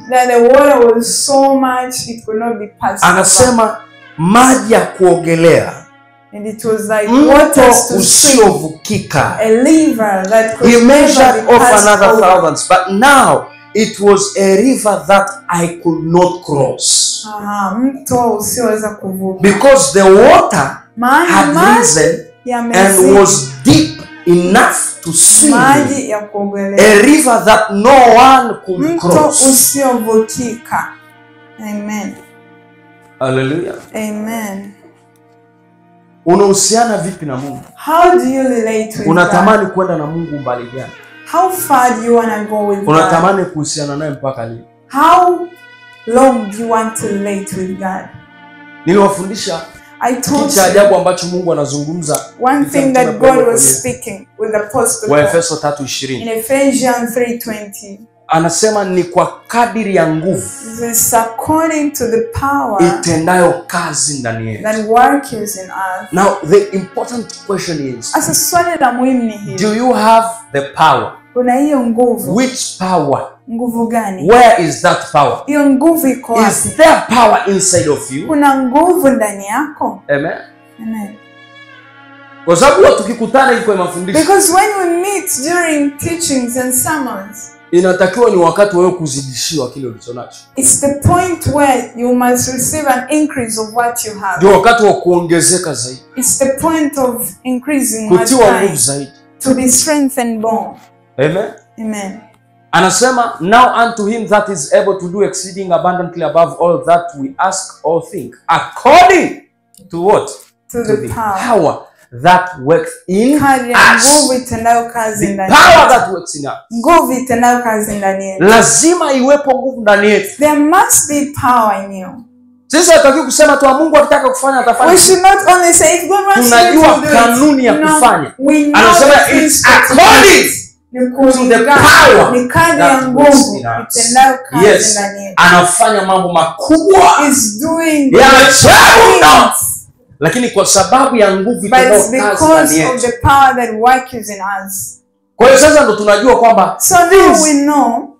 Speaker 1: that the water was so much it could not be passed over.
Speaker 2: anasema maji ya kuogelea
Speaker 1: and it was like
Speaker 2: mto
Speaker 1: waters to swim
Speaker 2: usiovukika
Speaker 1: a river that could
Speaker 2: he
Speaker 1: never
Speaker 2: measured
Speaker 1: be
Speaker 2: off
Speaker 1: passed
Speaker 2: another
Speaker 1: over.
Speaker 2: thousands but now it was a river that i could not cross
Speaker 1: Aha, mto usioweza kuvuka
Speaker 2: because the water
Speaker 1: maana
Speaker 2: had
Speaker 1: maji
Speaker 2: risen and
Speaker 1: yamezidi
Speaker 2: was deep enough to swim
Speaker 1: maji ya kuogelea
Speaker 2: a river that no one could
Speaker 1: mto
Speaker 2: cross
Speaker 1: usiovukika amen
Speaker 2: haleluya
Speaker 1: amen
Speaker 2: unahusiana vipi na mungu
Speaker 1: how do you relate with God?
Speaker 2: unatamani kwenda na mungu mbali gani
Speaker 1: how far do you want to go with God?
Speaker 2: unatamani kuhusiana naye mpaka lini
Speaker 1: how long do you want to relate with God
Speaker 2: niliwafundisha
Speaker 1: I
Speaker 2: kitu
Speaker 1: told
Speaker 2: cha
Speaker 1: you
Speaker 2: ajabu ambacho mungu anazungumza
Speaker 1: one
Speaker 2: Kitu
Speaker 1: thing that
Speaker 2: ambacho
Speaker 1: God
Speaker 2: kwenye-
Speaker 1: was speaking with Apostle Paul
Speaker 2: waefeso tatu
Speaker 1: in
Speaker 2: ishirini
Speaker 1: Ephesians 3:20
Speaker 2: anasema ni kwa kadiri ya nguvu
Speaker 1: This according to the power
Speaker 2: itendayo kazi ndani yetu
Speaker 1: that works in us.
Speaker 2: now the important question is
Speaker 1: Sasa swali la muhimu ni hili,
Speaker 2: do you have the power
Speaker 1: kuna hiyo nguvu.
Speaker 2: which power
Speaker 1: Nguvu gani?
Speaker 2: where is that power
Speaker 1: Hiyo nguvu iko
Speaker 2: is
Speaker 1: wapi?
Speaker 2: there power inside of you
Speaker 1: Kuna nguvu ndani yako.
Speaker 2: amen
Speaker 1: Amen.
Speaker 2: kwa sababu huwa tukikutana hivi kwenye mafundisho
Speaker 1: Because when we meet during teachings and sermons,
Speaker 2: inatakiwa ni wakati wewe kuzidishiwa kile ulicho nacho
Speaker 1: it's the point where you must receive an increase of what you have.
Speaker 2: ndio wakati wa kuongezeka zaidi
Speaker 1: It's the point of increasing what
Speaker 2: kutiwa nguvu
Speaker 1: time
Speaker 2: zaidi
Speaker 1: to be strengthened more.
Speaker 2: amen
Speaker 1: Amen.
Speaker 2: anasema now unto him that is able to do exceeding abundantly above all that we ask or think according to what
Speaker 1: To
Speaker 2: to
Speaker 1: the
Speaker 2: the
Speaker 1: power.
Speaker 2: power that works in
Speaker 1: Kadri ya
Speaker 2: us
Speaker 1: nguvu itendayo kazi
Speaker 2: the
Speaker 1: ndani
Speaker 2: power
Speaker 1: yetu.
Speaker 2: that works in us
Speaker 1: Nguvu itendayo kazi ndani yetu.
Speaker 2: lazima iwepo nguvu ndani yetu
Speaker 1: There must be power in you.
Speaker 2: sisi hatutaki kusema tu "Ah, mungu akitaka kufanya
Speaker 1: We
Speaker 2: atafanya
Speaker 1: should not only say if God wants you
Speaker 2: Tunajua
Speaker 1: to do
Speaker 2: kanuni ya
Speaker 1: it. No,
Speaker 2: kufanya.
Speaker 1: we know
Speaker 2: anasema
Speaker 1: the
Speaker 2: it's
Speaker 1: principle to do
Speaker 2: according
Speaker 1: it. Ni
Speaker 2: to the
Speaker 1: kulingana,
Speaker 2: power
Speaker 1: ni kadri ya
Speaker 2: that works
Speaker 1: nguvu
Speaker 2: in us.
Speaker 1: itendayo kazi
Speaker 2: Yes.
Speaker 1: ndani yetu.
Speaker 2: anafanya mambo makubwa
Speaker 1: Is doing
Speaker 2: Ya
Speaker 1: great
Speaker 2: ajabu mno.
Speaker 1: things.
Speaker 2: lakini kwa sababu ya nguvu
Speaker 1: But
Speaker 2: itendayo
Speaker 1: it's
Speaker 2: kazi ndani
Speaker 1: because of
Speaker 2: yetu
Speaker 1: the power that works in us.
Speaker 2: kwa hiyo sasa ndo tunajua kwamba
Speaker 1: So now
Speaker 2: things
Speaker 1: we know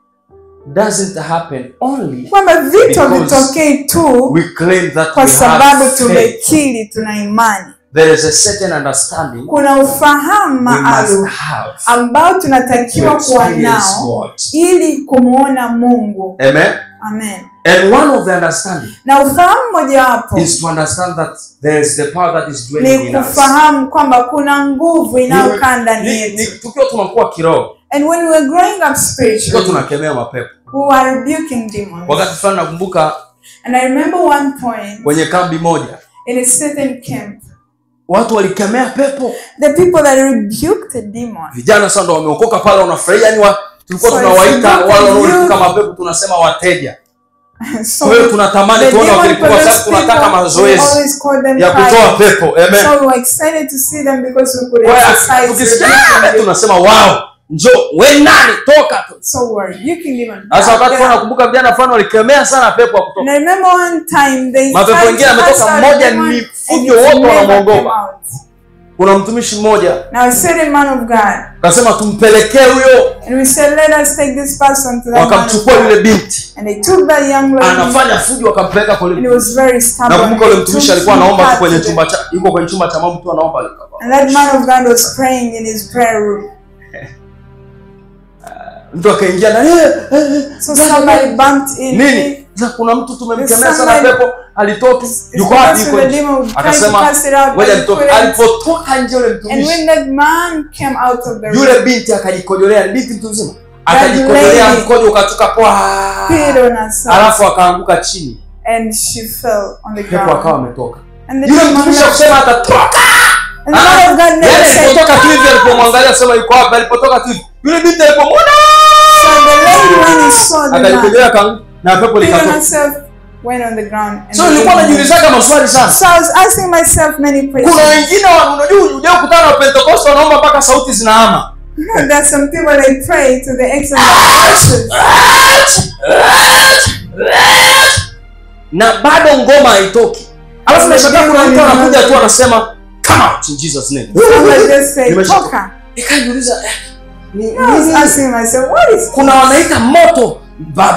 Speaker 2: doesn't happen only
Speaker 1: kwamba vitu
Speaker 2: Because
Speaker 1: havitokei tu
Speaker 2: we claim that
Speaker 1: kwa
Speaker 2: we
Speaker 1: sababu
Speaker 2: have faith.
Speaker 1: tumekiri tuna imani.
Speaker 2: there is a certain understanding
Speaker 1: Kuna ufahamu
Speaker 2: we must
Speaker 1: maalum
Speaker 2: have
Speaker 1: ambao
Speaker 2: to
Speaker 1: tunatakiwa kuwa
Speaker 2: experience
Speaker 1: nao
Speaker 2: God
Speaker 1: ili kumwona Mungu.
Speaker 2: amen
Speaker 1: Amen.
Speaker 2: and one of the understanding
Speaker 1: Na ufahamu mojawapo
Speaker 2: is to understand that there is the power that is dwelling
Speaker 1: ni
Speaker 2: in us
Speaker 1: kufahamu kwamba kuna nguvu inayokaa ndani
Speaker 2: Ni- ni-
Speaker 1: yetu.
Speaker 2: tukiwa tunakuwa kiroho
Speaker 1: And when we are growing up
Speaker 2: tukiwa
Speaker 1: spiritually,
Speaker 2: tunakemea mapepo
Speaker 1: we are rebuking demons.
Speaker 2: wakati fulani nakumbuka
Speaker 1: And I remember one point
Speaker 2: kwenye kambi moja
Speaker 1: in a certain camp,
Speaker 2: watu walikemea pepo
Speaker 1: the people that rebuked the demon.
Speaker 2: vijana sasa ndo wameokoka pale wanafurahia yani wa, tulikuwa
Speaker 1: So
Speaker 2: tunawaita
Speaker 1: it's not
Speaker 2: wale
Speaker 1: you.
Speaker 2: wanaolipuka mapepo tunasema wateja
Speaker 1: So
Speaker 2: kwa hiyo tunatamani
Speaker 1: the
Speaker 2: tuone
Speaker 1: demon
Speaker 2: wakilipuka kwa sababu
Speaker 1: possessed
Speaker 2: tunataka
Speaker 1: people, we
Speaker 2: mazoezi
Speaker 1: always call them
Speaker 2: ya kutoa
Speaker 1: clients.
Speaker 2: pepo amen
Speaker 1: So we were excited to see them because we could
Speaker 2: Kwa hiyo
Speaker 1: exercise
Speaker 2: tukisikia
Speaker 1: rebuking
Speaker 2: "Ah,"
Speaker 1: them.
Speaker 2: tunasema wow njo we nani toka tu
Speaker 1: So we're rebuking demon.
Speaker 2: sasa wakati
Speaker 1: Yeah.
Speaker 2: fulani nakumbuka vijana fulani walikemea sana pepo wa
Speaker 1: And
Speaker 2: kutoka
Speaker 1: I remember one time they
Speaker 2: Mapepo
Speaker 1: tried
Speaker 2: wengine
Speaker 1: to
Speaker 2: ametoka
Speaker 1: cast out
Speaker 2: mmoja
Speaker 1: demon
Speaker 2: ni
Speaker 1: and
Speaker 2: fujo,
Speaker 1: it
Speaker 2: wote
Speaker 1: never
Speaker 2: wanamwogopa.
Speaker 1: came out.
Speaker 2: kuna mtumishi mmoja
Speaker 1: Now a certain man of God,
Speaker 2: akasema tumpelekee huyo
Speaker 1: and we said, let us take this person to that man of
Speaker 2: wakamchukua
Speaker 1: God.
Speaker 2: yule binti
Speaker 1: And they took that young lady,
Speaker 2: anafanya fujo wakampeleka kwa
Speaker 1: and he
Speaker 2: yule
Speaker 1: was very stubborn.
Speaker 2: nakumbuka yule
Speaker 1: They
Speaker 2: mtumishi
Speaker 1: took
Speaker 2: alikuwa
Speaker 1: him
Speaker 2: anaomba tu
Speaker 1: back
Speaker 2: kwenye
Speaker 1: to the-
Speaker 2: chumba cha yuko kwenye chumba cha mambo tu anaomba
Speaker 1: And that man of God was praying in his prayer room.
Speaker 2: mtu akaingia na eh, eh, eh,
Speaker 1: So
Speaker 2: dada,
Speaker 1: somebody
Speaker 2: dada.
Speaker 1: bumped in.
Speaker 2: nini sasa kuna mtu tumemkemea sana
Speaker 1: Somebody-
Speaker 2: pepo alitoki
Speaker 1: It's
Speaker 2: yuko
Speaker 1: because
Speaker 2: wapi yuko
Speaker 1: the
Speaker 2: nje
Speaker 1: demon tried to
Speaker 2: akasema
Speaker 1: cast it out, but
Speaker 2: ngoja
Speaker 1: he
Speaker 2: nitoke
Speaker 1: couldn't.
Speaker 2: alipotoka nje yule
Speaker 1: And
Speaker 2: mtumishi
Speaker 1: when that man came out of the room,
Speaker 2: yule binti akajikojolea ni binti mtu mzima akajikojolea
Speaker 1: lady
Speaker 2: mkojo ukatoka pwa
Speaker 1: peed on herself,
Speaker 2: alafu akaanguka chini
Speaker 1: and she fell on the
Speaker 2: pepo akawa
Speaker 1: ground.
Speaker 2: ametoka
Speaker 1: And the
Speaker 2: yule
Speaker 1: demon
Speaker 2: mtumishi
Speaker 1: left.
Speaker 2: akusema atatoka
Speaker 1: And the man of God never
Speaker 2: Yaani
Speaker 1: said,
Speaker 2: alipotoka tu hivi
Speaker 1: "Come out."
Speaker 2: alipomwangalia sema yuko wapi alipotoka tu hivi yule binti alipomwona
Speaker 1: So the lady, when he saw the man,
Speaker 2: akajikojolea akaanguka na pepo
Speaker 1: peed on
Speaker 2: likatoka
Speaker 1: herself, went on the ground. and
Speaker 2: so
Speaker 1: the
Speaker 2: nilikuwa
Speaker 1: demon
Speaker 2: najiulizaga maswali sana
Speaker 1: So I was asking myself many
Speaker 2: kuna
Speaker 1: questions.
Speaker 2: wengine wa- unajua unajua kukutana na pentekoste wanaomba mpaka sauti zinahama
Speaker 1: There's some people they pray to the extent of voices.
Speaker 2: na bado ngoma haitoki alafu nashangaa kuna mtu anakuja tu anasema come out in Jesus name
Speaker 1: Somebody just say,
Speaker 2: Nimesha-
Speaker 1: Toka.
Speaker 2: nikajiuliza eh, ni-
Speaker 1: I was
Speaker 2: nini?
Speaker 1: asking myself, what is
Speaker 2: kuna wanaita moto baba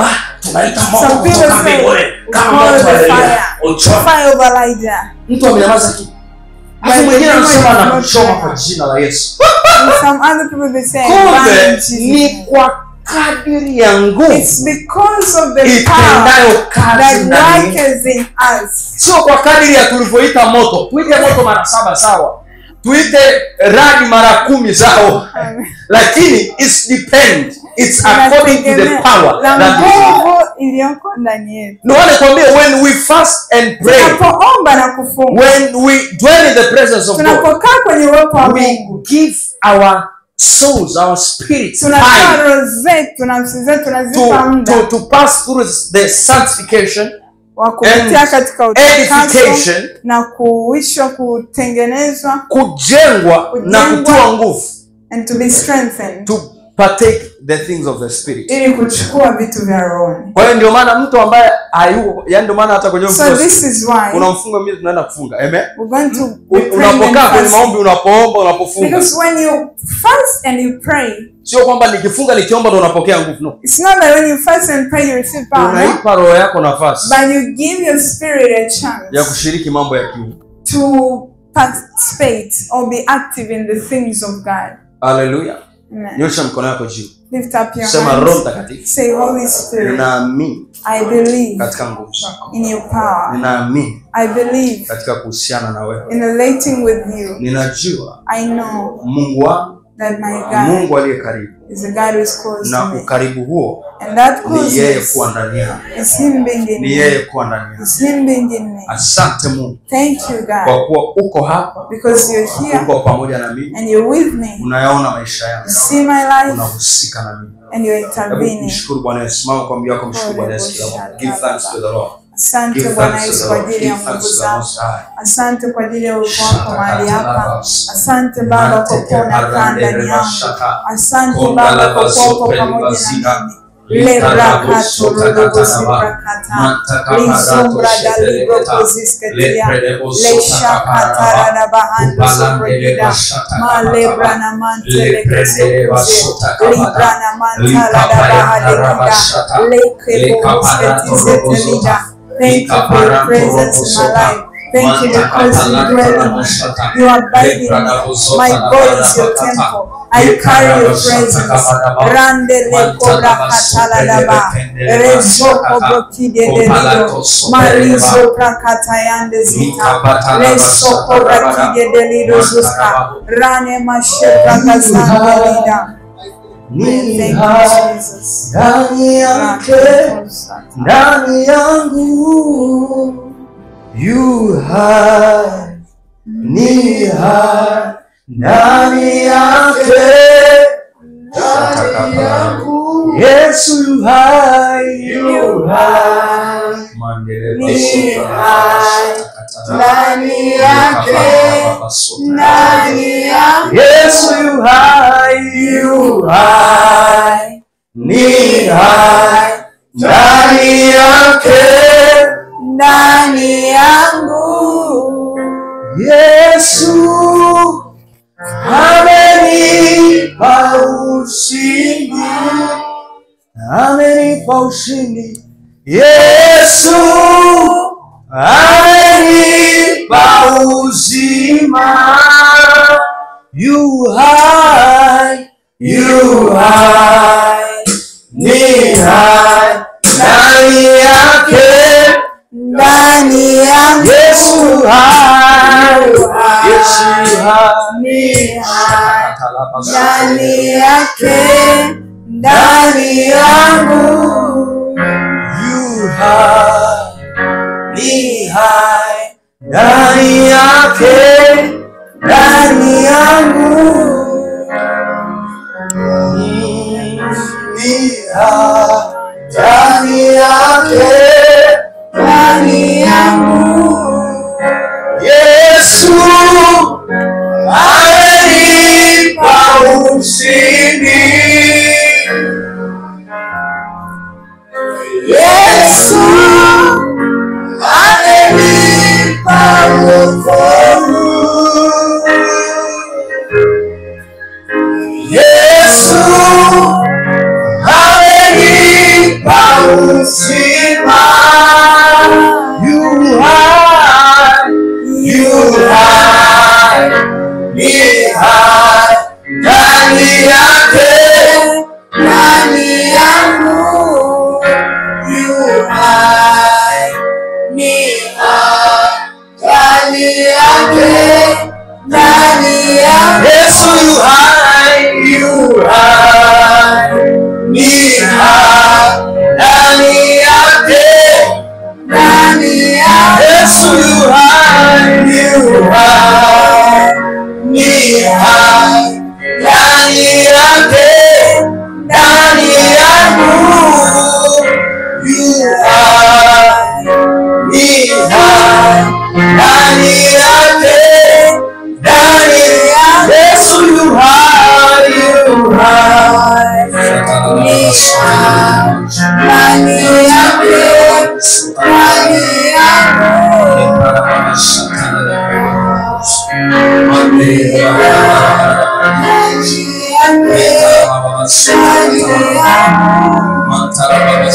Speaker 2: tunaita moto
Speaker 1: Some people
Speaker 2: kutoka
Speaker 1: say,
Speaker 2: mbinguni
Speaker 1: "We
Speaker 2: kama
Speaker 1: call
Speaker 2: moto
Speaker 1: the
Speaker 2: wa Elia
Speaker 1: fire."
Speaker 2: uchome
Speaker 1: Fire over Elijah.
Speaker 2: mtu amenyamaza tu alafu
Speaker 1: But
Speaker 2: mwingine
Speaker 1: the
Speaker 2: anasema
Speaker 1: demon is not
Speaker 2: anakuchoma
Speaker 1: there.
Speaker 2: kwa jina la yesu
Speaker 1: And some other people they say, "Burn in
Speaker 2: kumbe
Speaker 1: Jesus'
Speaker 2: ni
Speaker 1: name."
Speaker 2: kwa kadiri ya nguvu
Speaker 1: It's because of the power
Speaker 2: itendayo kazi
Speaker 1: that
Speaker 2: ndani
Speaker 1: works in us.
Speaker 2: sio kwa kadiri ya tulivyoita moto tuite moto mara saba sawa tuite radi mara kumi sawa lakini it's depend it's according to the
Speaker 1: Inategemea
Speaker 2: power
Speaker 1: na
Speaker 2: that is
Speaker 1: nguvu iliyoko ndani yetu.
Speaker 2: no wale kwambia when we fast and pray
Speaker 1: Tunapoomba na kufunga,
Speaker 2: when we dwell in the presence of God
Speaker 1: tunapokaa kwenye uwepo wa
Speaker 2: we
Speaker 1: Mungu,
Speaker 2: give our souls our spirits
Speaker 1: tunatoa
Speaker 2: time
Speaker 1: roho zetu na nafsi zetu, tunazipa
Speaker 2: to,
Speaker 1: muda
Speaker 2: to, to pass through the sanctification
Speaker 1: wa kupitia
Speaker 2: and
Speaker 1: katika utakaso
Speaker 2: edification
Speaker 1: na kuishwa, kutengenezwa
Speaker 2: kujengwa na
Speaker 1: Kujengwa.
Speaker 2: kutiwa nguvu
Speaker 1: and to be strengthened,
Speaker 2: to partake the things of the spirit
Speaker 1: ili kuchukua vitu vya rohoni.
Speaker 2: kwa hiyo ndio maana mtu ambaye hayuko yani ndio maana hata kwenye
Speaker 1: So
Speaker 2: mfungo-
Speaker 1: this is why
Speaker 2: kuna mfungo mimi tunaenda kufunga amen
Speaker 1: we're going to
Speaker 2: U-
Speaker 1: be praying and
Speaker 2: unapokaa kwenye
Speaker 1: fasting.
Speaker 2: maombi unapoomba unapofunga
Speaker 1: Because when you fast and you pray,
Speaker 2: sio kwamba nikifunga nikiomba ndo unapokea nguvu no
Speaker 1: it's not that when you fast and pray you receive power, no?
Speaker 2: unaipa roho yako nafasi
Speaker 1: but you give your spirit a
Speaker 2: ya
Speaker 1: chance
Speaker 2: kushiriki mambo ya kiungu
Speaker 1: to participate or be active in the things of God.
Speaker 2: haleluya
Speaker 1: Amen.
Speaker 2: nyosha mkono yako juu
Speaker 1: Lift up your
Speaker 2: sema roho
Speaker 1: hands.
Speaker 2: mtakatifu
Speaker 1: Say, Holy Spirit,
Speaker 2: ninaamini
Speaker 1: I believe
Speaker 2: katika nguvu zako
Speaker 1: in your power.
Speaker 2: ninaamini
Speaker 1: I believe
Speaker 2: katika kuhusiana na wewe
Speaker 1: in relating with you.
Speaker 2: ninajua
Speaker 1: I know
Speaker 2: mungu wangu
Speaker 1: that my God
Speaker 2: mungu aliye karibu
Speaker 1: is a God who is close to
Speaker 2: na
Speaker 1: me.
Speaker 2: ukaribu huo
Speaker 1: And that
Speaker 2: ni yeye
Speaker 1: closeness
Speaker 2: kuwa ndani yako
Speaker 1: is Him being in
Speaker 2: ni
Speaker 1: me.
Speaker 2: yeye kuwa ndani yako
Speaker 1: It's Him being in me.
Speaker 2: asante mungu
Speaker 1: Thank you, God,
Speaker 2: kwa kuwa uko hapa
Speaker 1: because you're here
Speaker 2: uko pamoja na mimi
Speaker 1: and you're with me.
Speaker 2: unayaona maisha yangu
Speaker 1: You see my life
Speaker 2: unahusika na mimi
Speaker 1: and you're
Speaker 2: hebu
Speaker 1: intervening.
Speaker 2: mshukuru bwana yesu simama kwa mbio yako mshukuru bwana yesu kila mmoja give thanks to the lord
Speaker 1: Asante
Speaker 2: give
Speaker 1: Bwana
Speaker 2: thanks to
Speaker 1: Yesu
Speaker 2: the
Speaker 1: kwa
Speaker 2: lord
Speaker 1: ajili ya
Speaker 2: give
Speaker 1: nguvu
Speaker 2: thanks to the
Speaker 1: zako.
Speaker 2: most high
Speaker 1: Asante kwa ajili ya uwepo wako mahali hapa. Asante Baba kwa kuwa unakaa ndani yangu. Asante Baba kwa kuwa uko pamoja na mimi. Lebrakato lolobosibrakata. Lizumbra dalibrokozisketia. Leshakatara na bahando sobrogida. Malebra na mantelekesokuze. Libra na mantala da bahadegida. Lekebosketizetelida. Thank you for your presence in my life. Thank you because you dwell in me. You abide in me. My body is your temple. I carry your presence. Rande le cobra katala daba. Rezo kobrokide de lido. Marizo prakatayande zita. Leso cobra kide de lido zuska. Rane mashebra kazande lida. Thank you, Jesus.
Speaker 2: ndani yake ndani yangu yu hai ni hai ndani yake ndani yangu yesu yu hai yu hai
Speaker 1: Ni hai ndani yake ndani yake
Speaker 2: yesu yu hai yu hai ni hai ndani yake
Speaker 1: ndani yangu
Speaker 2: Yesu amenipa ushindi, amenipa ushindi. Yesu amenipa uzima, yu hai, yu hai, ni hai ndani yake
Speaker 1: ndani yangu
Speaker 2: Yesu hai, Yesu hai.
Speaker 1: ni hai ndani yake ndani yangu
Speaker 2: You hai, ni hai ndani yake ndani yangu ni hai ndani yake ndani yangu Yesu amenipa ushindi
Speaker 1: Yesu
Speaker 2: amenipa wokovu. Yesu amenipa uzima yu hai yu hai ni hai ndani yake
Speaker 1: ndani yangu yu hai ni hai ndani yake ndani yangu
Speaker 2: Yesu yu hai yu hai ni hai ndani yake
Speaker 1: ndani yangu
Speaker 2: Yesu yu hai yu hai ni hai ndani yake ndani yangu yu hai ni hai ndani yake ndani ya Yesu yu hai yu hai
Speaker 1: ni hai ndani yake ndani yangu ndani yake ndani yangu